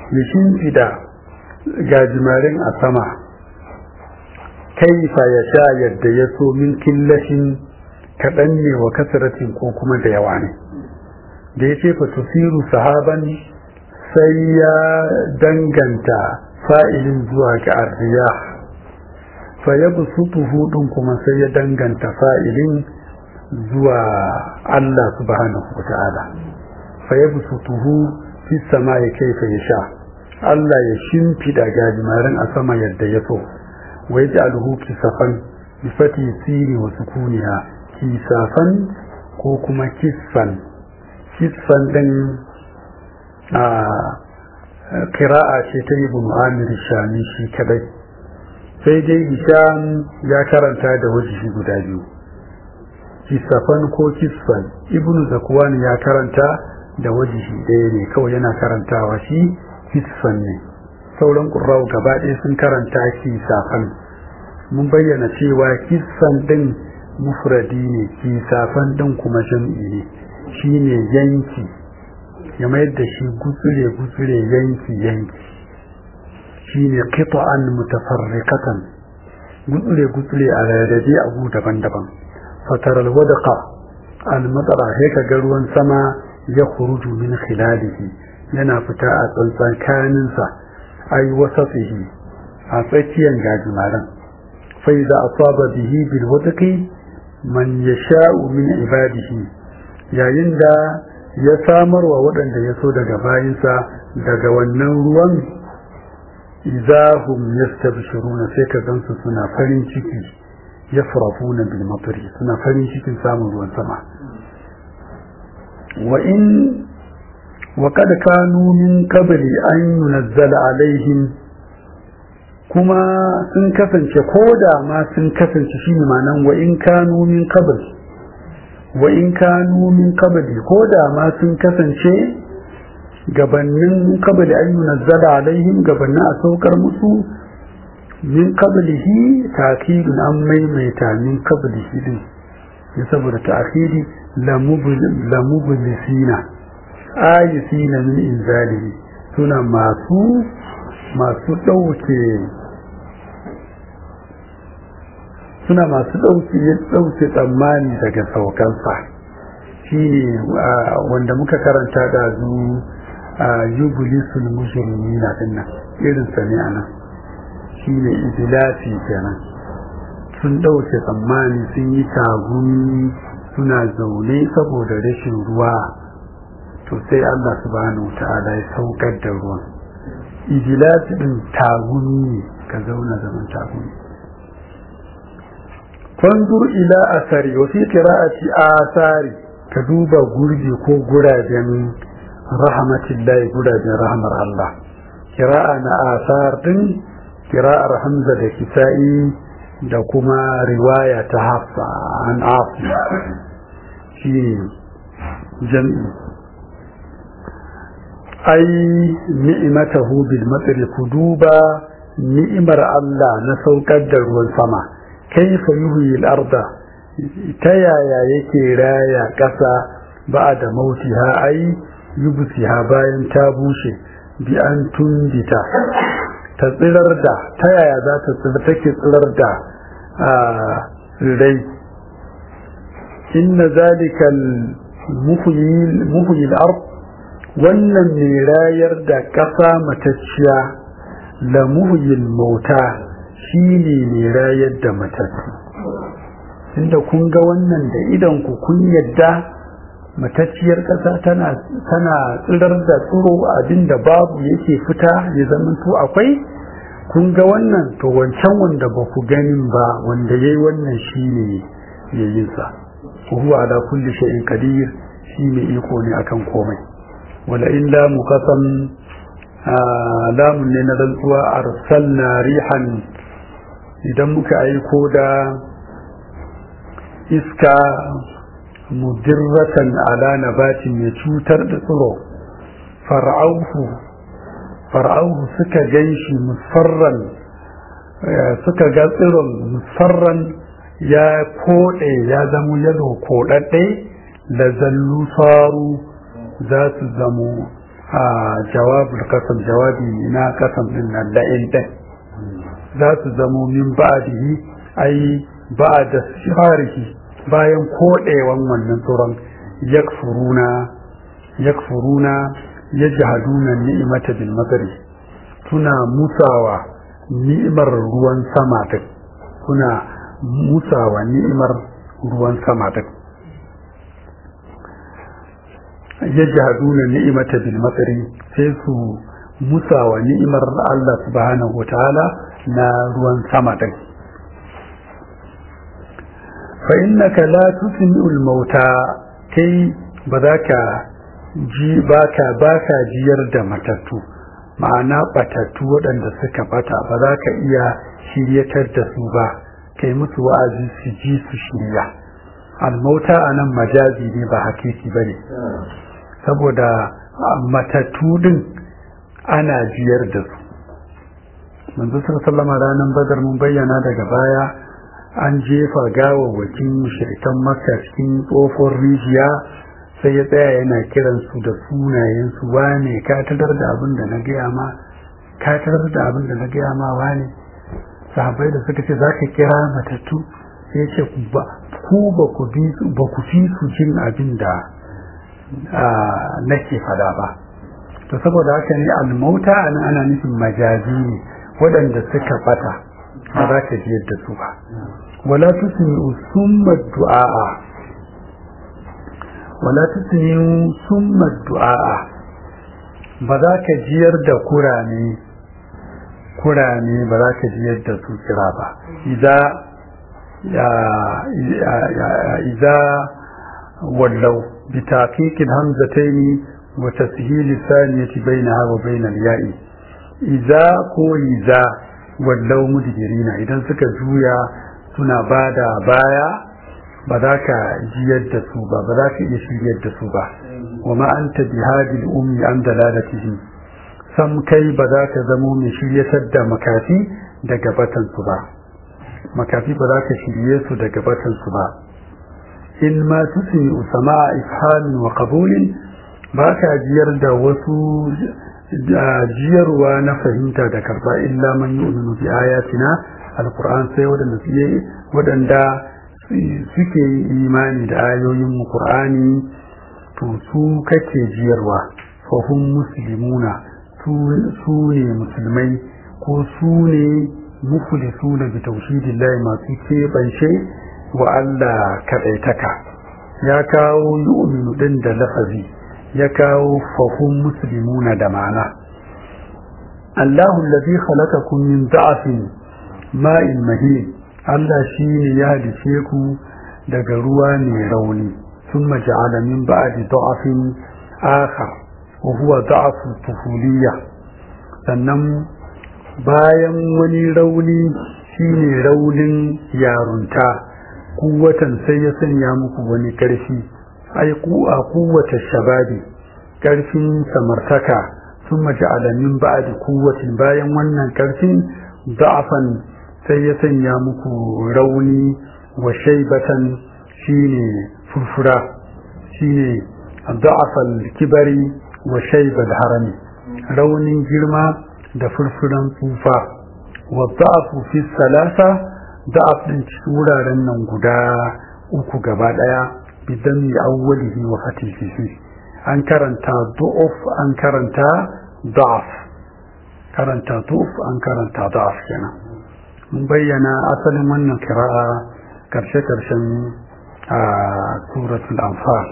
ya shimfida gajimarin a sama kaifa ya sha yadda ya so min killashin kaɗan ne wa kasaratin ko kuma da yawa ne da ya ce fa tusiru sahaban sai ya danganta fa'ilin zuwa ga arriya fa ya busutuhu ɗin kuma sai ya danganta fa'ilin zuwa Allah subhanahu wa ta'ala fa ya busutuhu fi sama ya kaifa ya sha Allah ya shimfiɗa gajimarin a sama yadda ya so wa ya ji alhu kisafan bi fati siri wa sukuniya kisafan ko kuma kisfan kisfan ɗin a kira'a ce ta yi bin amir shami shi kadai sai dai hisham ya karanta da wajihi guda biyu kisafan ko kisfan ibnu zakwan ya karanta da wajihi ɗaya ne kawai yana karantawa shi kisfan ne sauran ƙurrau gaba ɗaya sun karanta kisafan mun bayyana cewa kisfan ɗin mufradi ne kisafan ɗin kuma jam'i ne shi ne yanki ya mayar da shi gutsure gutsure yanki yanki shi ne qita'an mutafarriqatan gutsure gutsure a rarrabe abu daban-daban fatar alwadaqa almatara sai ka ga ruwan sama ya khuruju min khilalihi yana fita a tsantsan kaninsa ai wasatihi a tsakiyar gajimaran fa idza asaba bihi bil wadqi man yasha'u min ibadihi yayin da ya samarwa waɗanda ya so daga bayinsa daga wannan ruwan izahum yastabshiruna sai ka gansu suna farin ciki yafrafuna bil matri suna farin cikin samun ruwan sama wa in wa kad kanu min qabli an yunzala alaihim kuma sun kasance ko da ma sun kasance shine ma'anan wa in kanu min qabli wa in kanu min qabli ko da ma sun kasance gabannin qabli an yunzala alaihim gabannin a saukar musu min qablihi ta'khirun an maimaita min qablihi din ya saboda ta'khiri la mublisina ayisina min inzalihi suna masu masu dauke suna masu dauke dauke tsammani daga saukansa shine wanda muka karanta da zu yublisul mujrimina dinnan irin sa ne anan shine idilafi kenan sun ɗauke tsammani sun yi tagumi suna zaune saboda rashin ruwa to sai Allah subhanahu ta'ala ya saukar da ruwan idilafi din tagumi ne ka zauna zaman tagumi fanzur ila asari wa fi qira'ati asari ka duba gurbi ko guraben rahmatillahi guraben rahmar Allah kira'a na asar din kira'ar hamza da kisa'i da kuma riwaya ta hafsa an afi shi jam'i ai ni'imatahu bil matsari ku duba ni'imar Allah na saukar da ruwan sama kaifa yuhyi al-arda ta yaya yake raya ƙasa ba da mautiha ai yubsiha bayan ta bushe bi an tundita ta tsirar da ta yaya za ta tsirar take tsirar da rai inna zalikal muhyil ard wannan ne rayar da ƙasa matacciya la muhyil mauta shine ne rayar da matattu inda kun ga wannan da idan ku kun yadda matacciyar ƙasa tana tana tsirar da tsiro abinda babu yake fita ya zamanto akwai kun ga wannan to wancan wanda ba ku ganin ba wanda yayi wannan shine yayin sa huwa ala kulli shay'in qadir shine iko ne akan komai wala illa muqassam lamun ne na rantsuwa arsalna rihan idan muka aiko da iska mudirratan ala nabatin mai cutar da tsiro far'auhu far'auhu suka ganshi musfarran suka ga tsiron musfarran ya koɗe ya zamo yalo koɗaɗɗe da zallu faru za su zamo jawabul kasam jawabi na kasam din nan la'in din za su zamo min ba'dihi ai ba'da sharihi bayan kodewan wannan tsoron yakfuruna yakfuruna yajhaduna ni'mata bil madari suna musawa ni'imar ruwan sama din suna musawa ni'imar ruwan sama din yajhaduna ni'mata bil matsari sai su musawa ni'imar Allah subhanahu wataala na ruwan sama din fa innaka la tusmi'ul mauta kai ba za ka ji baka baka jiyar da matattu ma'ana batattu waɗanda suka bata ba za ka iya shiryatar da su ba kai musu wa'azi su ji su shirya almauta a nan majazi ne ba hakiki ba ne saboda matattu din ana jiyar da su manzo sallama ranar badar mun bayyana daga baya an jefa gawawwakin mushrikan makka cikin tsofon rijiya sai ya tsaya yana kiran su da sunayen su wane ka tarar da abin da na gaya ma ka tarar da abin da na gaya ma wane sahabbai da suka ce za ka kira matattu sai ya ce ku ba ku fi su jin abin da nake fada ba to saboda haka ne almauta ana ana nufin majazi ne waɗanda suka bata ba za ka ji yadda su ba wala tusmi'u summa du'a wala tusmi'u summa du'a ba za ka jiyar da kurame kurame ba za ka jiyar da su kira ba idza idza wallau بتحقيق الهمزتين وتسهيل الثانية بينها وبين الياء إذا كو إذا ولو مدبرين إذا سكا زويا سنا بادا بايا بذاك جيد سوبا بذاك يشيد سوبا وما أنت بهذه الأم عن دلالته sam kai ba za ka zamo mai shiryatar da makafi daga batansu ba makafi ba za ka shirye su daga batansu ba in ma tusmi usama ifhamin wa qabulin ba ka jiyar da wasu jiyarwa na fahimta da karba illa man yu'minu bi ayatina alquran sai wadanda suke wadanda suke imani da ayoyin mu qur'ani to su kake jiyarwa fa hum muslimuna su ne musulmai ko su ne muflisuna bi tauhidillahi masu keɓance wa Allah kaɗaitaka ya kawo yu'minu ɗin da lafazi ya kawo fahim muslimuna da ma'ana Allahu allazi khalaqakum min da'afin ma'in mahin Allah shine ya halice ku daga ruwa mai rauni thumma ja'ala min ba'di da'afin akhar wa huwa da'afu tufuliyya sannan bayan wani rauni shine raunin yarunta kuwatan sai ya sanya muku wani ƙarfi ai ku a kuwata shababi ƙarfin samartaka sun mace alamin ba'adi kuwatin bayan wannan ƙarfin da'afan sai ya sanya muku rauni wa shaibatan shine furfura shine da'afal kibari wa shaibal harami raunin girma da furfuran tsufa wa da'afu fi salasa da'af din cikin wuraren nan guda uku gaba daya bidan mi awwalihi wa fatihi an karanta du'uf an karanta da'af karanta du'uf an karanta da'af kenan mun bayyana asalin wannan kira'a karshe karshen a suratul anfal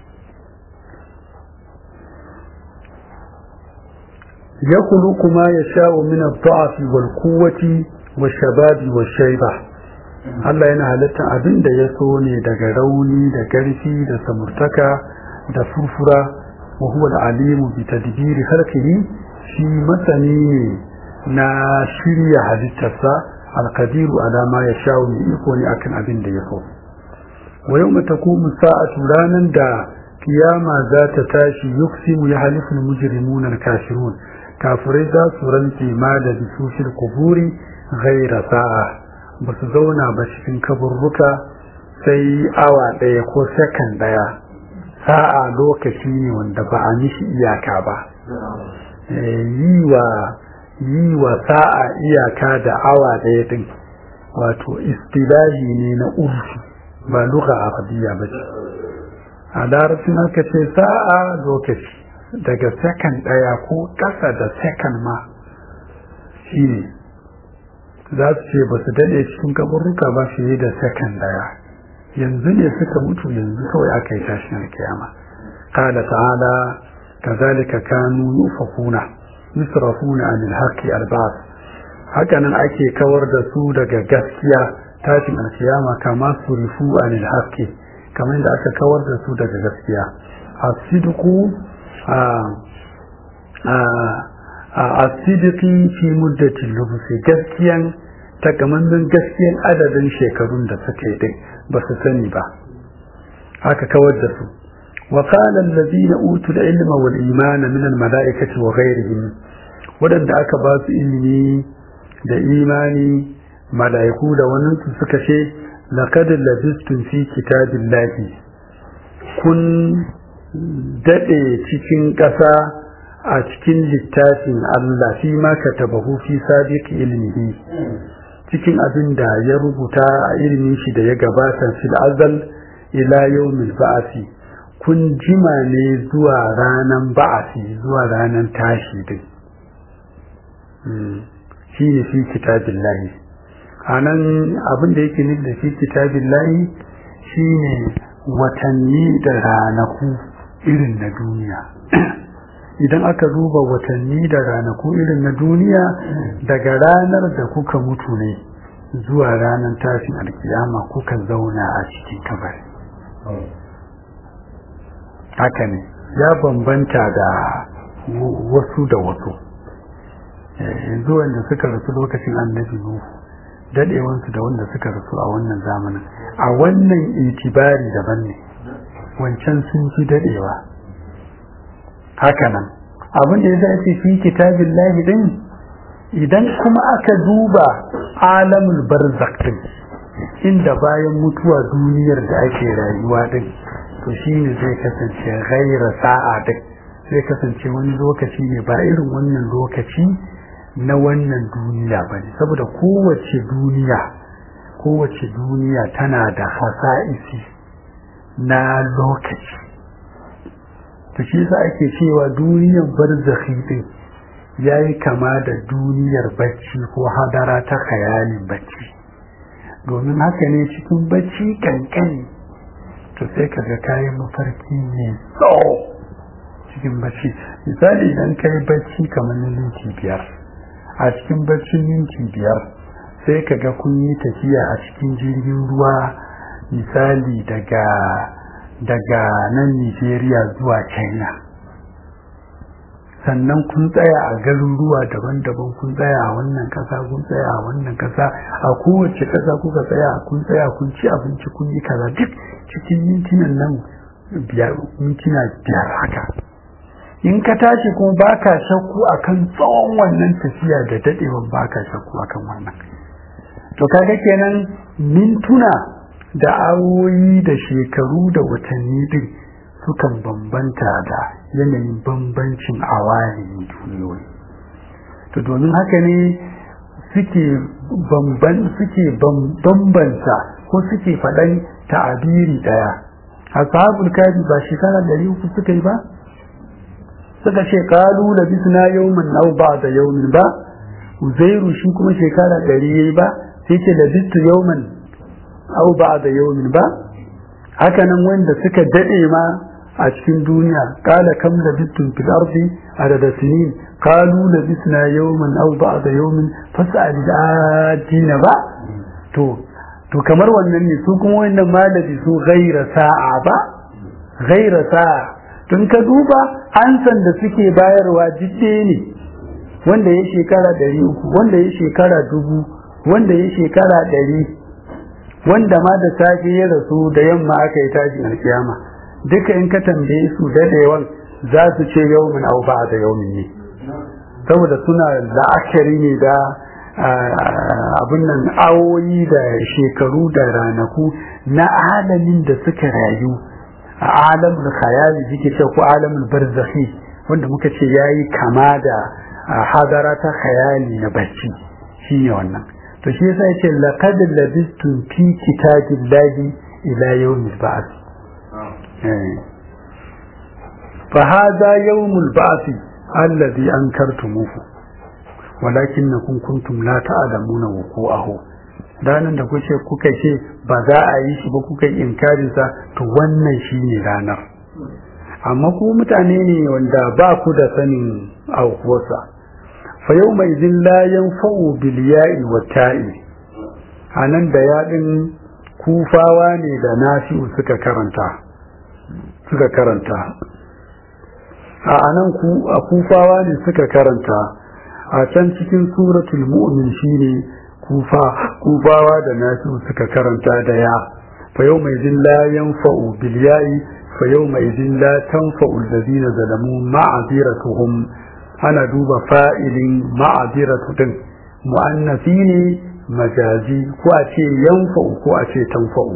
يخلق ما يشاء من الضعف والقوة والشباب والشيبة Allah yana halittar abin da ya so ne daga rauni da ƙarfi da samurtaka da furfura wa huwa al-alimu bi tadbiri khalqihi shi masani ne na shirya halittarsa al-qadiru ala ma yasha'u ne iko ne akan abin da ya so wa yawma taqumu sa'atu ranan da kiyama za ta tashi yuksimu ya haliful mujrimuna al-kafirun kafirai za su rantse ma da bisushil kuburi ghaira sa'a ba su zauna ba cikin kaburruka sai awa ɗaya ko sakan ɗaya sa'a lokaci ne wanda ba a mishi iyaka ba yi wa yi wa sa'a iyaka da awa ɗaya din wato istilahi ne na urfi ba lugha arabiya ba ce a larabcin aka ce sa'a lokaci daga sakan ɗaya ko ƙasa da sakan ma shi ne za su ce ba su daɗe cikin kaburruka ba fiye da sakan ɗaya yanzu ne suka mutu yanzu kawai aka yi tashin kiyama قال تعالى كذلك كانوا يؤفكون يصرفون عن الحق البعض hakanan ake kawar da su daga gaskiya tashin alkiyama kama surifu anil haqqi kamar da aka kawar da su daga gaskiya asidiku a a asidiki fi muddatin lubusi gaskiyan takamaiman gaskiyan adadin shekarun da suka yi din ba su sani ba aka kawar da su وقال الذين أوتوا العلم والإيمان من الملائكة وغيرهم ودن aka ba su ilimi da imani mala'iku da wannan su suka ce laqad labistum fi kitabillahi kun dade cikin ƙasa a cikin littafin Allah fi ma katabahu fi sabiqi ilmihi cikin abin da ya rubuta a ilimin shi da ya gabata fil azal ila yawmil ba'asi kun jima ne zuwa ranan ba'asi zuwa ranan tashi din shi ne fi kitabin lahi a nan abin da yake nufi da fi kitabin lahi shi ne watanni da ranaku irin na duniya idan aka duba watanni da ranaku irin na duniya daga ranar da kuka mutu ne zuwa ranar tashin alkiyama kuka zauna a cikin kabari haka ne ya bambanta da wasu da wasu yanzu wanda suka rasu lokacin annabi nuhu dadewansu da wanda suka rasu a wannan zamanin a wannan itibari daban ne wancan sun fi dadewa hakanan abin da ya zace fi kitabin lahi din idan kuma aka duba alamul barzak din inda bayan mutuwa duniyar da ake rayuwa din to shine zai kasance gaira sa'a din zai kasance wani lokaci ne ba irin wannan lokaci na wannan duniya ba ne saboda kowace duniya kowace duniya tana da hasa'isi na lokaci ta shi sa ake cewa duniyar barzakhi din ya yi kama da duniyar bacci ko hadara ta khayalin bacci domin haka ne cikin bacci kankani to sai ka ga kayan mafarki ne tsawo cikin bacci misali idan ka yi bacci kamar na minti biyar a cikin baccin minti biyar sai ka ga kun yi tafiya a cikin jirgin ruwa misali daga daga nan nigeria zuwa china sannan kun tsaya a garuruwa daban-daban kun tsaya a wannan kasa kun tsaya a wannan kasa a kowace kasa kuka tsaya kun tsaya kun ci abinci kun yi kaza duk cikin mintinan nan biyar mintuna biyar haka in ka tashi kuma baka shakku akan tsawon wannan tafiya da dadewan baka shakku akan wannan to kaga kenan mintuna da awoyi da shekaru da watanni din sukan bambanta da yanayin bambancin awari duniyoyi to domin haka ne suke bamban suke bambanta ko suke faɗan ta'abiri ɗaya ashabul kafi ba shekara ɗari uku suka yi ba suka ce kalu da bisna yawman aw ba'da yawmin ba uzairu shi kuma shekara ɗari yayi ba sai ce da bistu yawman aw ba'da yawmin ba haka nan wanda suka dade ma a cikin duniya kala kam labistum fil ardi adada sinin qalu labisna yawman aw ba'da yawmin fas'al adina ba to to kamar wannan ne su kuma wannan malami su ghaira sa'a ba ghaira sa'a tun ka duba ansan da suke bayarwa jidde ne wanda ya shekara ɗari uku wanda ya shekara dubu wanda ya shekara ɗari wanda ma da safe ya rasu da yamma aka yi tashin alkiyama duka in ka tambaye su daɗewan za su ce yaumin au ba da yaumin ne saboda suna la'akari ne da abin nan awoyi da shekaru da ranaku na alamin da suka rayu a alamin khayali suke ce ko alamin barzakhi wanda muka ce yayi kama da hadara ta khayali na bacci shine wannan to shi yasa yace laqad labistum fi kitabillahi ila yawmil ba'th fa hada yawmul ba'th alladhi ankartumuhu walakinnakum kuntum la ta'lamuna wuqu'ahu ranar da kuce kuka ce ba za a yi shi ba kuka yi inkarin sa to wannan shine ranar amma ku mutane ne wanda ba ku da sanin aukuwarsa fa yau mai zin layan fa'u biliya'i wa ta'i a nan da yaɗin kufawa ne da nasi'u suka karanta suka karanta a anan ku a kufawa ne suka karanta a can cikin suratul mu'min shine kufa kufawa da nasi'u suka karanta da ya fa yau mai zin layan fa'u biliya'i fa yau mai zin la tanfa'u allazina zalamu ma'aziratuhum ana duba fa'ilin ma'aziratu din mu'annasi ne majazi ko a ce yanfa'u ko a ce tanfa'u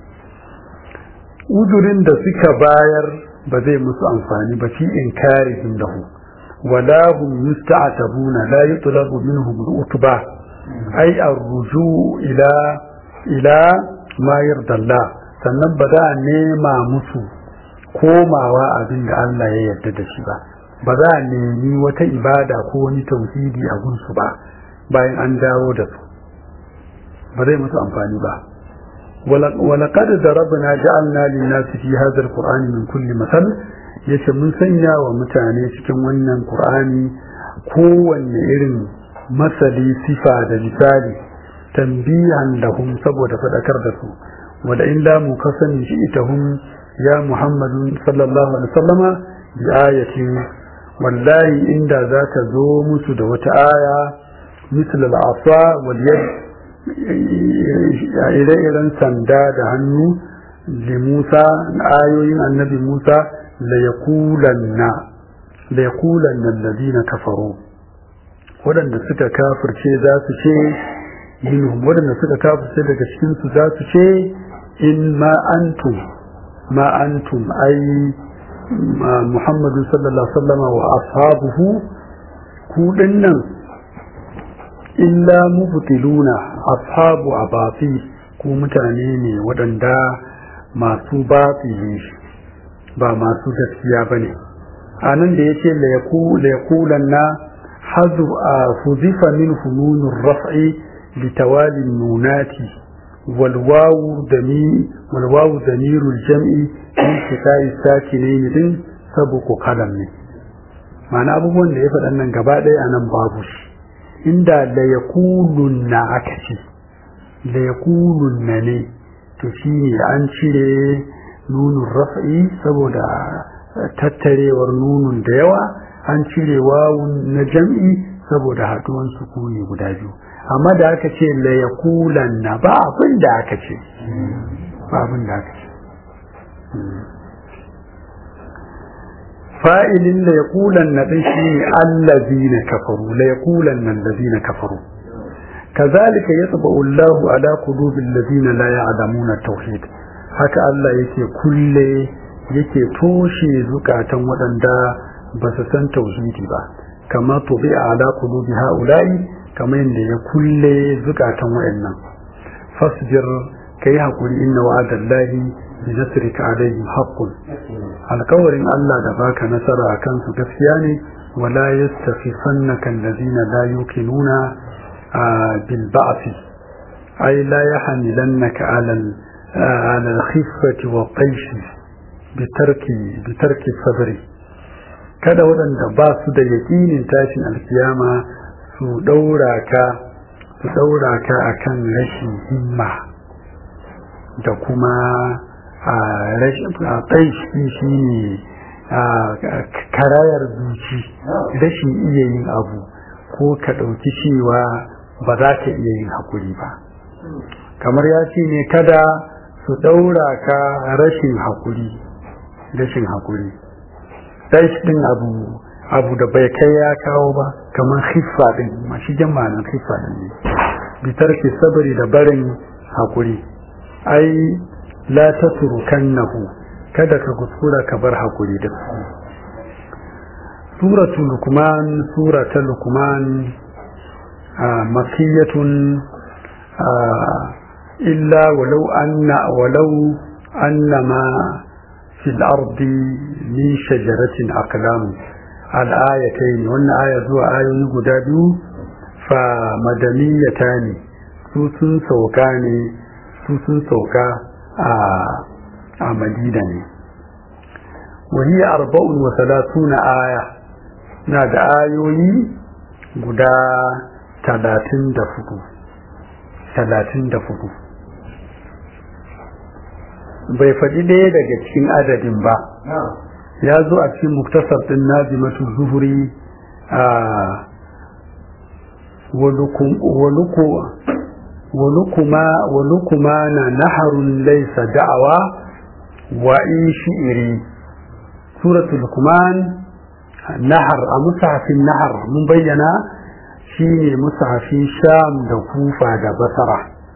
udurin da suka bayar ba zai musu amfani ba fi inkarihim lahu wala hum yusta'tabuna la yutlabu minhum al-utba ay ar-ruju ila ila ma yardallah sannan ba za a nema musu komawa abin da Allah ya yarda da shi ba ba za a nemi wata ibada ko wani tauhidi a gunsu ba bayan an dawo da su ba zai musu amfani ba ولقد ضربنا جعلنا للناس في هذا القرآن من كل مثل yace mun sanya wa mutane cikin wannan Qur'ani kowanne irin masali sifa da misali tambihan lahum saboda fadakar da su wala in la mu kasani shi itahum ya Muhammadu sallallahu alaihi wasallama bi ayatin wallahi inda za ta zo musu da wata aya misal al-asa wal yad ire-iren sanda da hannu da Musa ayoyin annabi Musa la yaqulanna la yaqulanna alladhina kafaru wadanda suka kafirce za su ce minhum wadanda suka kafirce daga cikin su za su ce in ma antum ma antum ai Muhammadu sallallahu alaihi wasallam wa ashabuhu ku dinnan illa mubtiluna ashabu abati ku mutane ne waɗanda masu batili ba masu gaskiya bane anan da yace la yaku la yakulanna hadu fuzifa min fununur raf'i litawali nunati wal wawu dami wal wawu damirul jam'i min kitai sakinaini din sabuku kalam ne ma'ana abubuwan da ya faɗan nan gaba ɗaya anan babu shi inda da ya kulunna aka ce da ya kulunna ne to shi ne an cire nunun raf'i saboda tattarewar nunun da yawa an cire wawun na jam'i saboda haduwan sukuni guda biyu amma da aka ce la ya kulanna ba abin da aka ce ba abin da aka ce fa'ilin la yaqulanna din shine allazina kafaru la yaqulanna allazina kafaru kazalika yatba'u Allahu ala qulubil ladina la ya'lamuna tauhid haka Allah yake kulle yake toshe zukatan waɗanda ba su san tauhidi ba kama tubi'a ala qulubi ha'ula'i kama yadda ya kulle zukatan waɗannan fasbir kai hakuri inna wa'adallahi bi nasrika alaihim haqqun alkawarin Allah da baka nasara a kansu gaskiya ne wala yastakhifannaka alladhina la yuqinuna bil ba'thi ay la yahmilannaka ala ala al-khiffati wa qaysh bi tarki bi tarki sabri kada waɗanda ba su da yaƙinin tashin alkiyama su daura ka su daura ka akan rashin himma da kuma a rashin shi ne karayar zuci rashin iya yin abu ko ka ɗauki cewa ba za ka iya yin haƙuri ba kamar ya ce ne kada su ɗaura ka rashin haƙuri rashin haƙuri ɗin abu abu da bai kai ya kawo ba kamar hiffa ɗin mashi jamanin hiffa ɗin ne bitar ke sabari da barin haƙuri ai la tatrukannahu kada ka kuskura ka bar hakuri din suratu lukman surata lukman makiyatun illa walau anna walau annama fil ardi min shajaratin aqlam al-ayatayn wannan aya zuwa ayoyi guda biyu fa madaniyatani su sun sauka ne su sun sauka a madina ne wani arba'un wa salatuna aya na da ayoyi guda talatin da fudu talatin da fudu bai faɗi ɗaya daga cikin adadin ba ya zo a cikin muktasar ɗin nazimatu zuhuri a ولكمان نهر ليس دعوة وإن شئري سورة لكمان نهر مصحف النهر من بينا شيني مصحف شام دا كوفة دا بصرة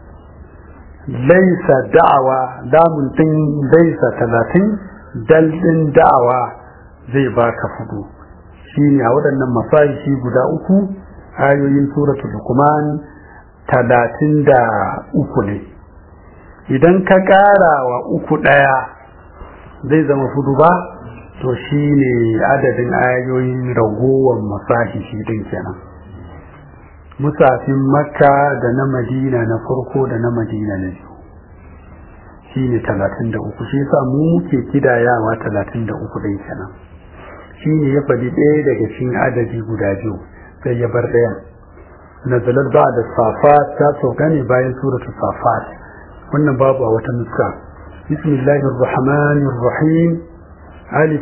ليس دعوة دام تن ليس ثلاثين دل دعوة زي باك فدو شيني أولا مصاحف guda uku ayoyin suratul Luqman talatin da uku ne idan ka ƙara wa uku ɗaya zai zama fudu ba to shi ne adadin ayoyin ragowar masahishi din kenan musafin makka da na madina na farko da na madina na biyu shi ne talatin da uku shi yasa mu muke kidayawa talatin da uku ɗin kenan shi ne ya faɗi ɗaya daga cikin adadi guda biyu sai ya bar ɗayan nazalar ba da safat ta sauka ne bayan suratu safat wannan babu a wata nuska bismillahir rahmanir rahim alif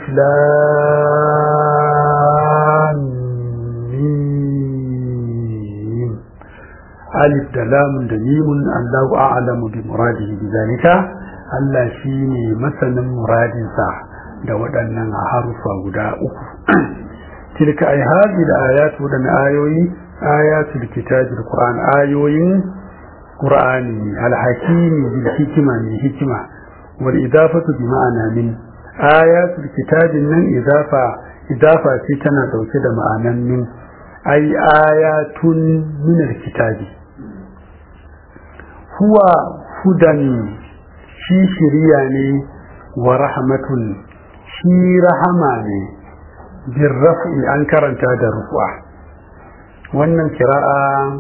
lam mim alif da lam da mimun Allahu a'lamu bi muradihi bi zalika Allah shine masanin muradinsa da waɗannan harufa guda uku tilka ay hadhihi al-ayat wa ayoyi ayatul kitabil qur'an ayoyin qur'ani al-hakimi bil hikma min hikma wal idafatu bi ma'ana min ayatul kitabin nan idafa idafa ce tana dauke da ma'anan min ay ayatun min al-kitabi huwa hudan shi shiriya ne wa rahmatun shi rahama ne birrafi an karanta da rufu'a wannan kira'a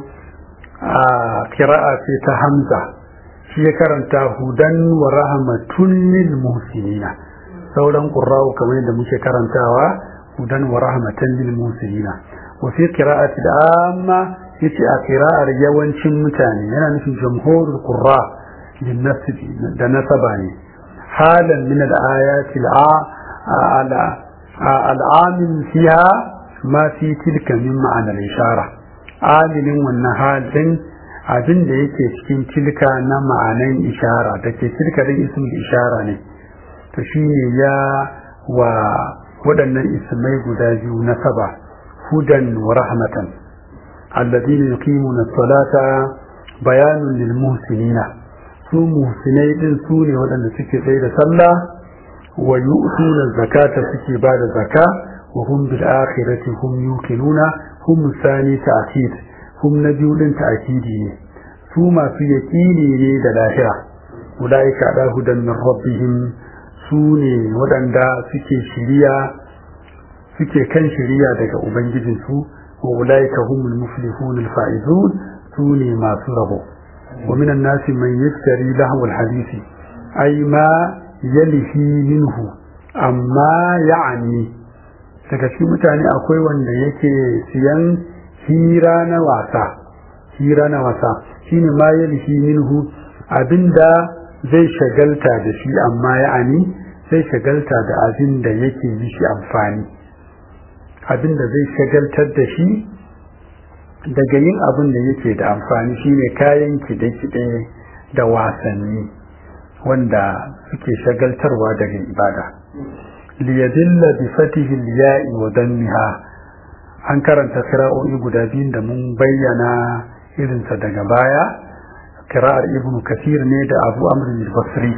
a kira'a ce ta hamza shi ya karanta hudan wa rahmatun lil muhsinina sauran qurra'u kamar yadda muke karantawa hudan wa rahmatan lil muhsinina wa fi qira'ati amma yace a qira'ar yawancin mutane yana nufin jamhurul qurra lin nasbi da nasaba ne halan min al ayati al al'amin fiha ma fi tilka min ma'anar ishara amilin wannan halin abin da yake cikin tilka na ma'anan ishara da ke tilka din ismin ishara ne to shine ya wa waɗannan ismai guda biyu na saba hudan wa rahmatan alladhina yuqimuna as-salata bayanun lil muhsinina su muhsinai din su ne waɗanda suke tsaye da sallah wa yu'tuna zakata suke ba da zaka wa hum bil akhirati hum yuqinuna hum sani ta'kid hum nabiyu din ta'kidi ne su masu yaqini ne da lahira ulaika da hudan min rabbihim su ne waɗanda suke shiriya suke kan shiriya daga ubangijinsu wa ulaika humul muflihun al faizun su ne masu rabo wa minan nasi man yaftari lahu al hadisi ay ma yalihi minhu amma ya'ani daga cikin mutane akwai wanda yake siyan hira na wasa hira na wasa shine ma yalihi minhu abinda zai shagalta da shi amma ya'ani zai shagalta da abin da yake yi shi amfani abin da zai shagaltar da shi daga yin abin da yake da amfani shine kayan kide-kide da wasanni wanda suke shagaltarwa daga ibada liyadilla bi fatihi ya'i wa dammiha an karanta kira'o'i guda biyun da mun bayyana irinsa daga baya kira'ar ibnu kasir ne da abu amr al-basri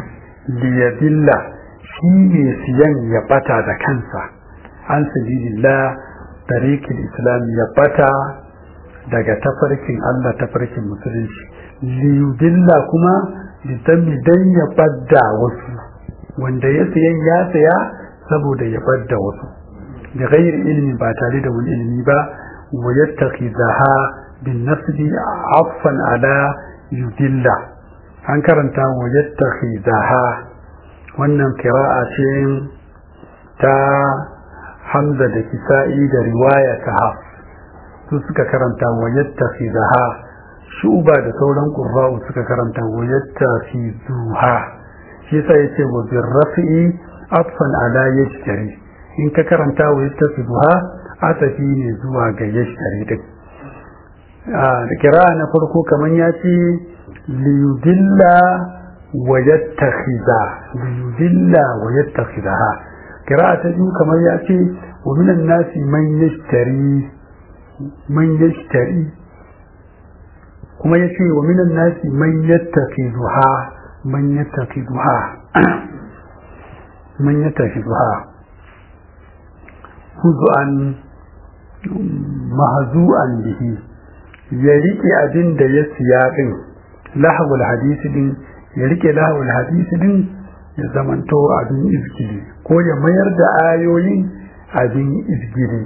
liyadilla shi ne siyan ya bata da kansa an sabilillah tariqil islam ya bata daga tafarkin Allah tafarkin musulunci liyudilla kuma litami dan ya badda wasu wanda ya sayan ya saya saboda ya badda wasu da ghairi ilmi ba tare da wani ilimi ba wa yattakhizaha bin nasbi afan ala yudilla an karanta wa yattakhizaha wannan kira'a ce ta hamza da kisa'i da riwaya ta haf su suka karanta wa yattakhizaha shuba da sauran qurra'u suka karanta wa yattakhizuha shi yasa yace wa birrafi atfan ala yashtari in ka karanta wa yattakhizuha atafi ne zuwa ga yashtari din a kira na farko kaman ya ce liyudilla wa yattakhiza liyudilla wa yattakhizaha kira ta biyu kamar ya ce wa minan nasi man yashtari man yashtari kuma ya ce wa minan nasi man yattakiduha man yattakiduha man yattakiduha huzu'an mahazu'an bihi ya rike abin da ya siya din lahawul hadisi din ya rike lahawul hadisi din ya zamanto abin izgili ko ya mayar da ayoyin abin izgili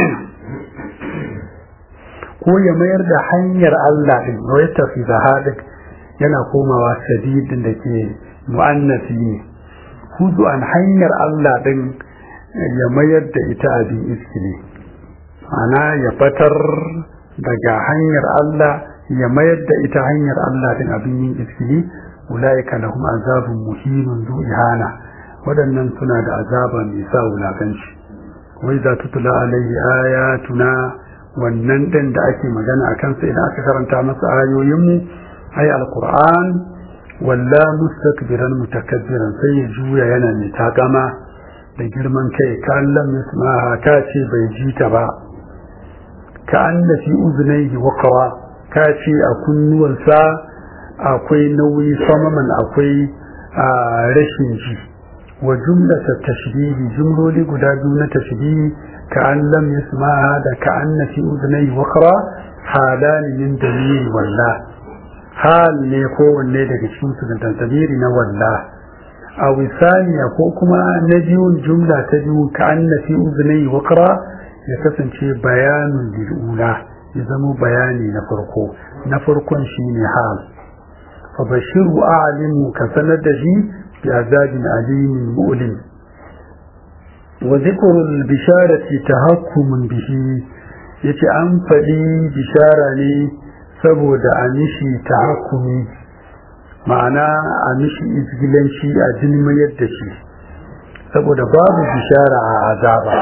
ko ya mayar da hanyar Allah din ya tafi da hadin yana komawa sadidin da ke mu'annasi ne hudu an hanyar Allah din ya mayar da ita abin iskili ana ya fatar daga hanyar Allah ya mayar da ita hanyar Allah din abin yin iskili ulaika lahum azabun muhinun zu ihana waɗannan suna da azaba mai sa wulakanci wai za tutula alaihi ayatuna wannan ɗin da ake magana a kansa idan aka karanta masa ayoyinmu ai alquran walla mustakbiran mutakabbiran sai ya juya yana mai takama da girman kai kallon mismaha ta ce bai ji ta ba ka anna fi uzunaihi waqra ka ce a kunnuwansa akwai nauyi samaman akwai rashin ji wa jumlata tashbihi jumloli guda biyu na tashbihi كأن لم يسمعها هذا كأن في أذنيه وقرا حالان من دليل والله حال نيكو ne daga cikin su da tabiri na walla aw thaniya ko kuma na biyun jumla ta biyu ka anna fi uznai waqra ya kasance bayanun lil'ula ya zama bayani na farko na farkon shine hal fa bashiru a'limu ka sanar da shi bi azabin alimin mu'lim وذكر البشارة تهكم به yace an faɗi bishara ne saboda a mishi tahakkumi ma'ana a mishi izgilanci a dilmayar da shi saboda babu bishara a azaba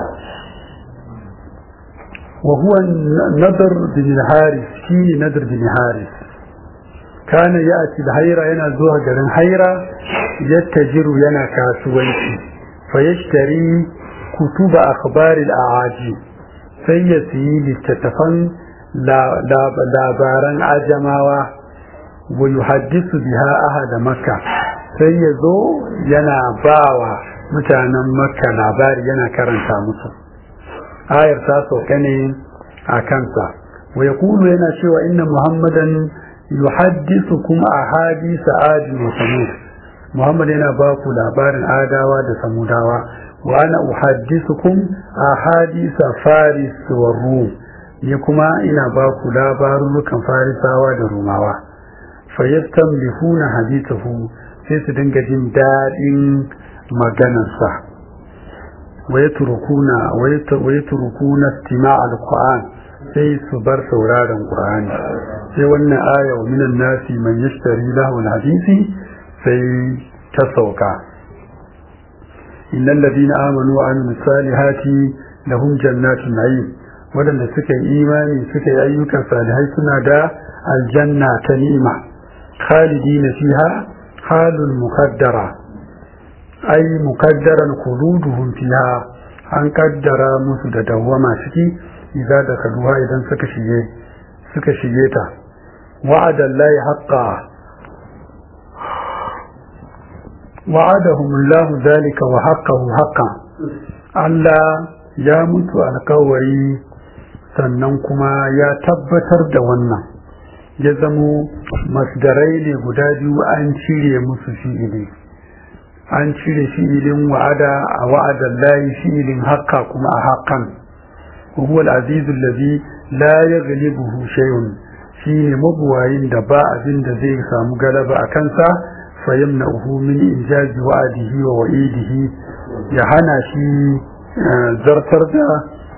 wa huwa nadar bin haris shi ne nadar bin haris kana ya ci da haira yana zuwa garin haira yattajiru yana kasuwanci فيشتري كتب أخبار الأعاجم سيسي للتتفن labaran ajamawa wa yuhaddisu biha ahada makka sai ya zo yana bawa mutanen makka labari yana karanta musu ayar ta sauka ne a kansa wa yaqulu yana cewa inna muhammadan yuhaddithukum ahadisa adi wa samud muhammad yana ba ku labarin adawa da samudawa wa ana uhaddithukum ahadisa faris wa rum ni kuma ina ba ku labarurukan farisawa da rumawa fayastamlihuna hadithahu sai su dinga jin daɗin maganarsa wa yatrukuna wa yatrukuna istima' al-qur'an sai su bar sauraron qur'ani sai wannan aya wa minan nasi man yashtari lahu al-hadisi sai ta sauka innal ladina amanu wa amilus salihati lahum jannatun na'im wadanda suka yi imani suka yi ayyukan salihai suna da aljanna ta ni'ima khalidina fiha halul muqaddara ay muqaddaran khuluduhum fiha an kaddara musu da dawwama ciki idan da kaduwa idan suka shige suka shige ta wa'ada allahi haqqan وعدهم الله ذلك وحقه حقا Allah ya mutu alkawari sannan kuma ya tabbatar da wannan ya zamo masdarai ne guda biyu an cire musu fi'ili an cire fi'ilin wa'ada a wa'adan layi fi'ilin haqqa kuma a haqqan huwa al-azizu allazi la yaghlibuhu shay'un shine mabuwayin da ba abin da zai samu galaba a kansa fayamna'uhu min injazi wa'adihi wa wa'idihi ya hana shi zartar da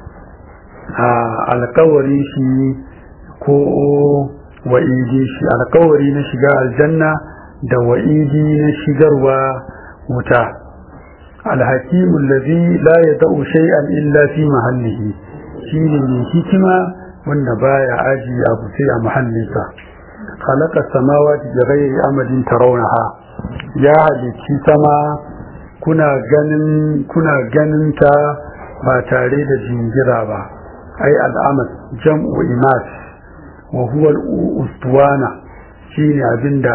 alkawari shi ko wa'idi shi alkawari na shiga aljanna da wa'idi na shigarwa wuta alhakimu allazi la yada'u shay'an illa fi mahallihi shine mai hikima wanda baya aji abu sai a mahallinsa khalaqa samawati bi ghairi amadin tarawnaha ya halicci sama kuna ganin kuna ganin ta ba tare da jingira ba ai al'amad jam'u imas wa huwa al-ustuwana shine abinda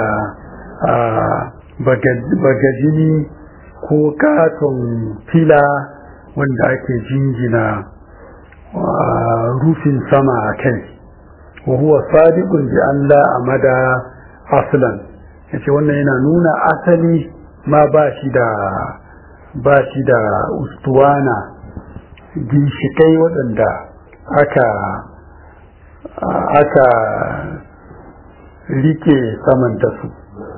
bagajini ko katon fila wanda ake jingina rufin sama a kai wa huwa sadiqun bi an la amada aslan yace wannan yana nuna asali ma ba shi da ba shi da ustuwana ginshikai waɗanda aka aka rike saman da su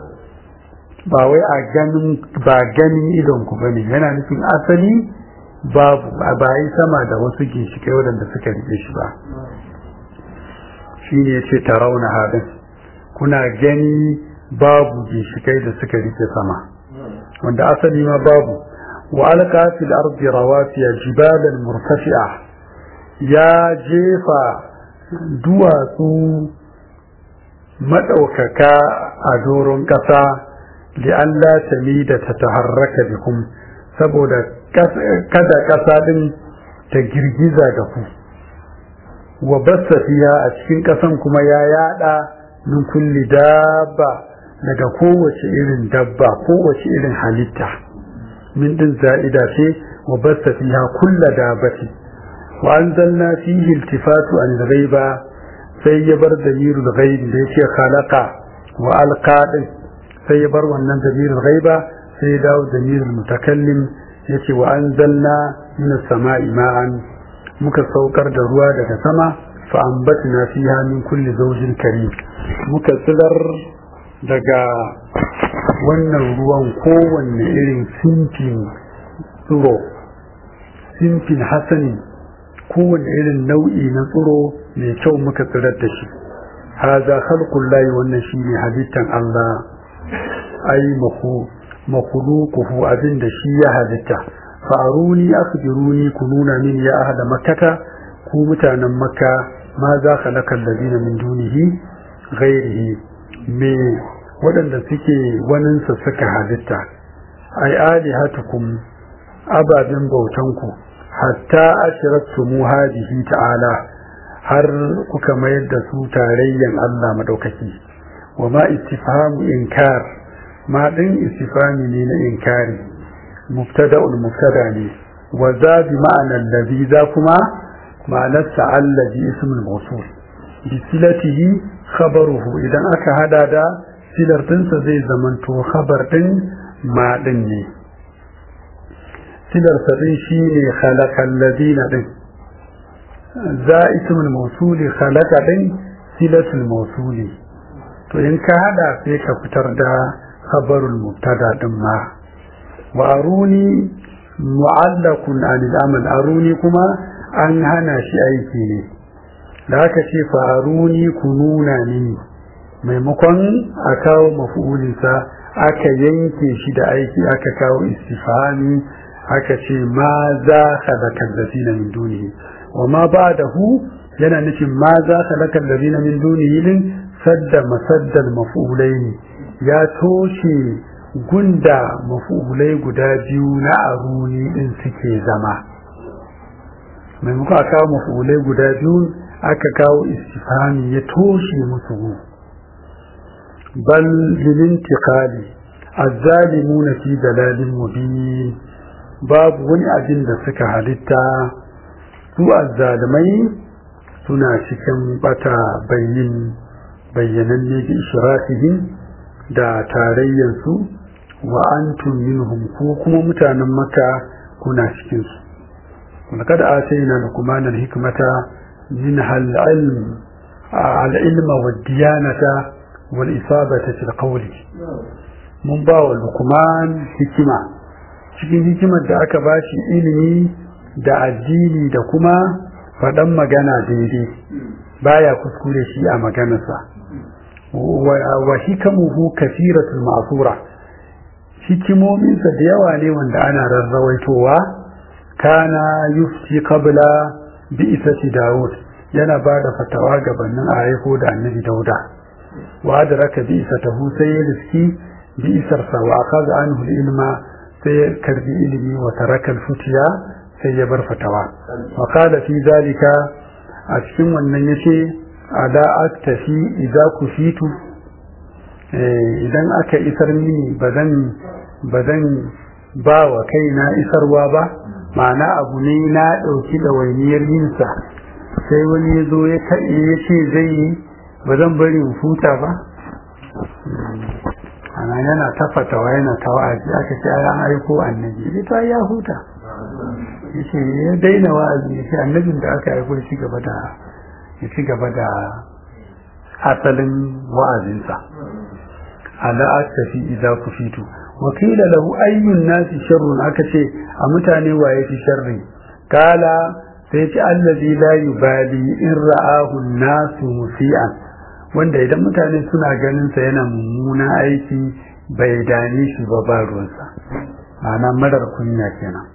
ba wai a ganin ba ganin idon ku bane yana nufin asali babu ba yi sama da wasu ginshikai waɗanda suka rike shi ba shi ne ce tarauna haɗin kuna gani babu ginshikai da suka rike sama wanda asali ma babu wa alqa fil ardi rawasiya jibalan murtafi'a ya jefa duwatsu madaukaka a doron ƙasa li'alla tamida ta taharraka bikum saboda kada ƙasa din ta girgiza da ku wa bassa fiha a cikin ƙasan kuma ya yada min kulli dabba daga kowace irin dabba kowace irin halitta min din za'ida ce wa bassa fiha kulla dabbati wa anzalna fihi iltifatu an ghaiba sai ya bar damirul ghaib da yake khalaqa wa alqa din sai ya bar wannan damirul ghaiba sai ya dawo damirul mutakallim yace wa anzalna minas sama'i ma'an muka saukar da ruwa daga sama fa ambatna fiha min kulli zawjin karim muka tsirar daga wannan ruwan kowanne irin simfin tsiro simfin hasani kowanne irin nau'i na tsiro mai kyau muka tsirar da shi haza khalqul lahi wannan shine halittan Allah ai mahu makhluquhu abin da shi ya halitta fa'aruni akhbiruni kununa min ya ahla makkata ku mutanen makka ma za khalaqal ladina min dunihi ghairihi me waɗanda suke waninsa suka halitta ai alihatukum ababen bautanku hatta ashraktumu hadihi ta'ala har kuka mayar da su tarayyan Allah madaukaki wa ma istifhamu inkar ma din istifhami ne na inkari mubtada'ul mubtada ne wa za bi ma'ana allazi za kuma ma'anar allazi ismul mawsul bi silatihi khabaruhu idan aka hada da silar dinsa zai zamanto khabar din ma din ne silar sa din shine khalaqal ladina din za ismul mawsuli khalaqa din silatul mawsuli to in ka hada sai ka fitar da khabarul mubtada din ma wa aruni mu'allaqun anil amal aruni kuma an hana shi aiki ne da aka ce fa aruni ku nuna ni maimakon a kawo mafu'ulinsa aka yanke shi da aiki aka kawo istifhami aka ce ma za khalaqa allazina min dunihi wa ma ba'dahu yana nufin ma za khalaqa allazina min dunihi din sadda masaddal maf'ulaini ya toshe gunda maf'ulai guda biyu na aruni din suke zama maimakon a kawo maf'ulai guda biyu aka kawo istifhami ya toshe musu gu bal lilintiqali azzalimuna fi dalalin mubin babu wani abin da suka halitta su azzalimai suna cikin bata bayyin bayyananne bi ishrakihim da tarayyansu wa antum minhum ko kuma mutanen maka kuna cikin su ولقد آتينا لقمان الحكمة منها العلم العلم والديانة والإصابة في القول من باو لقمان حكمة cikin hikimar da aka bashi ilimi da addini da kuma faɗan magana daidai baya kuskure shi a maganarsa wa hikamuhu kasiratul ma'sura hikimominsa da yawa ne wanda ana rarrawaitowa kana yufti qabla bi'sati Dawud yana ba da fatawa gabanin a haiko da annabi Dauda wa adraka bi'satahu sai ya riski bi'sarsa wa akaza anhu ilma sai ya karbi ilimi wa taraka al-futiya sai ya bar fatawa wa qala fi zalika a cikin wannan yace ada aktafi idza kufitu idan aka isar mini bazan bazan ba wa kaina isarwa ba ma'ana abu ne na ɗauki ɗawainiyar yinsa sai wani ya zo ya kaɗe ya ce zai yi ba zan bari in huta ba ana yana tafatawa yana ta wa'azi aka ce an aiko annabi ya ta ya huta ya ce ya daina wa'azi ya ce annabin da aka aiko ya ci gaba da ya ci gaba da asalin wa'azinsa ala tafi idza kufitu وقيل له أي الناس شر أكتي أمتاني ويتي شر قال سيتي الذي لا يبالي إن رآه الناس مسيئا wanda idan mutane suna ganin sa yana mummuna aiki bai dane shi ba ba ruwansa ma'ana marar kunya kenan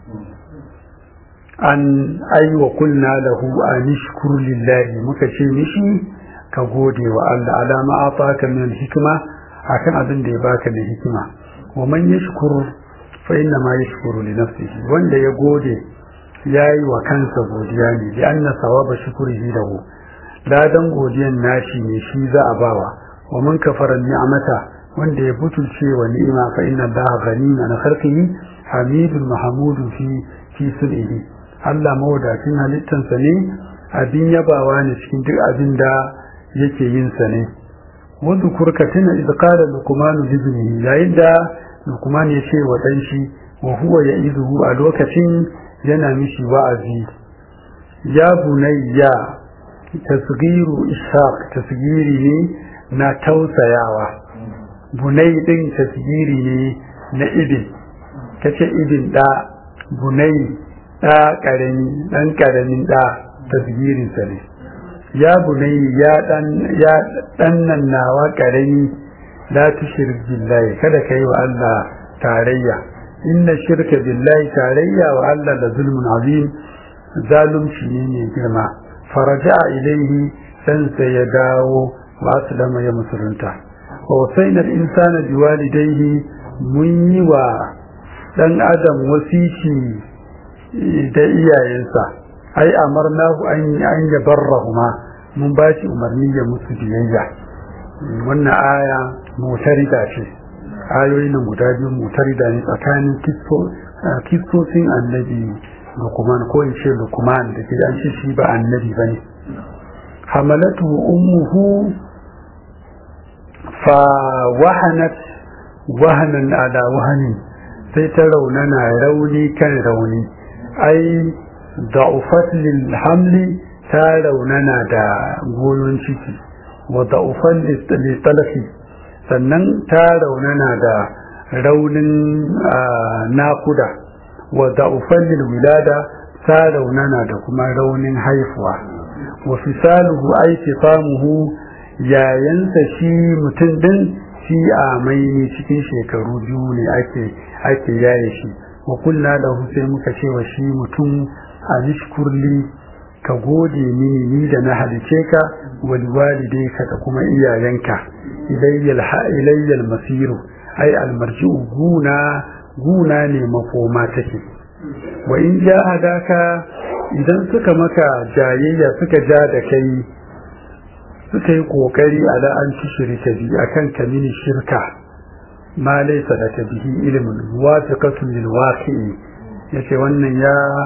an aiwa kulna lahu an shkur lillahi muka ce mishi ka gode wa Allah alama ataka min hikma akan abin da ya baka da hikima wa man yashkur fa inna ma yashkuru li nafsihi wanda ya gode yayi wa kansa godiya ne li anna sawaba shukrihi lahu ladan godiyan nashi ne shi za a bawa wa man kafara ni'mata wanda ya butulce wa ni'ima fa inna allaha ghaniyun an khalqihi hamidun mahmudun fi fi sulhi Allah mawadacin halittansa ne abin yabawa ne cikin duk abin da yake yin sa ne واذكر كتنا إذ قال لقمان لابنه يعد لقمان يشي ودنشي وهو يئذه الوكة ينامشي وعزي يا بني تصغير إشاق تصغيري na tausayawa bunai din tasgiri ne na ibin kace ibin da bunai da karami dan karamin da tasgirin sa ne ya bunai ya dan ya dannan nawa karami la tushrik billahi kada kai wa Allah tarayya inna shirka billahi tarayya wa Allah la zulmun azim zalunci ne mai girma faraja ilaihi san sai ya dawo wa aslama ya musulunta wa wasaina al-insana biwalidayhi mun yi wa dan adam wasici da iyayensa ai amarnahu an an yabarrahuma mun ba shi umarni ya musu biyayya wannan aya mutarida ce ayoyin nan guda biyu mutarida ne tsakanin kistosin annabi lukuman ko in ce lukuman da ke an ce shi ba annabi ba ne hamalatu ummuhu fa wahanat wahanan ala wahanin sai ta raunana rauni kan rauni ai da'ufat lil hamli ta raunana da goyon ciki wa da'ufan litalafi sannan ta raunana da raunin nakuda wa da'ufan lil wilada ta raunana da kuma raunin haifuwa wa fisaluhu ay fisamuhu yayansa shi mutum din shi a mai cikin shekaru biyu ne ake ake yaye shi wa kulla da sai muka ce wa shi mutum a nishkurli ka gode mini ni da na halice ka wal walidayka da kuma iyayenka ilayyal ilayyal masiru ai almarji'u guna guna ne makoma take wa in jahadaka idan suka maka jayayya suka ja da kai suka yi kokari ala an ci shirka bi akan kamini shirka ma laysa da bihi ilmun wafiqatun lil waqi'i yace wannan ya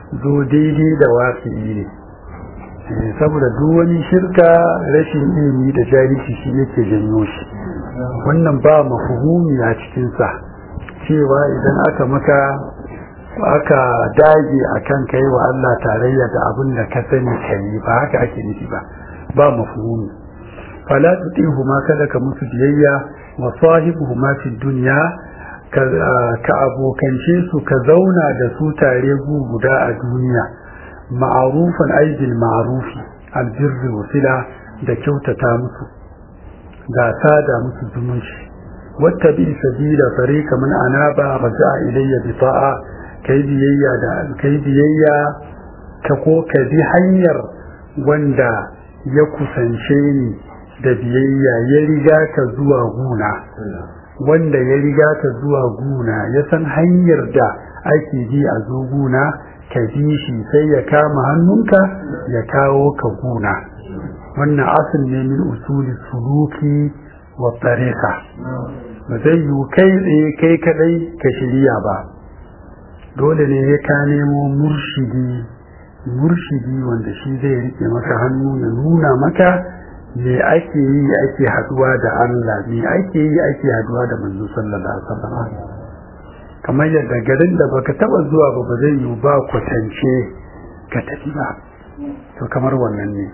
zo daidai da waƙi ne saboda duk wani shirka rashin ilimi da jahilci shi yake janyo shi wannan ba mafuhumi a cikinsa cewa idan aka maka aka dage a kan kai wa Allah tarayya da abin da ka sani ka yi ba haka ake nufi ba ba mafuhumi fala tutihu ma kada ka musu biyayya wa sahibuhu ma fi dunya ka abokance su ka zauna da su tare gu guda a duniya ma'arufan aibin ma'arufi albirri wasila da kyautata musu da sada musu zumunci wata bi sabila fariqa man anaba raja'a ilayya bi ta'a kai biyayya da kai biyayya ka ko ka bi hanyar wanda ya kusance ni da biyayya ya riga ka zuwa guna wanda ya riga ka zuwa guna ya san hanyar da ake bi a zo guna ka bi shi sai ya kama hannunka ya kawo ka guna wannan asil ne min usuli suluki wa tariqa ba zai yi kai tsaye kai kadai ka shirya ba dole ne ya ka nemo murshidi murshidi wanda shi zai rike maka hannu ya nuna maka me ake yi ake haduwa da Allah me ake yi ake haduwa da manzo sallallahu alaihi wasallam kamar yadda garin da baka taba zuwa ba ba zai yi ba kwatance ka tafi ba to kamar wannan ne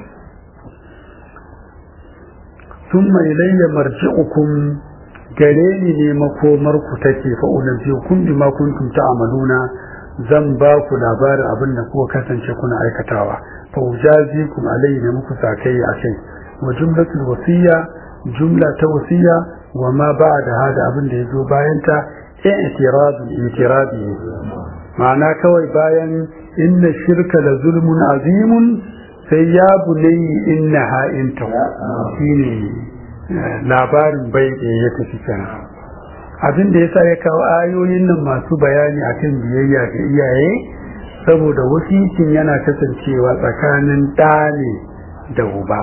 thumma ilayya marji'ukum gare ni ne makomar ku take fa unabbiukum bima kuntum ta'maluna zan ba ku labarin abin da kuka kasance kuna aikatawa fa ujazikum alayhi ne muku sakai a kai wa jumlatul wasiya jumla ta wasiya wa ma ba'da hada abin da yazo bayan ta i'tirad i'tiradi ma'ana kawai bayan inna shirka la zulmun azimun sai ya bunayyi innaha in ta shine labarin bai da ya tafi kenan abin da yasa ya kawo ayoyin nan masu bayani akan biyayya ga iyaye saboda wasikin yana kasancewa tsakanin ɗa ne da uba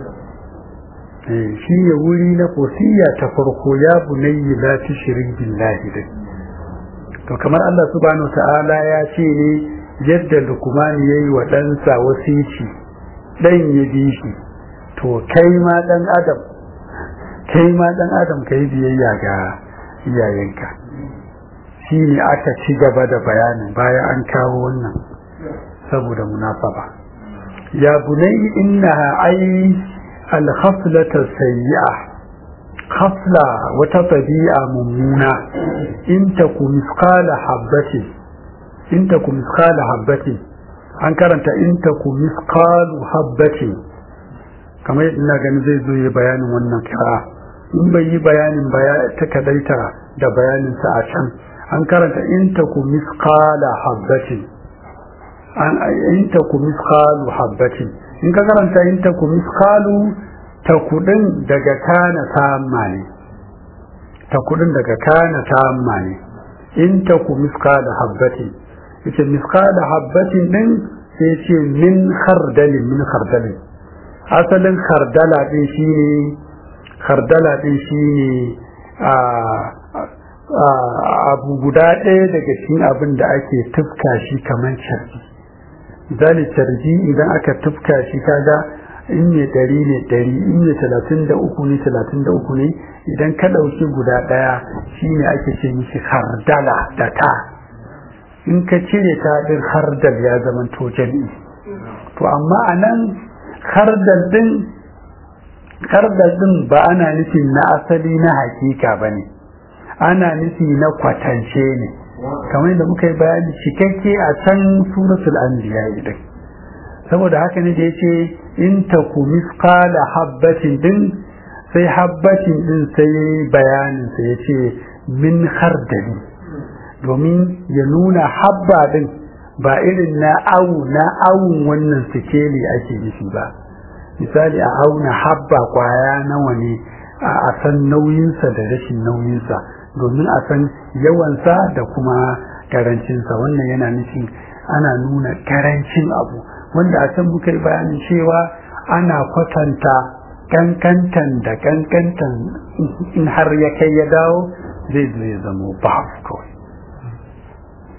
shi ne wuri na wasiya ta farko ya bunayyi la tushrik billahi da to kamar Allah subhanahu ta'ala ya ce ne yadda Luqman yayi wa ɗansa wasici dan ya bi shi to kai ma dan adam kai ma dan adam kai biyayya ga iyayenka shi ne aka ci gaba da bayanin bayan an kawo wannan saboda munasaba ya bunai innaha ai al-khaslata sayyi'a khasla wata tabi'a mummuna in taku misqala habbatin in taku misqala habbatin an karanta in taku misqalu habbatin kamar yadda ina ganin zai zo yi bayanin wannan kira in bai yi bayanin ta kadaita da bayaninsa a can an karanta in ta ku misqala habbatin an in ta ku misqalu habbatin in ka karanta in ta ku misqalu ta kudin daga kana tamma ne ta kudin daga kana tamma ne in ta ku misqala habbatin ita misqala habbatin din sai ce min khardalin min khardalin asalin khardala din shine khardala din shine a abu guda ɗaya daga cikin abin da ake tufka shi kamar carbi misali carbi idan aka tufka shi kaga in ne ɗari ne ɗari in ne talatin da uku ne talatin da uku ne idan ka ɗauki guda ɗaya shi ne ake ce mishi hardala da ta in ka cire ta ɗin hardal ya zama to jami'i to amma a nan hardal ɗin hardal ɗin ba ana nufin na asali na hakika ba ne ana nufi na kwatance ne kamar da muka yi bayani cikakke a can suratul anbiya idan saboda haka ne da yace in taku misqala habbatin din sai habbatin din sai bayanin sa yace min khardali domin ya nuna habba din ba irin na au na awun wannan sikeli ake nufi ba misali a auna habba kwaya nawa ne a san nauyinsa da rashin nauyinsa domin a san yawansa da kuma karancinsa wannan yana nufin ana nuna karancin abu wanda a can muka yi bayanin cewa ana kwatanta kankantan da kankantan in har ya kai ya dawo zai zo ya zamo babu kawai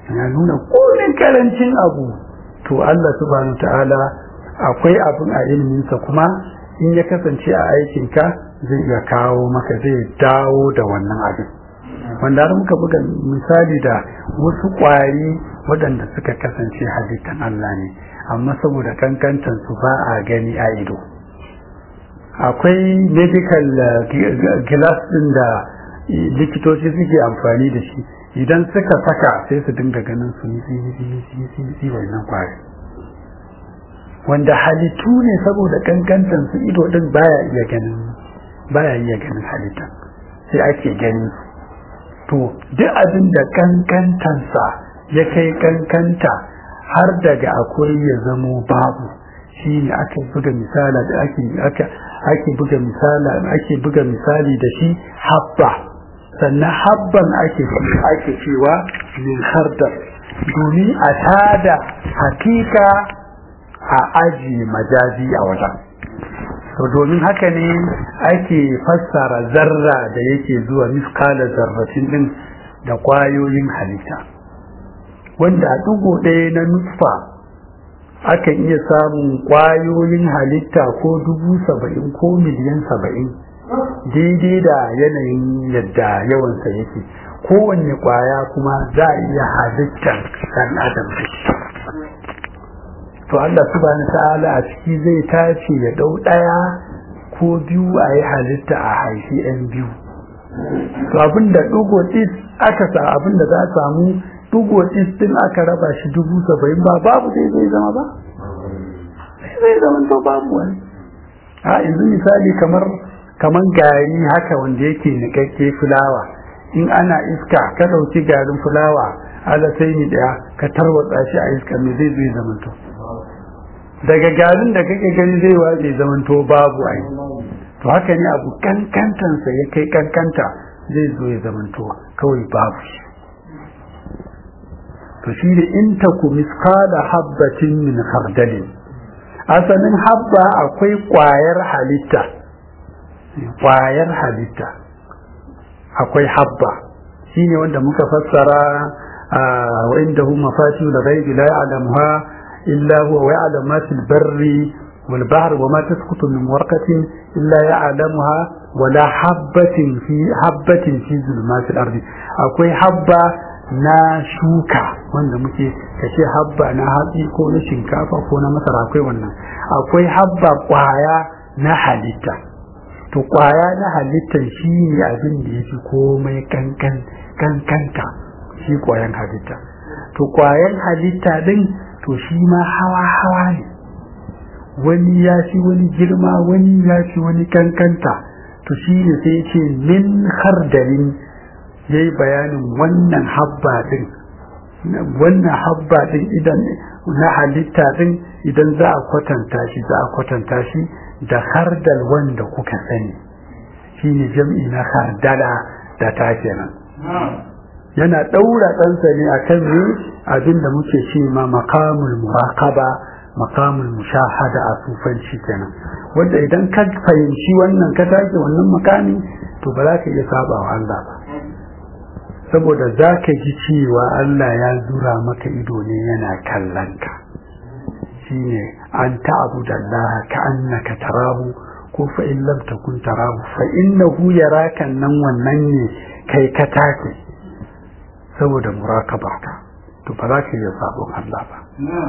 ya nuna komin karancin abu to Allah subhanahu ta'ala akwai abin a iliminsa kuma in ya kasance a aikinka zai iya kawo maka zai dawo da wannan abin wanda har muka buga misali da wasu ƙwari waɗanda suka kasance halittan Allah ne amma saboda kankantan su ba a gani a ido akwai medical glass ɗin da likitoci suke amfani da shi idan suka saka sai su dinga ganin su yi wannan ƙwari wanda halittu ne saboda kankantan su ido ɗin baya iya ganin baya iya ganin halittan sai ake ganin su to duk abin da kankantansa ya kai kankanta har daga akwai ya zamo babu shi ne ake buga misala da ake ake ake buga misala ake buga misali da shi habba sannan habban ake ake cewa min khardar domin a tada hakika a aji majazi a wajen to domin haka ne ake fassara zarra da yake zuwa miskala zarratin din da kwayoyin halitta wanda a dugo ɗaya na nutfa akan iya samun kwayoyin halitta ko dubu saba'in ko miliyan saba'in daidai da yanayin yadda yawansa yake kowanne kwaya kuma za a iya halittar ɗan adam to Allah subhanahu ta'ala a ciki zai tace ya dau daya ko biyu a yi halitta a haifi yan biyu to abinda dugo tis aka sa abinda za a samu dugo tis din aka raba shi dubu saba'in ba babu zai zai zama ba zai zama to babu wani a yanzu misali kamar kamar gari haka wanda yake nikakke fulawa in ana iska ka dauki garin fulawa ala sai ni daya ka tarwatsa shi a iska me zai zai zama to daga garin da kake gani zai waje zamanto babu ai to haka ne abu kankantansa ya kai kankanta zai zo ya zamanto kawai babu shi to shi ne in ta ku miskala habbatin min khardalin asalin habba akwai kwayar halitta kwayar halitta akwai habba shine wanda muka fassara wa indahu mafatihul ghaibi la ya'lamuha إلا هو ويعلم ما في البر والبحر وما تسقط من ورقة إلا يعلمها ولا حبة في حبة في ظلمات الأرض أكوي حبة na shuka wanda muke kashe habba na hatsi ko na shinkafa ko na masara akwai wannan akwai habba kwaya na halitta to kwaya na halittar shi ne abin da ya fi komai kankanta shi kwayan halitta to kwayan halitta din to shi ma hawa-hawa ne wani ya fi wani girma wani ya fi wani kankanta to shi ne sai ce min hardarin ya yi bayanin wannan habba din wannan habba din idan na halitta din idan za a kwatanta shi za a kwatanta shi da hardal wanda kuka sani shi ne jam'i na hardala da ta kenan yana ɗaura ɗansa ne akan ne abinda muke ce ma makamul muraqaba makamul mushahada a sufanci kenan wanda idan ka fahimci wannan ka take wannan makami to ba za ka iya saba wa Allah ba saboda za ka ji cewa Allah ya zura maka ido ne yana kallon ka shine an ta'budu Allah ka annaka tarahu ko fa in lam takun tarahu fa innahu yaraka nan wannan ne kai ka take saboda murakaba ka to ba za ka iya sabon Allah ba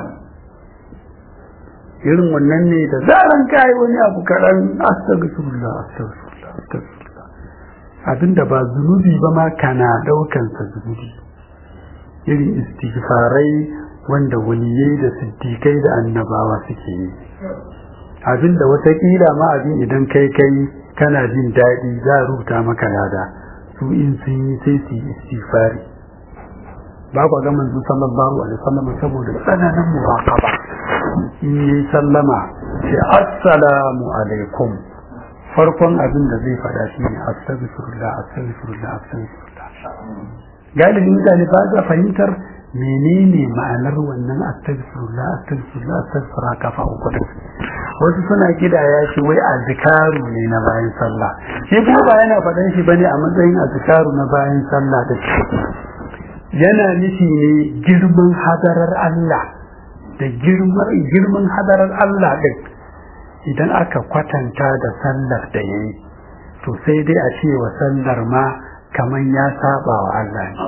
irin wannan ne da zaran kai wani abu kaɗan astaghfirullah astaghfirullah astaghfirullah abinda ba zunubi ba ma kana ɗaukan sa zunubi irin istighfarai wanda waliyai da siddiƙai da annabawa suke yi abinda watakila ma abin idan kai kai kana jin daɗi za a rubuta maka lada su in sun yi sai su yi istighfari ba ku ga manzo sallallahu alaihi wasallam saboda tsananin muraqaba in yi sallama ce assalamu alaikum farkon abin da zai fada shi ne astaghfirullah astaghfirullah astaghfirullah galibin mutane ba za fahimtar menene ma'anar wannan astaghfirullah astaghfirullah astaghfirullah kafa uku wasu suna gidaya shi wai azkaru ne na bayan sallah shi kuma ba yana faɗan shi bane a matsayin azkaru na bayan sallah da yana nufi ne girman hadarar Allah da girman hadarar Allah ɗin idan aka kwatanta da sallar da ya yi to sai dai a ce wa sallar ma kamar ya saba wa Allah ne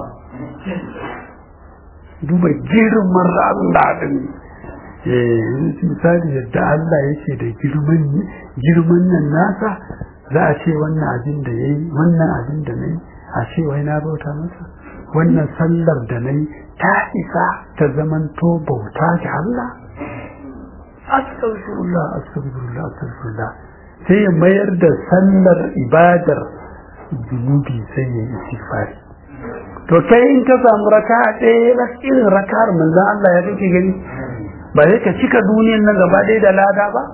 duba girman Allah ɗin misali yadda Allah yake da girman nan nasa za a ce wannan abin da ya yi wannan abin da na yi a ce wai na bauta masa wannan sallar da na yi ta isa ta zamanto bauta ga Allah astaghfirullah astaghfirullah astaghfirullah sai ya mayar da sallar ibadar zunubi sai ya yi istighfari to kai in ka samu raka ɗaya irin raka'ar manzon Allah ya kake gani ba sai ka cika duniyan nan gaba ɗaya da lada ba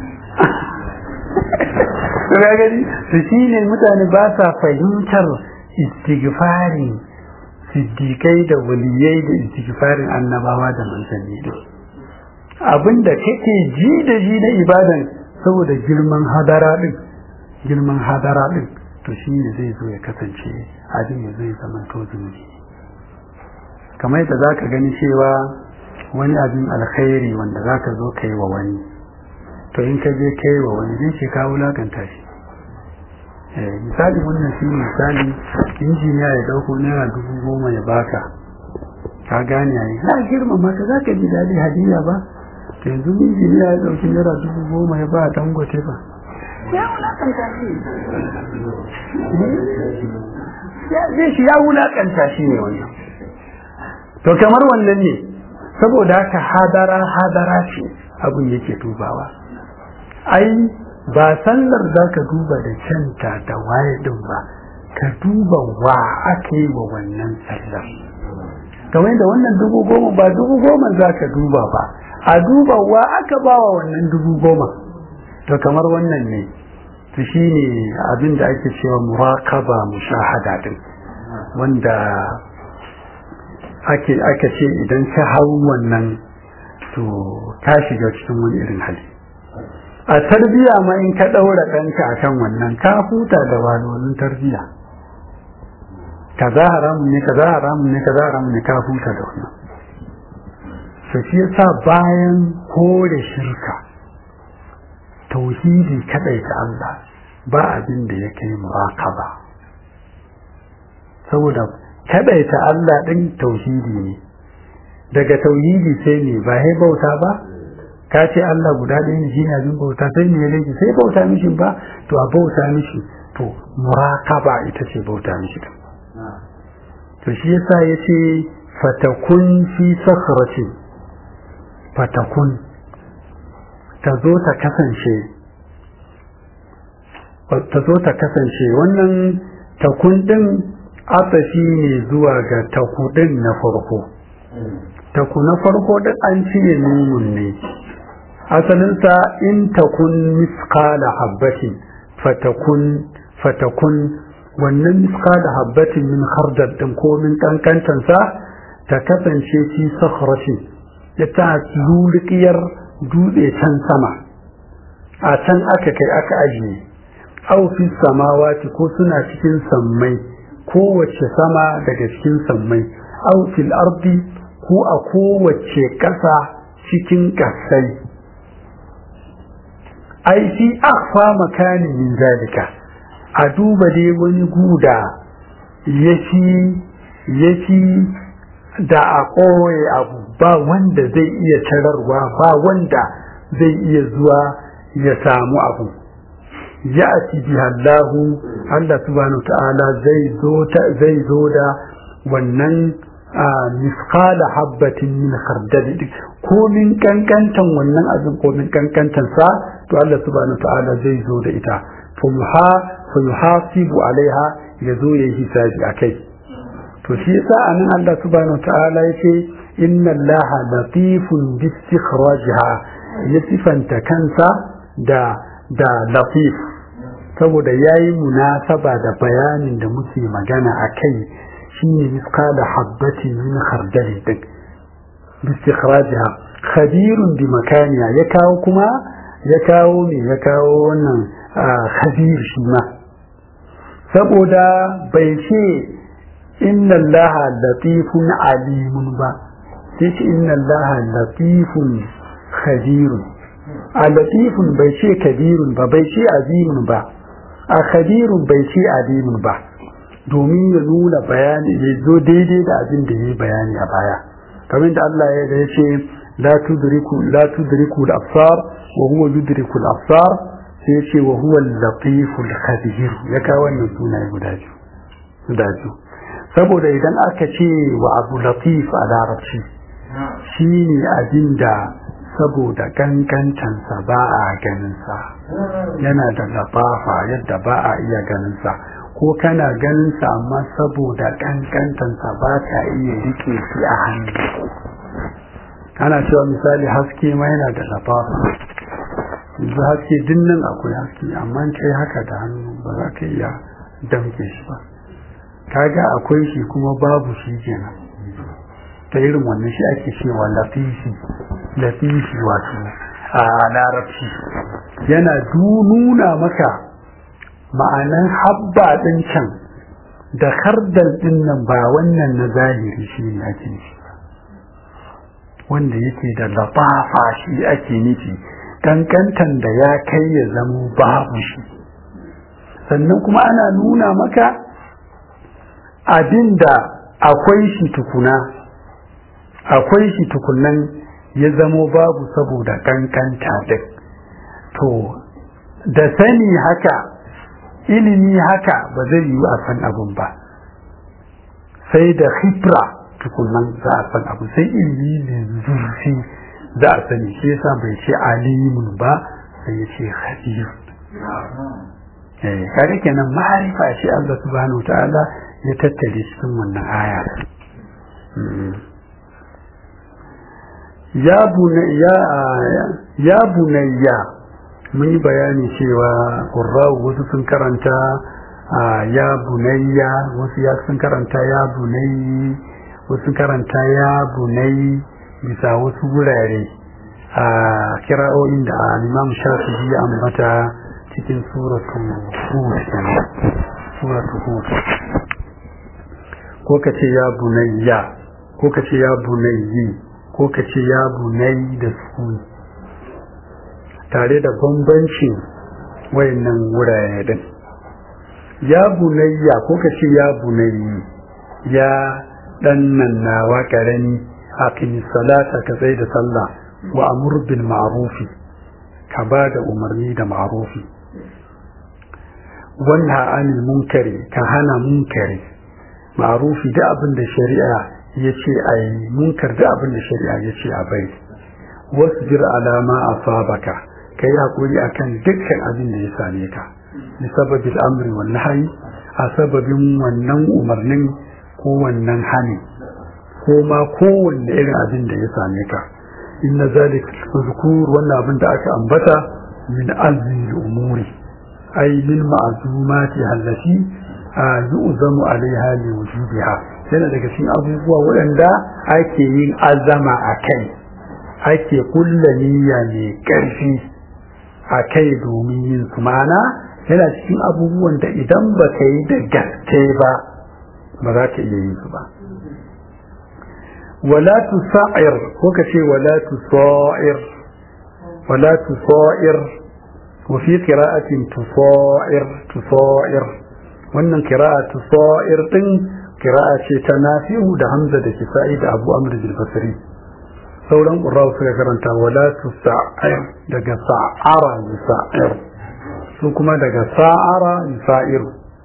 ya gani su shi ne mutane ba sa fahimtar istighfarin siddiƙai da waliyai da istighfarin annabawa da manzanni da abinda kake ji da ji na ibadan saboda girman hadara din girman hadara din to shi ne zai zo ya kasance abin ya zai zama to zunubi kamar yadda za ka gani cewa wani abin alkhairi wanda za ka zo ka yi wa wani to in ka je ka yi wa wani zai ce ka wulakanta shi misali wannan shi misali injiniya ya dauko naira dubu goma ya baka ka gane yayi na girmama ka za ka ji daɗi hadiya ba to yanzu injiniya ya dauki naira dubu goma ya ba dangote ba ya wulakanta shi zai shi ya wulakanta shi ne wannan to kamar wannan ne saboda haka hadara hadara ce abin yake dubawa ai ba sallar za ka duba da canta da waye din ba ka duba wa aka yi wa wannan sallar kamar da wannan dubu goma ba dubu goma za ka duba ba a duba wa aka ba wa wannan dubu goma to kamar wannan ne to shi ne abin da ake cewa murakaba mushahada din wanda ake aka ce idan ka hau wannan to ka shiga cikin wani irin hali a tarbiya ma in ka ɗaura ɗanka a kan wannan ka huta da walolin tarbiya kaza haramun ne kaza haramun ne kaza haramun ne ka huta da wannan to shi yasa bayan kore shirka tauhidi kadai ta Allah ba abin da ya kai muraqaba saboda kadai ta Allah din tauhidi ne daga tauhidi sai ne ba hai bauta ba ka ce Allah guda ɗaya ne shi ne abin bauta sai ne ya sai bauta mishi ba to a bauta mishi to muraqaba ita ce bauta mishi din to shi yasa yace fatakun fi sakhratin fatakun ta zo ta kasance ta zo ta kasance wannan takun din atashi ne zuwa ga takudin na farko taku na farko din an cire numun ne asalinsa in takun miskala habbatin fatakun fatakun wannan miskala habbatin min khardal din ko min kankantansa ta kasance fi sakhratin ya ta lulukiyar dutse can sama a can aka kai aka ajiye au fi samawati ko suna cikin sammai kowace sama daga cikin sammai au fil ardi ko a kowace ƙasa cikin ƙasai ai fi akhfa makanin min zalika a duba dai wani guda yafi yafi da a koye abu ba wanda zai iya tararwa ba wanda zai iya zuwa ya samu abu ya ati bihallahu Allah subhanahu ta'ala zai zo ta zai zo da wannan misqala habbatin min khardal ko min kankantan wannan abin ko min kankantan sa to Allah subhanahu ta'ala zai zo da ita fa yuha fa yuhasibu alaiha yazo yayi hisabi akai to shi yasa anan Allah subhanahu ta'ala yace inna allaha latifun bi istikhrajiha ya sifanta kansa da da latif saboda yayi munasaba da bayanin da muke magana akai shine miskala habbatin min khardali din bi istikhrajiha khabirun bi makaniya ya kawo kuma ya kawo ne ya kawo wannan khabir shi ma saboda bai ce inna allaha latifun alimun ba sai ce inna allaha latifun khabirun a latifun bai ce kabirun ba bai ce azimun ba a khabirun bai ce alimun ba domin ya nuna bayani ya zo daidai da abin da ya yi bayani a baya kamar da Allah ya ce la tudriku la tudriku al-absar wa huwa yudriku al-absar sai ya ce wa huwa al-latiful khabir ya kawo wannan sunaye guda biyu guda biyu saboda idan aka ce wa abu latif a larabci shine abin da saboda kankantansa ba a ganinsa yana da lafafa yadda ba a iya ganinsa ko kana ganinsa amma saboda kankantansa ba ka iya rike shi a hannu ana cewa misali haske ma yana da lafafa yanzu haske dinnan akwai haske amma kai haka da hannu ba za ka iya damke shi ba kaga akwai shi kuma babu shi kenan ta irin wannan shi ake cewa lafifi lafifi wato a larabci yana nuna maka ma'anan habba ɗin can da hardal ɗin nan ba wannan na zahiri shi ne ake nufi wanda yake da lafafa shi ake nufi kankantan da ya kai ya zamo babu shi sannan kuma ana nuna maka abin da akwai shi tukuna akwai shi tukunan ya zamo babu saboda kankanta din to da sani haka ilimi haka ba zai yiwu a san abun ba sai da hibra tukunan za a san abu sai ilimi ne zurfi za a sani shi yasa bai ce alimun ba sai ya ce khabir eh kare kenan ma'arifa shi Allah subhanahu ta'ala ya tattare cikin wannan aya ya bunayya ya bunayya mun yi bayani cewa qurra'u wasu sun karanta ya bunayya wasu ya sun karanta ya bunayyi wasu sun karanta ya bunayyi bisa wasu wurare a kira'o'in da Imam Shafi'i ya ambata cikin suratul Hud suratul Hud ko ka ce ya bunayya ko ka ce ya bunayyi ko ka ce ya bunayi da sukuni tare da bambancin wayannan wurare din ya bunayya ko ka ce ya bunayi ya dan nan nawa karami aqimi salata ka tsaye da sallah wa amur bil ma'rufi ka ba da umarni da ma'rufi wanha anil munkari ka hana munkari ma'rufi da abin da shari'a ya ce a yi munkar da abin da shari'a ya ce a bai wasu jir alama a sabaka ka yi haƙuri a kan dukkan abin da ya same ka bi sababin amri wa nahayi a sababin wannan umarnin ko wannan hani ko ma kowanne irin abin da ya same ka inna zalik zukur wannan abin da aka ambata min azmi umuri ay min ma'zumati allati yu'zamu alaiha li wujubiha yana daga cikin abubuwa waɗanda ake yin azama a kai ake kulla niyya mai ƙarfi a kai domin yin su mana yana cikin abubuwan da idan ba ka yi da gaske ba ba za ka iya yin su ba wala tu sa'ir ko ka ce wala tu sa'ir wala tu sa'ir wa fi qira'atin tu sa'ir tu sa'ir wannan qira'atu sa'ir din kira'a ce ta nafi'u da hamza da kisa'i da abu amr bil basri sauran qurra'u suka karanta wala tusa'ir daga sa'ara yusa'ir su kuma daga sa'ara yusa'ir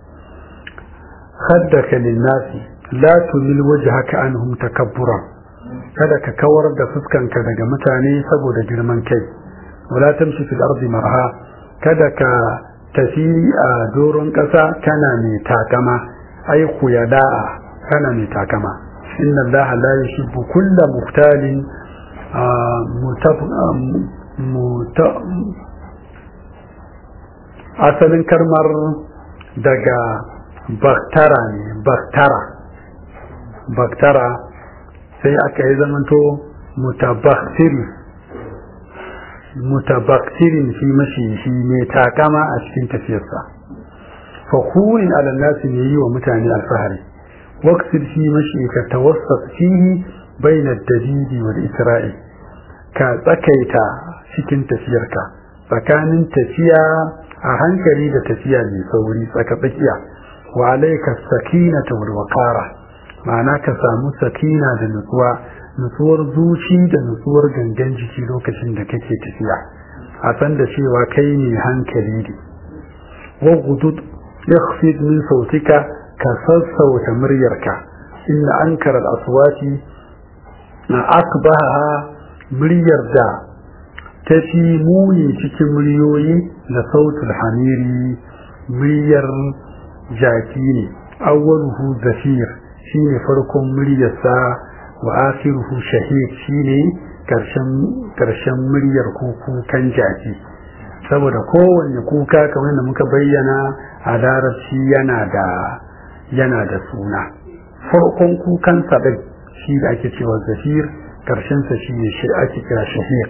haddaka linnasi la tumil wajhaka anhum takabburan kada ka kawar da fuskanka daga mutane saboda girman kai wala tamshi fil ardi marha kada ka tafi a doron ƙasa kana mai takama ai khuyada'a kana mai takama inna allaha la yuhibbu kulla muhtalin asalin karmar daga baktara ne baktara baktara sai aka yi zamanto mutabaktiri mutabaktirin shi mashi shi mai takama a cikin tafiyarsa fakurin alannasi ne yi wa mutane alfahari waqsid fi mashika tawassat fihi bayna ad-dalil wal isra'i ka tsakaita cikin tafiyarka tsakanin tafiya a hankali da tafiya mai sauri tsaka tsakiya wa alayka sakinata wal waqara ma'ana ka samu sakina da nutsuwa nutsuwar zuci da nutsuwar gangan jiki lokacin da kake tafiya a san da cewa kai ne hankali ne wa gudud yakhfid min sautika ka sassauta muryarka inna ankara al-aswati na akbaha muryar da ta fi muni cikin muryoyi da sautul hamiri muryar jaki ne awwaluhu zafir shine farkon muryarsa wa akhiruhu shahid shine karshen karshen muryar kukan jaki saboda kowanne kuka kamar da muka bayyana a larabci yana da yana da suna farkon kukan sa din shi da ake cewa zafir karshen sa shine shi ake kira shahiq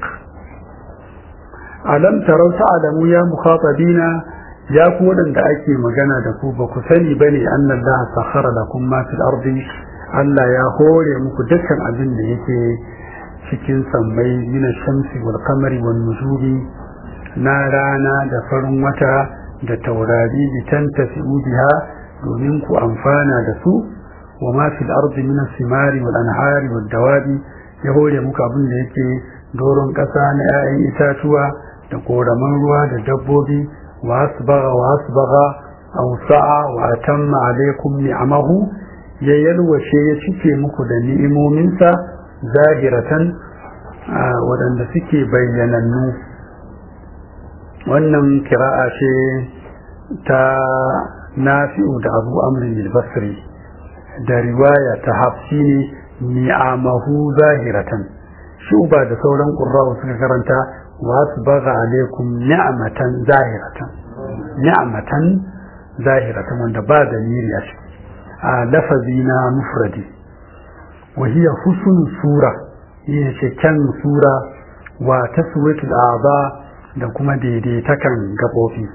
alam tarau ta'lamu ya mukhatabina ya ku wadanda ake magana da ku ba ku sani bane annallaha sakhara lakum ma fil ardi Allah ya hore muku dukkan abin da yake cikin sammai mina shamsi wal qamari wan nujumi na rana da farin wata da taurari litantafi biha domin ku amfana da su wa ma fil ardi min simari wal anhari wad dawabi ya hore muku abin da yake doron kasa na 'ya'yan itatuwa da koraman ruwa da dabbobi wa asbagha wa asbagha aw sa'a wa atamma alaykum ni'amahu ya yalwace ya cike muku da ni'imominsa zahiratan waɗanda suke bayyanannu wannan kira'a ce ta nafi'u da abu amrin basri da riwaya ta hafsi ne ni'amahu zahiratan shuba da sauran ƙurra'u suka karanta wasu baga alaikum ni'amatan zahiratan ni'amatan zahiratan wanda ba da niri a ciki a lafazi na mufradi wa hiya husn sura yin kyan sura wa taswitul a'ba da kuma daidaitakan gabobi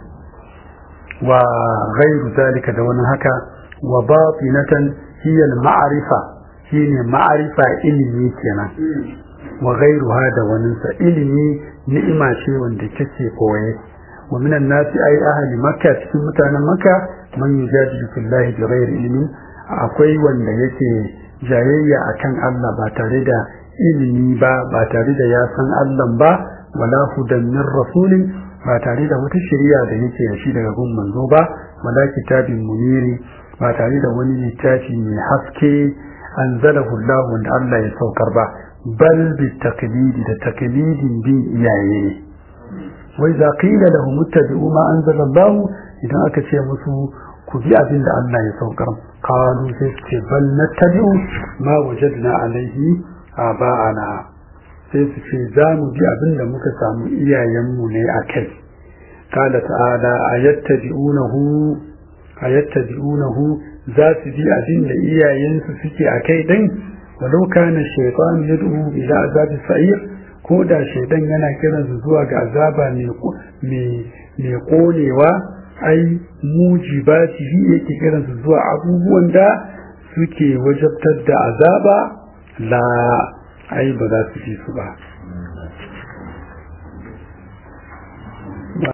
wa ghairu zalika da wani haka wa batinatan hiya al-ma'rifa shine ma'rifa ilimi kenan wa ghairuha da wani sa ilimi ni'ima ce wanda take koye wa minan nasi ay ahli makka cikin mutanen makka man yujadilu fillahi bi ghairi ilmin akwai wanda yake jayayya akan Allah ba tare da ilimi ba ba tare da ya san Allah ba wala hudan min rasulin ba tare da wata shari'a da yake da shi daga gun manzo ba wala kitabin muniri ba tare da wani littafi mai haske anzalahu Allah wanda Allah ya saukar ba bal bi taqlidi da taqlidin bin iyaye ne wai za qila lahum ittabi'u ma anzala Allah idan aka ce musu ku bi abin da Allah ya saukar qalu sai su ce bal nattabi'u ma wajadna alaihi aba'ana sai su ce za mu bi abin da muka samu iyayenmu ne a kai kala ta'ala ayattabi'unahu ayattabi'unahu za su bi abin da iyayensu suke a kai din walau kana shaytan yad'u ila azabi sa'ir ko da shaytan yana kiran su zuwa ga azaba mai mai konewa ai mujibatihi yake kiran su zuwa abubuwan da suke wajabtar da azaba la ai ba za su ji su ba